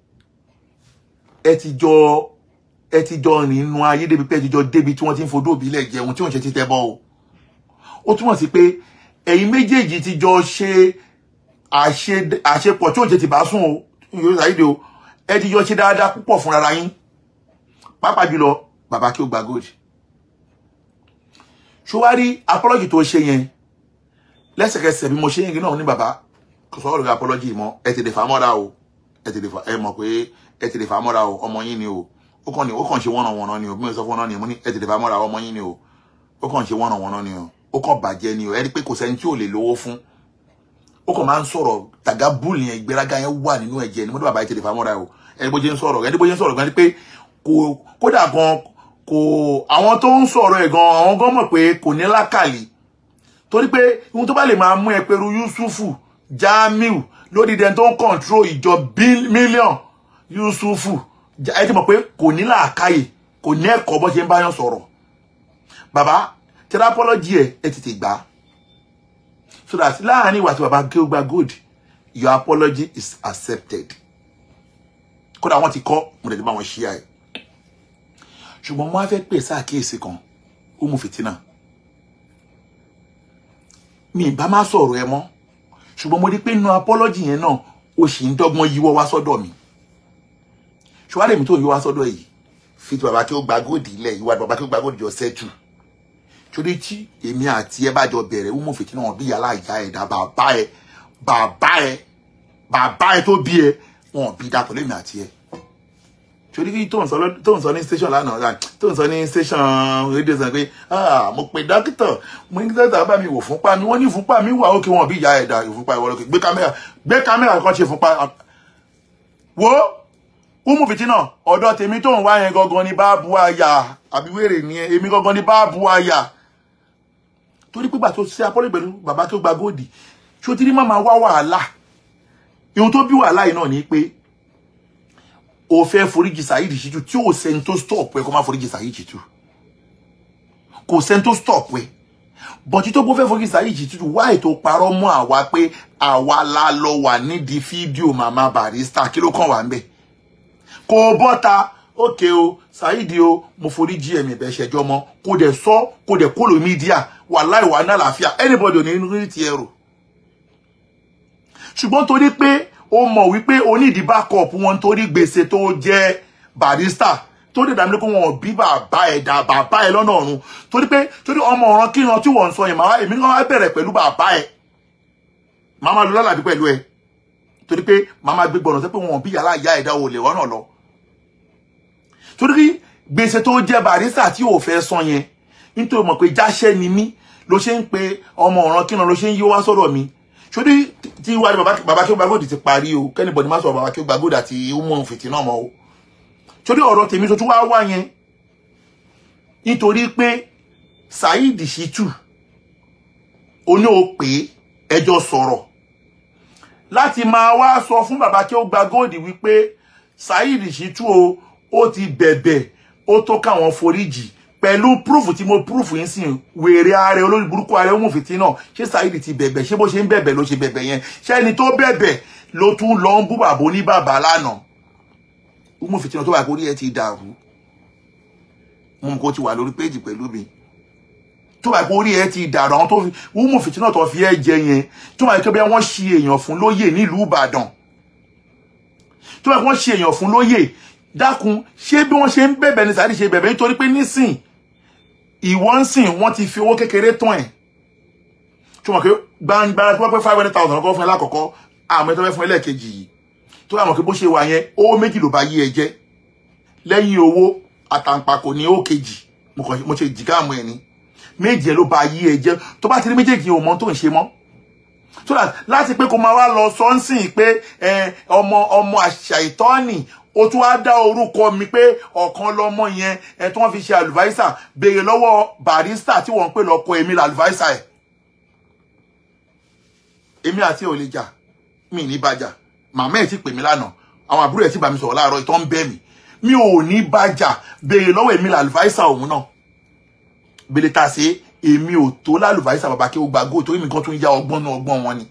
ẹ ti jọ ẹ ti jọ rìn inú ayé débi pé ẹ ti jọ débi tí wọ́n ti ń fodó òbílẹ̀ jẹun tí òun ṣe ti tẹ́ bọ́ o ó túmọ̀ sí pé ẹ̀yin méjèèjì ti jọ ṣe àṣe- àṣepọ̀ tí òun ṣe ti bá sùn o yóò ṣàyíde o ẹ ti jọ ṣe dáadáa púpọ̀ fúnra yín pàápàá jùlọ bàbá kí ó gba gold ṣùwárí apology tó ṣe yẹn lẹ́sẹ̀kẹsẹ̀ bí mo ṣe yẹn náà ní bàbá kò sọ ọ̀rọ̀ apology mọ́ ẹ ti lè fà mọ́ra o ẹ ti lè fà ẹ mọ̀ pé ẹ ti lè fà mọ́ra o ọmọ yín ni o ó kàn ní ó kàn ṣe wọ́nà wọ́nà ni o bí mo sọ fún ọ́nà ni mo ní ẹ ti lè fà mọ́ra ọmọ yín ni o ó kàn ṣe wọ́nà wọ́nà ni o ó kàn bàjẹ́ ni o ẹ rí i pé kò sẹ́ni tí ò lè lówó fún ó kàn máa ń sọ̀rọ̀ tàgá búùlù yẹn ìgbéraga yẹn wà nínú ẹ̀jẹ̀ ni mo ní bàbá ẹ ti lè fà mọ́ra o ẹni bó ṣe ń sọ̀rọ̀ ẹni bó ṣe ń sọ̀rọ̀ gan ni pé kò kódà gan kò àwọn tó ń sọ̀rọ̀ ẹ̀ gan àwọn gan mọ̀ pé kò ní lákàlì torí pé ohun tó bá lè máa mú ẹ pẹ̀lú yusufu jamiu lórí dẹni tó ń kọ̀ǹtró ìjọ mílíọ̀n yusufu Ja- ẹ ti mọ̀ pé kò ní làákàyè kò ní ẹ̀kọ́ bó ṣe ń báyàn sọ̀rọ̀ bàbá tẹrápọ́lọ́jì ẹ̀ ẹ tètè gbà á so that láàárín ìwà tí bàbá gé ó gba good your apology is accepted kódà wọ́n ti kọ́ mo lè ní bá wọn ṣí ẹ̀ ṣùgbọ́n mo á fẹ́ pè sáàkíyèsí kan ó mú fìtínà mi ìbá má sọ̀rọ̀ ẹ mọ́ ṣùgbọ́n mo rí pé inú apology yẹn náà ó sì ń dọ́gbọ́n yíwọ́ wá sọ́dọ̀ mi ṣùgbọ́n àdèmí tó yíwọ́ wá sọ́dọ̀ yìí fi ti bàbá kí ó gba góòdì ilẹ̀ ìwà bàbá kí ó gba góòdì jọ sẹ́tù torí tí èmi àti ẹ bá jọ bẹ̀rẹ̀ ó mú fìtínà wọn bí yàrá ìyá ẹ̀dá bàbá ẹ bàbá ẹ bàbá ẹ tó bí ẹ wọn bí dá pẹ̀lú èmi àti ẹ torí kí tó ń sọ lọ- tó ń sọ ní station lánàá ah, tó ń sọ ní station rédíò sọ pé ah mo pe dókítà mo ní dókítà bá mi wò fúnpá mi wọ́n ní fúnpá mi wà ókè wọn bí ìyá ẹ̀dá ìfúnpá ìwọ lókè gbé kámẹ́rà gbé kámẹ́rà kan ṣe fúnpá wo umu fitina ọ̀dọ̀ tèmi tó ń wá yẹn gangan ni báàbù àyà àbí wèrè ni ẹ, èmi gangan ni báàbù àyà torí pé gbà tó ṣe apọ́lẹ̀ pẹ̀lú bàbá tó gba góòdì ṣó ti rí má máa wá wàhálà ihun tó bí wàhálà yìí náà ni pé o fẹ́ foríjì Saheed Shittu tí o sẹ́ni tó stop ẹ kó má foríjì Saheed Shittu kò sẹ́ni tó stop ẹ̀ bọ̀tí tó bó fẹ́ fọ́kí Saheed Shittu wá ètò parọ́ mọ́ àwa pé àwa la lọ wà nídìí fídíò màmá Barrister kí ló kàn wá ń bẹ̀ kò bọ́ta ókè o Saheed o mo forí jí ẹ̀mí ẹ̀bẹ̀ ṣẹjọ́ mọ́ kò dẹ̀ sọ kò dẹ̀ kó lò mídíà wà láì wà náà láàfíà anybody ò ní rí ti ẹrù ṣùgbọ́n torí pé ó mọ̀ wípé onídìí backup wọn torí gbèsè tó jẹ́ Barrister tó lè dàmí lé kó wọn bí bàbá ẹ̀ dà bàbá ẹ̀ lọ́nà ọ̀run torí pé torí ọmọ ọ̀ràn kíran tí wọ́n ń sọ yẹn màá èmi kan wá bẹ̀rẹ̀ pẹ̀lú bàbá ẹ̀ màá máa lọ lálàbí pẹ̀lú ẹ̀ torí pé màá máa gbé gbọ̀nà sí pé wọn bí yàrá ìyá ẹ̀dá olè wọ́n náà lọ torí gbèsè tó jẹ́ Barrister tí ò fẹ́ san yẹn nítorí mọ̀ pé jáṣẹ́ ni mí ló ṣe ń pe ọmọ ọ̀ràn kíran ló ṣe ń yí wá sọ́dọ̀ mi sórí tí wàá ní bàbá kí ó gbàgòdì ti parí o kẹ́nìbọ̀dì má sọ bàbá kí ó gbàgòdì àti umu fìtì náà mọ́ o sórí ọ̀rọ̀ tèmi tó tún wá wá yẹn nítorí pé Saheed Shittu oní o pé ẹjọ́ sọ̀rọ̀ láti máa wá sọ fún bàbá kí ó gbàgòdì wípé Saheed Shittu o ó ti bẹ̀bẹ̀ ó tó káwọn foríjì pẹ̀lú proof tí mo proof yín sìn wèrè ààrẹ olórí burúkú ààrẹ ọmọ fìtí náà ṣé Saheed ti bẹ̀bẹ̀ ṣé bó ṣe ń bẹ̀bẹ̀ ló ṣe bẹ̀bẹ̀ yẹn ṣé ẹni tó bẹ̀bẹ̀ ló tún lọ ń bú bàbá ní bàbá lánàá ọmọ fìtí náà tó wà kórí ẹ ti dàrú mo mọ̀ kó ti wà lórí péjì pẹ̀lú mi tó wà kórí ẹ ti dàrú àwọn tó fi ọmọ fìtí náà tó fi ẹ jẹ yẹn tó wà kí wọ́n ṣe èèyàn fún lóyè nílùú Ìbàdàn tó wà kí wọ́n ṣe èèyàn fún lóyè dákun ṣé bí wọ́n ṣe ń bẹ̀bẹ̀ ní Saheed ṣe bẹ̀bẹ̀ nítorí pé nísìn ìwọ ń sìn wọ́n ti fi owó kékeré tán ẹ̀ tí wọ́n kí gbangbara tí wọ́n pẹ́ five hundred thousand ọkọ̀ fún ẹ lákọ̀ọ́kọ́ àmọ́ ẹ tó fẹ́ fún ẹ lẹ́ẹ̀kejì yìí tó yà mọ̀ kí bó ṣe wà yẹn owó méjì ló bá yí ẹ jẹ́ lẹ́yìn owó àtàǹpàkò ní ó kejì mo ṣe jìgá àmọ́ ẹ ní méjì ẹ ló bá yí ẹ jẹ́ tó bá ti rí méjèèjì ò mọ tó ń ṣe mọ́ so that láti pé kó máa wá lọ sọ́nsìn pé ọmọ ọmọ àṣà ìtọ́nì ó tún wá dá orúkọ mi pé ọ̀kan lọmọ yẹn ẹ tí wọ́n fi ṣe àlùváísà béèrè lọ́wọ́ Barrister tí wọ́n ń pè lọ́kọ èmi làlùváísà ẹ̀ èmi àti ò lè jà mi ní bàjà màmá ẹ̀ ti pè mí lánàá àwọn àbúrò ẹ̀ ti bá mi sọ̀rọ̀ láàárọ̀ ìtọ́ ń bẹ́ mi mi ò ní bàjà béèrè lọ́wọ́ èmi làlùváísà òun náà bèlè ta sí èmi ò tó lálùváísà bàbá kí ó gba góò torí mi kan tún ya ọgbọ́n náà ọgbọ́n wọn ni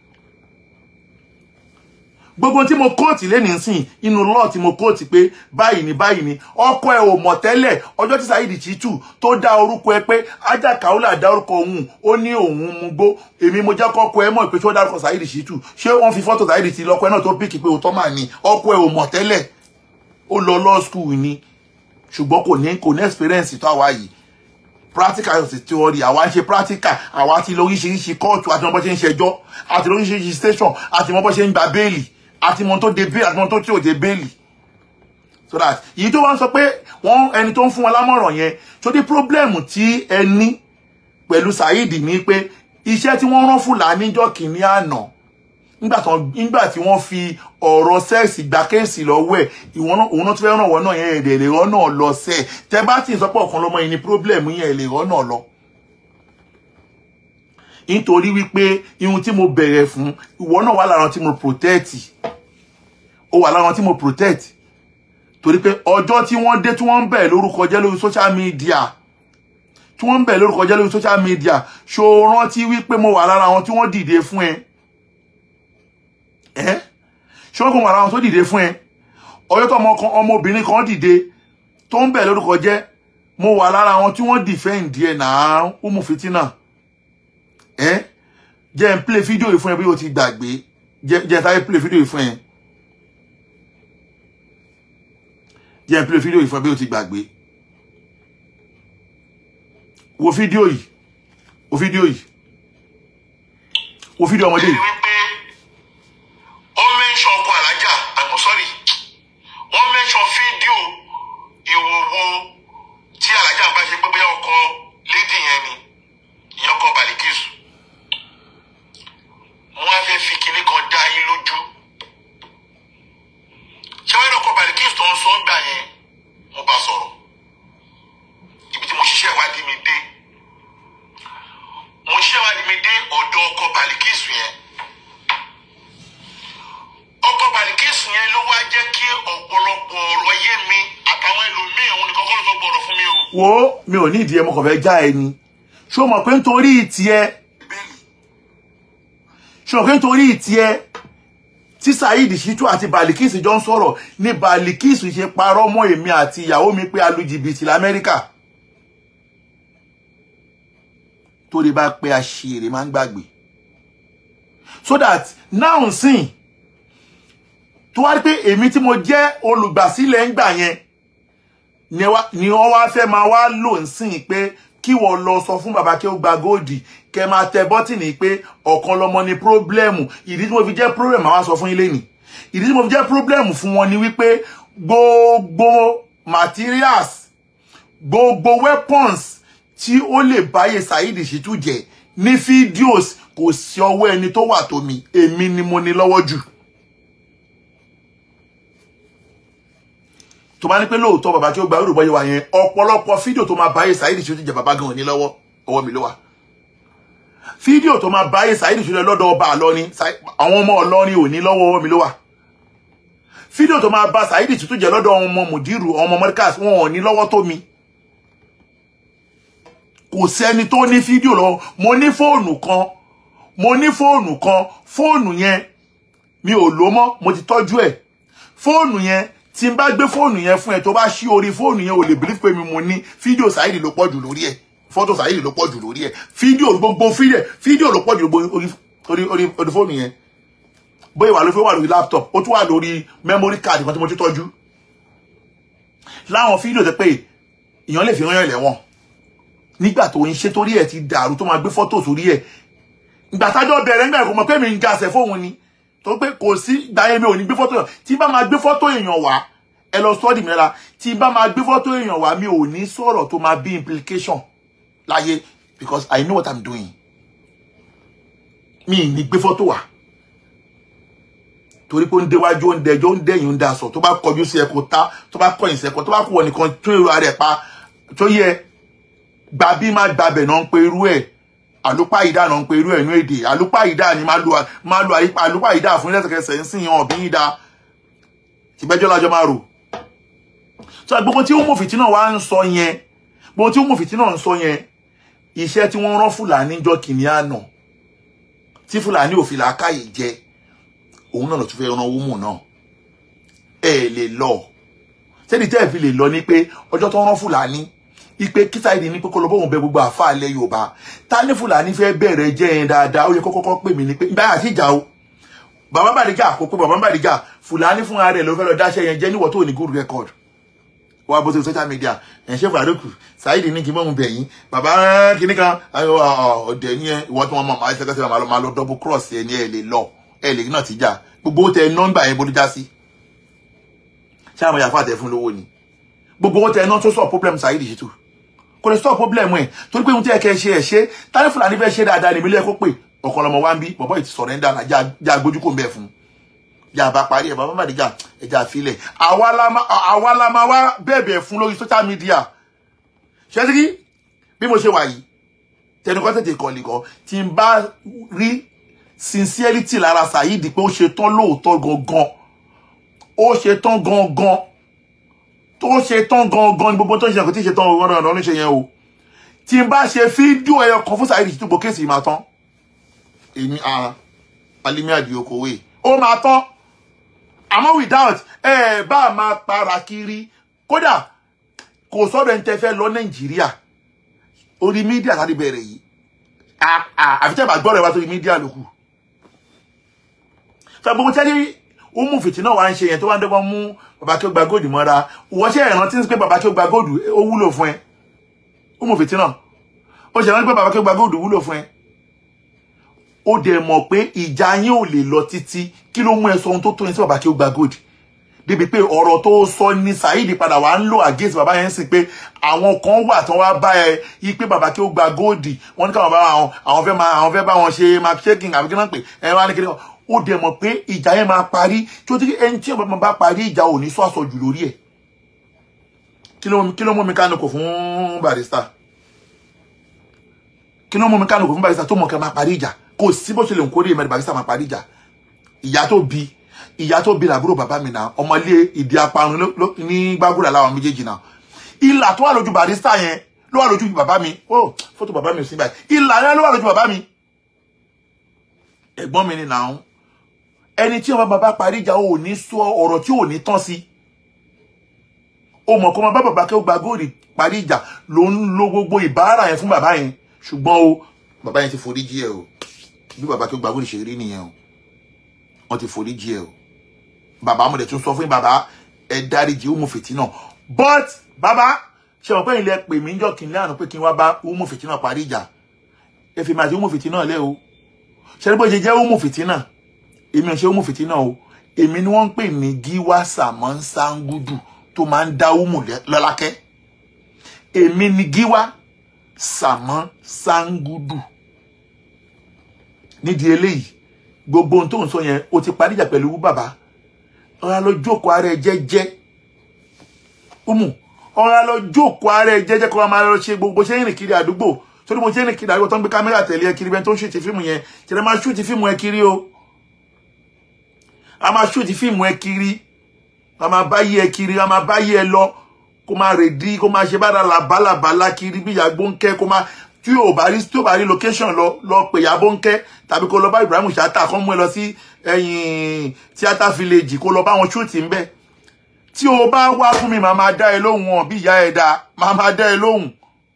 gbogbo tí mo kóòtì lẹ́nìí sìn inú lọ́ọ̀ tí mo kóòtì pé báyìí ni báyìí ni ọkọ ẹ ò mọ̀ tẹ́lẹ̀ ọjọ́ tí Saheed Shittu tó dá orúkọ ẹ pé ajá Kaola dá orúkọ òun ó ní òun mú gbó èmi mo jẹ́ kọ́kọ́ ẹ mọ̀ pé tí ó dárúkọ Saheed Shittu ṣé wọ́n fi fọ́tò Saheed Shittu lọ́kọ ẹ náà tó pìkì pé òótọ́ mà ní ọkọ ẹ ò mọ̀ tẹ́lẹ̀ ó lọ law school ni ṣùgbọ́n kò ní kò ní experience tó àwa yìí practical yóò ti theory àwa ń ṣe practical àwa ti lóríṣiríṣi kóòtù àti mọ bó ṣe ń ṣẹjọ́ àti lóríṣiríṣi station àti mọ bó ṣe ń gba béèlì àti mọ tó de béèlì àti mọ tó tí ò de béèlì so that èyí tó wá ń sọ pé wọn ẹni tó ń fún wọn lámọ̀ràn yẹn tó dé problem tí ẹ ní pẹ̀lú Saheed ní pé iṣẹ́ tí wọ́n rán Fúlàní níjọ́ kìíní àná nígbà tí wọ́n fi ọ̀rọ̀ sẹ́ẹ̀sì gba kéèsì lọ́wọ́ ẹ̀ òun náà tó fẹ́ ràn wọ́n náà yẹn èdè lè rán náà lọ sẹ́ ẹ̀ tẹ́ bá ti sọ pé ọ̀kan lọ́mọ yìí ni problem yẹn lè rán náà lọ. nítorí wípé ihun tí mo bẹ̀rẹ̀ fún ìwọ náà wà lára tí mo protect ó wà lára tí mo protect torí pé ọjọ́ tí wọ́n dé tí wọ́n ń bẹ̀ lórúkọ jẹ́ lórí social media tí wọ́n ń bẹ̀ lórúkọ jẹ́ lórí social media ṣó rántí wípé mo wà lára àwọn tí wọ́n dìde fún ẹ ẹ́ ṣé wọ́n kò wà lára àwọn tó dìde fún ẹ ọjọ́ tó ọmọbìnrin kan dìde tó ń bẹ̀ lórúkọ jẹ́ mo wà lára àwọn tí wọ́n defend ẹ̀ náà umu fitina ẹ́ jẹ́ n play fídíò yìí fún ẹ bí o ti gbàgbé jẹ́ sáré play fídíò yìí fún ẹ jẹ́ n play fídíò yìí fún ẹ bí o ti gbàgbé wo fídíò yìí wo fídíò yìí wo fídíò ọmọdé yìí. wọ́n mẹ́ńsọ̀ ọkọ̀ alájà àmọ́ sọ́rí wọ́n mẹ́ńsọ̀ fídíò ìwòwò tí alájà bá ṣe pé bóyá ọkọ lédì yẹn ni ìyẹn ọkọ Balikisu wọ́n á fẹ́ fi kinní kan dá yín lójú ṣé wọ́n yẹn ọkọ Balikisu tó ń sọ gbà yẹn mo bá sọ̀rọ̀ ibi tí mo ṣiṣẹ́ ìwádìí mi dé mo ṣiṣẹ́ ìwádìí mi dé ọ̀dọ̀ ọkọ Balikisu yẹn ọkọ Balikisu yẹn ló wá jẹ́ kí ọ̀pọ̀lọpọ̀ ọ̀rọ̀ yé mi àtàwọn ẹlòmíì òun nìkan kọ́ ló sọ gbọ́dọ̀ fún mi o wo mi ò ní ìdí ẹ mo kàn fẹ́ já ẹni ṣó mọ̀ pé nítorí tiẹ̀ ṣó mọ̀ pé nítorí tiẹ̀ tí Saheed Shittu àti Balikis jọ ń sọ̀rọ̀ ní Balikis ṣe parọ́ mọ́ èmi àti ìyàwó mi pé a lu jìbìtì lamẹ́ríkà torí bá pé àṣírí máa ń gbàgbé so that now sìn tó wá rí pé èmi tí mo jẹ́ olùgbàsílẹ̀ ń gbà yẹn ni wá- ni wọ́n wá fẹ́ máa wá lò ń sìn pé kí wọ́n lọ sọ fún bàbá kí ó gba góòdì kẹ máa tẹ bọ́tìnì pé ọ̀kan lọmọ ni pírọ́blẹ́mù ìdí tí mo fi jẹ́ pírọ́blẹ́mù àwọn sọ fún ilé nì ìdí tí mo fi jẹ́ pírọ́blẹ́mù fún wọn ni wípé gbogbo materials gbogbo weapons tí ó lè báyé Saheed Shittu jẹ ní fídíòs kò sí ọwọ́ ẹni tó wà tó mi èmi ni mo ní lọ́wọ́ jù tó bá ní pé lóòótọ́ bàbá tí ó gba orúbọ yẹn wà yẹn ọ̀pọ̀lọpọ̀ fídíò tó máa báyé Saheed Shittu jẹ bàbá gan-an ní lọ́wọ́ ọwọ́ mi ló wà fídíò tó máa báyé Saheed Shittu lọ́dọ̀ ọba àlọ́ni àwọn ọmọ ọlọ́rin ò ní lọ́wọ́ ọwọ́ mi ló wà fídíò tó máa bá Saheed Shittu jẹ lọ́dọ̀ ọmọ mùdírù ọmọ mọ́ríkàs wọn ò ní lọ́wọ́ tó mi kò sẹ́ni tó ní fídíò lọ́wọ́ mo ní fóònù kan mo ní fóònù kan fóònù yẹn mi ò lò mọ́ mo ti tọ́jú ẹ̀ fóònù yẹn tí n bá gbé fóònù yẹn fún ẹ tó bá ṣí orí fóònù yẹn ò lè believe pé mi mo ní fídíò Saheed ló pọ̀ jù lórí ẹ̀ fọ́tò Saheed ló pọ̀ jù lórí ẹ̀ fídíò gbogbo fídíò fídíò ló pọ̀ jù gbogbo orí orí orí orí fóònù yẹn bóyá wà ló fi wà lórí laptop ó tún wà lórí memory card kan tí mo ti tọ́jú láwọn fídíò tẹ pé èèyàn lè fi rán yàn lẹ́wọ̀n nígbà tó ń ṣe torí ẹ̀ ti dàrú tó máa gbé fọ́tò sórí ẹ̀ ìgbà tájọ́ bẹ̀rẹ̀ nígbà kò mọ̀ pé mi ń gasẹ̀ fóun ni tó pé kò sí ìgbà yẹn mi ò ní gbé fọ́tò yàn tí bá máa gbé fọ́tò èèyàn wá ẹ lọ sọ́ọ̀dì mi lára tí bá máa gbé fọ́tò èèyàn wá mi ò ní sọ̀rọ̀ tó máa bí implication láyé because I know what I'm doing mi ì ní gbé fọ́tò wá torí pé ó ń déwájú ó ń dẹjọ́ ó ń dẹ̀yìn ó ń daṣọ tó bá kọjú sí ẹ̀kọ́ tá tó bá kọ̀yìn sí ẹ̀kọ́ tó bá kú wọ nìkan tún èrò ara ẹ̀ pa tó yẹ gbà bí má gbàbẹ̀ náà ń pe irú ẹ̀ àlùpà ìdá náà ń pe irú ẹ̀ ní èdè àlùpà ìdá ni máa lo máa lo àyípa àlùpà ìdá fún lẹ́sẹ̀kẹsẹ̀ ń sìn hàn bí ìdá ìgbẹ́jọ́ lájọ́ máa rò so gbogbo tí ó mú fìtínà wá ń sọ yẹn gbogbo tí ó mú fìtínà ń sọ yẹn iṣẹ́ tí wọ́n rán fúlàní jọ kìíní àná tí fúlàní ò fi làákàyè jẹ òun náà lọ tún fẹ́ ran owó mù náà ẹ lè lọ sẹ́ni tẹ́ ẹ̀ fi lè lọ ní pé ọjọ́ tó rán fúlàní ipe kísáìdì ní pé kó lọ bóun bẹ gbogbo àfa ilẹ̀ yorùbá ta ní fúlàní fẹ́ bẹ̀rẹ̀ jẹ́ yẹn dáadáa ó yẹ kó kọ́kọ́ pè mí ní pé báyà sí ìjà o bàbá bàdíjà kò pé bàbá bàdíjà fúlàní fúnra rẹ̀ ló fẹ́ lọ dáṣẹ́ yẹn jẹ́ níwọ̀ tó ní good record wà bó ṣe social media ẹ̀ ṣe fàdókù sáìdì ní kí mọ́mú bẹ̀yìn bàbá kìíní kan ọ̀dẹ̀ ní ẹ ìwọ́n tí wọ́n mọ̀ máa ṣẹ́kẹ́sẹ́ máa lọ máa lọ double cross ẹ ní ẹ lè lọ ẹ lè náà ti jà gbogbo tẹ nọ́mbà yẹn bójú já sí ṣé àwọn yàfa tẹ fún lówó ni gbogbo tẹ náà tó sọ problem Saheed Shittu kò lè sọ problem ẹ torí pé ohun tí ẹ kẹ ṣe ẹ ṣe tani fúlàní fẹ́ ṣe dáadáa ní ìmílẹ̀ kó pè ọ̀kan lọmọ wa ń bí bọ̀bọ̀ yìí ti sọ̀rọ̀ ẹ̀ ń dáná já gbójú kò ń bẹ̀ fún yà bá parí ẹ̀ bàbá màdìgà ẹja àfilẹ̀ àwa la máa wá bẹ̀bẹ̀ fún lórí social media ṣẹ́síkí bí mo ṣe wà yìí tẹnukọ́ tètè kọ́ nìkan tí n bá rí sincerity lára Saheed pé ó ṣe tán lóòótọ́ gangan ó ṣe tán gangan tó ṣe tán gangan ní gbogbo tó ṣe kò tí ṣe tán ọ̀rọ̀ ọ̀rọ̀ oníṣe yẹn o tí n bá ṣe fídíò ẹyọ kan fún Saheed Shittu gbogbo kéèsì máa tán èmi Alimi Adio Kowe ó máa tán àmọ́ without ẹ bá a máa para kiri kódà kò sọ́dọ̀ ẹni tẹ́ fẹ́ lọ nàìjíríà orí mídíà láti bẹ̀rẹ̀ yìí àfi tẹ́ bá gbọ́ rẹ̀ wá sórí mídíà ló kù fẹ́ gbogbo tẹ́lẹ̀ ó mú fìtí náà wá ń ṣe yẹn tó wá ń dẹ́gbọ́n mú bàbá kí ó gba góòdù mọ́ra wọ́n ṣe ìrántí pé bàbá kí ó gba góòdù ó wúlò fún ẹ ó mú fìtí náà ó ṣe ìrántí pé bàbá kí ó gba góòdù wúlò fún ẹ ó dẹ̀ mọ̀ pé ìjà yín ò lè lọ títí kí ló mú ẹ sọ ohun tó tó yẹn sí bàbá kí ó gba gold débi pé ọ̀rọ̀ tó sọ ní Saheed padà wà ń lò against bàbá yẹn sì pé àwọn kan wà tán wá bá ẹ yí pé bàbá kí ó gba gold wọ́n ní káwọn bá àwọn àwọn fẹ́ máa àwọn fẹ́ bá wọn ṣe mark shaking àbí kí náà pè ẹ wá ní kí ó dẹ̀ mọ̀ pé ìjà yẹn máa parí tí ó ti ẹni tí ọba bá parí ìjà ò ní sọ àsọjù lórí ẹ̀ kí ló mú mi kánú kò fún Barrister kí ló mú mi kánú kò fún Barrister tó mọ̀ kẹ́ máa parí ìjà kò sí bó ṣe lè ń kórè mẹ́rin Barrister máa parí ìjà ìyá tó bí ìyá tó bí làbúrò bàbá mi náà ọmọlé ìdí aparun ní gbàgùrà láwọn méjèèjì náà ìlà tó wà lójú barista yẹn ló wà lójú bàbá mi ó fọ́tò bàbá mi ò sí báyìí ìlà yẹn ló wà lójú bàbá mi ẹ̀gbọ́n mi ni nàún ẹni tí ọmọ bàbá parí ìjà ò ní sọ ọ̀rọ̀ tí ò ní tán sí o mọ̀ kó máa bá bàbá kí ó gba góòlì parí ìjà ló ń lo gbogbo ìbára yẹn fún bàbá yẹn ṣùgbọ́n o bàbá yẹn ti forí jí ẹ o bí bàbá kí ó gba góòlì ṣe rí nìyẹn o wọ́n ti forí jí ẹ o bàbá mo dẹ̀ tún sọ fún yín bàbá ẹ dáríjì ó mú fìtí náà but bàbá ṣe mọ̀ pé ilẹ̀ pè mí jọ́ kí n lẹ́yìn pé kí n wá bá ó mú fìtí náà parí ìjà ẹ fi máa ti ó mú fìtí náà lẹ́ o ṣe ní bó ṣe jẹ́ ó mú fìtí náà èmi ò ṣe ó mú fìtí náà o èmi ni wọ́n ń pè ní gíwá sàmọ́ sangudu tó máa ń dá umu lọ́lákẹ́ èmi ni gíwá sàmọ́ sangudu nídìí eléyìí gbogbo ohun tó ń sọ yẹn o ti parí ìjà pẹ̀lú bàbá ọ̀rá lọ jókòó ara ẹ jẹ́jẹ́ umu ọ̀rá lọ jókòó ara ẹ jẹ́jẹ́ kó wa máa lọ ṣe gbogbo ṣe ń rìn kiri àdúgbò torí mo ṣe ń rìn kiri àdúgbò tó ń gbé kámẹ́rà tẹ̀lé ẹ kiri bẹ́ẹ̀ tó ń ṣètì fíìmù yẹn tẹ̀lé máa ṣúùtì fíìmù ẹ kiri o a máa ṣúùtì fíìmù ẹ kiri a máa bá yí ẹ kiri a máa bá yí ẹ lọ kó máa rè dí kó máa ṣe bára làbálàbálà kiri bí ìyàgbó ń kẹ́ kó máa tí ò bá rí tí ò bá rí location lọ lọ pè yàbó ń kẹ́ tàbí kó lọ bá Ibrahim Chatta kó mú ẹ lọ sí ẹ̀yìn theatre village kó lọ bá wọn ṣúùtì ń bẹ tí o bá wá fún mi màá máa dá ẹ lóhùn wọn bí ìyá ẹ dá màá máa dá ẹ lóhùn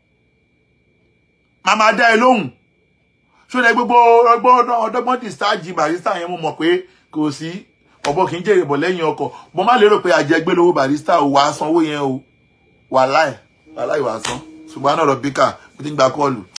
màá máa dá ẹ lóhùn ṣọlẹ gbogbo ọgbọ́n ọdọ́gbọ́n discharge barista yẹn mo mọ̀ pé kò sí ọ̀bọ kì í jèrè bọ̀ lẹ́yìn ọkọ̀ mo má lérò pé àjẹgbé lówó barista ò wá sanwó yẹn o wàláì wàláì wàá san ṣùgbọ́n náà rọ̀ bíkà mo ti ń gba kọ́ọ̀lù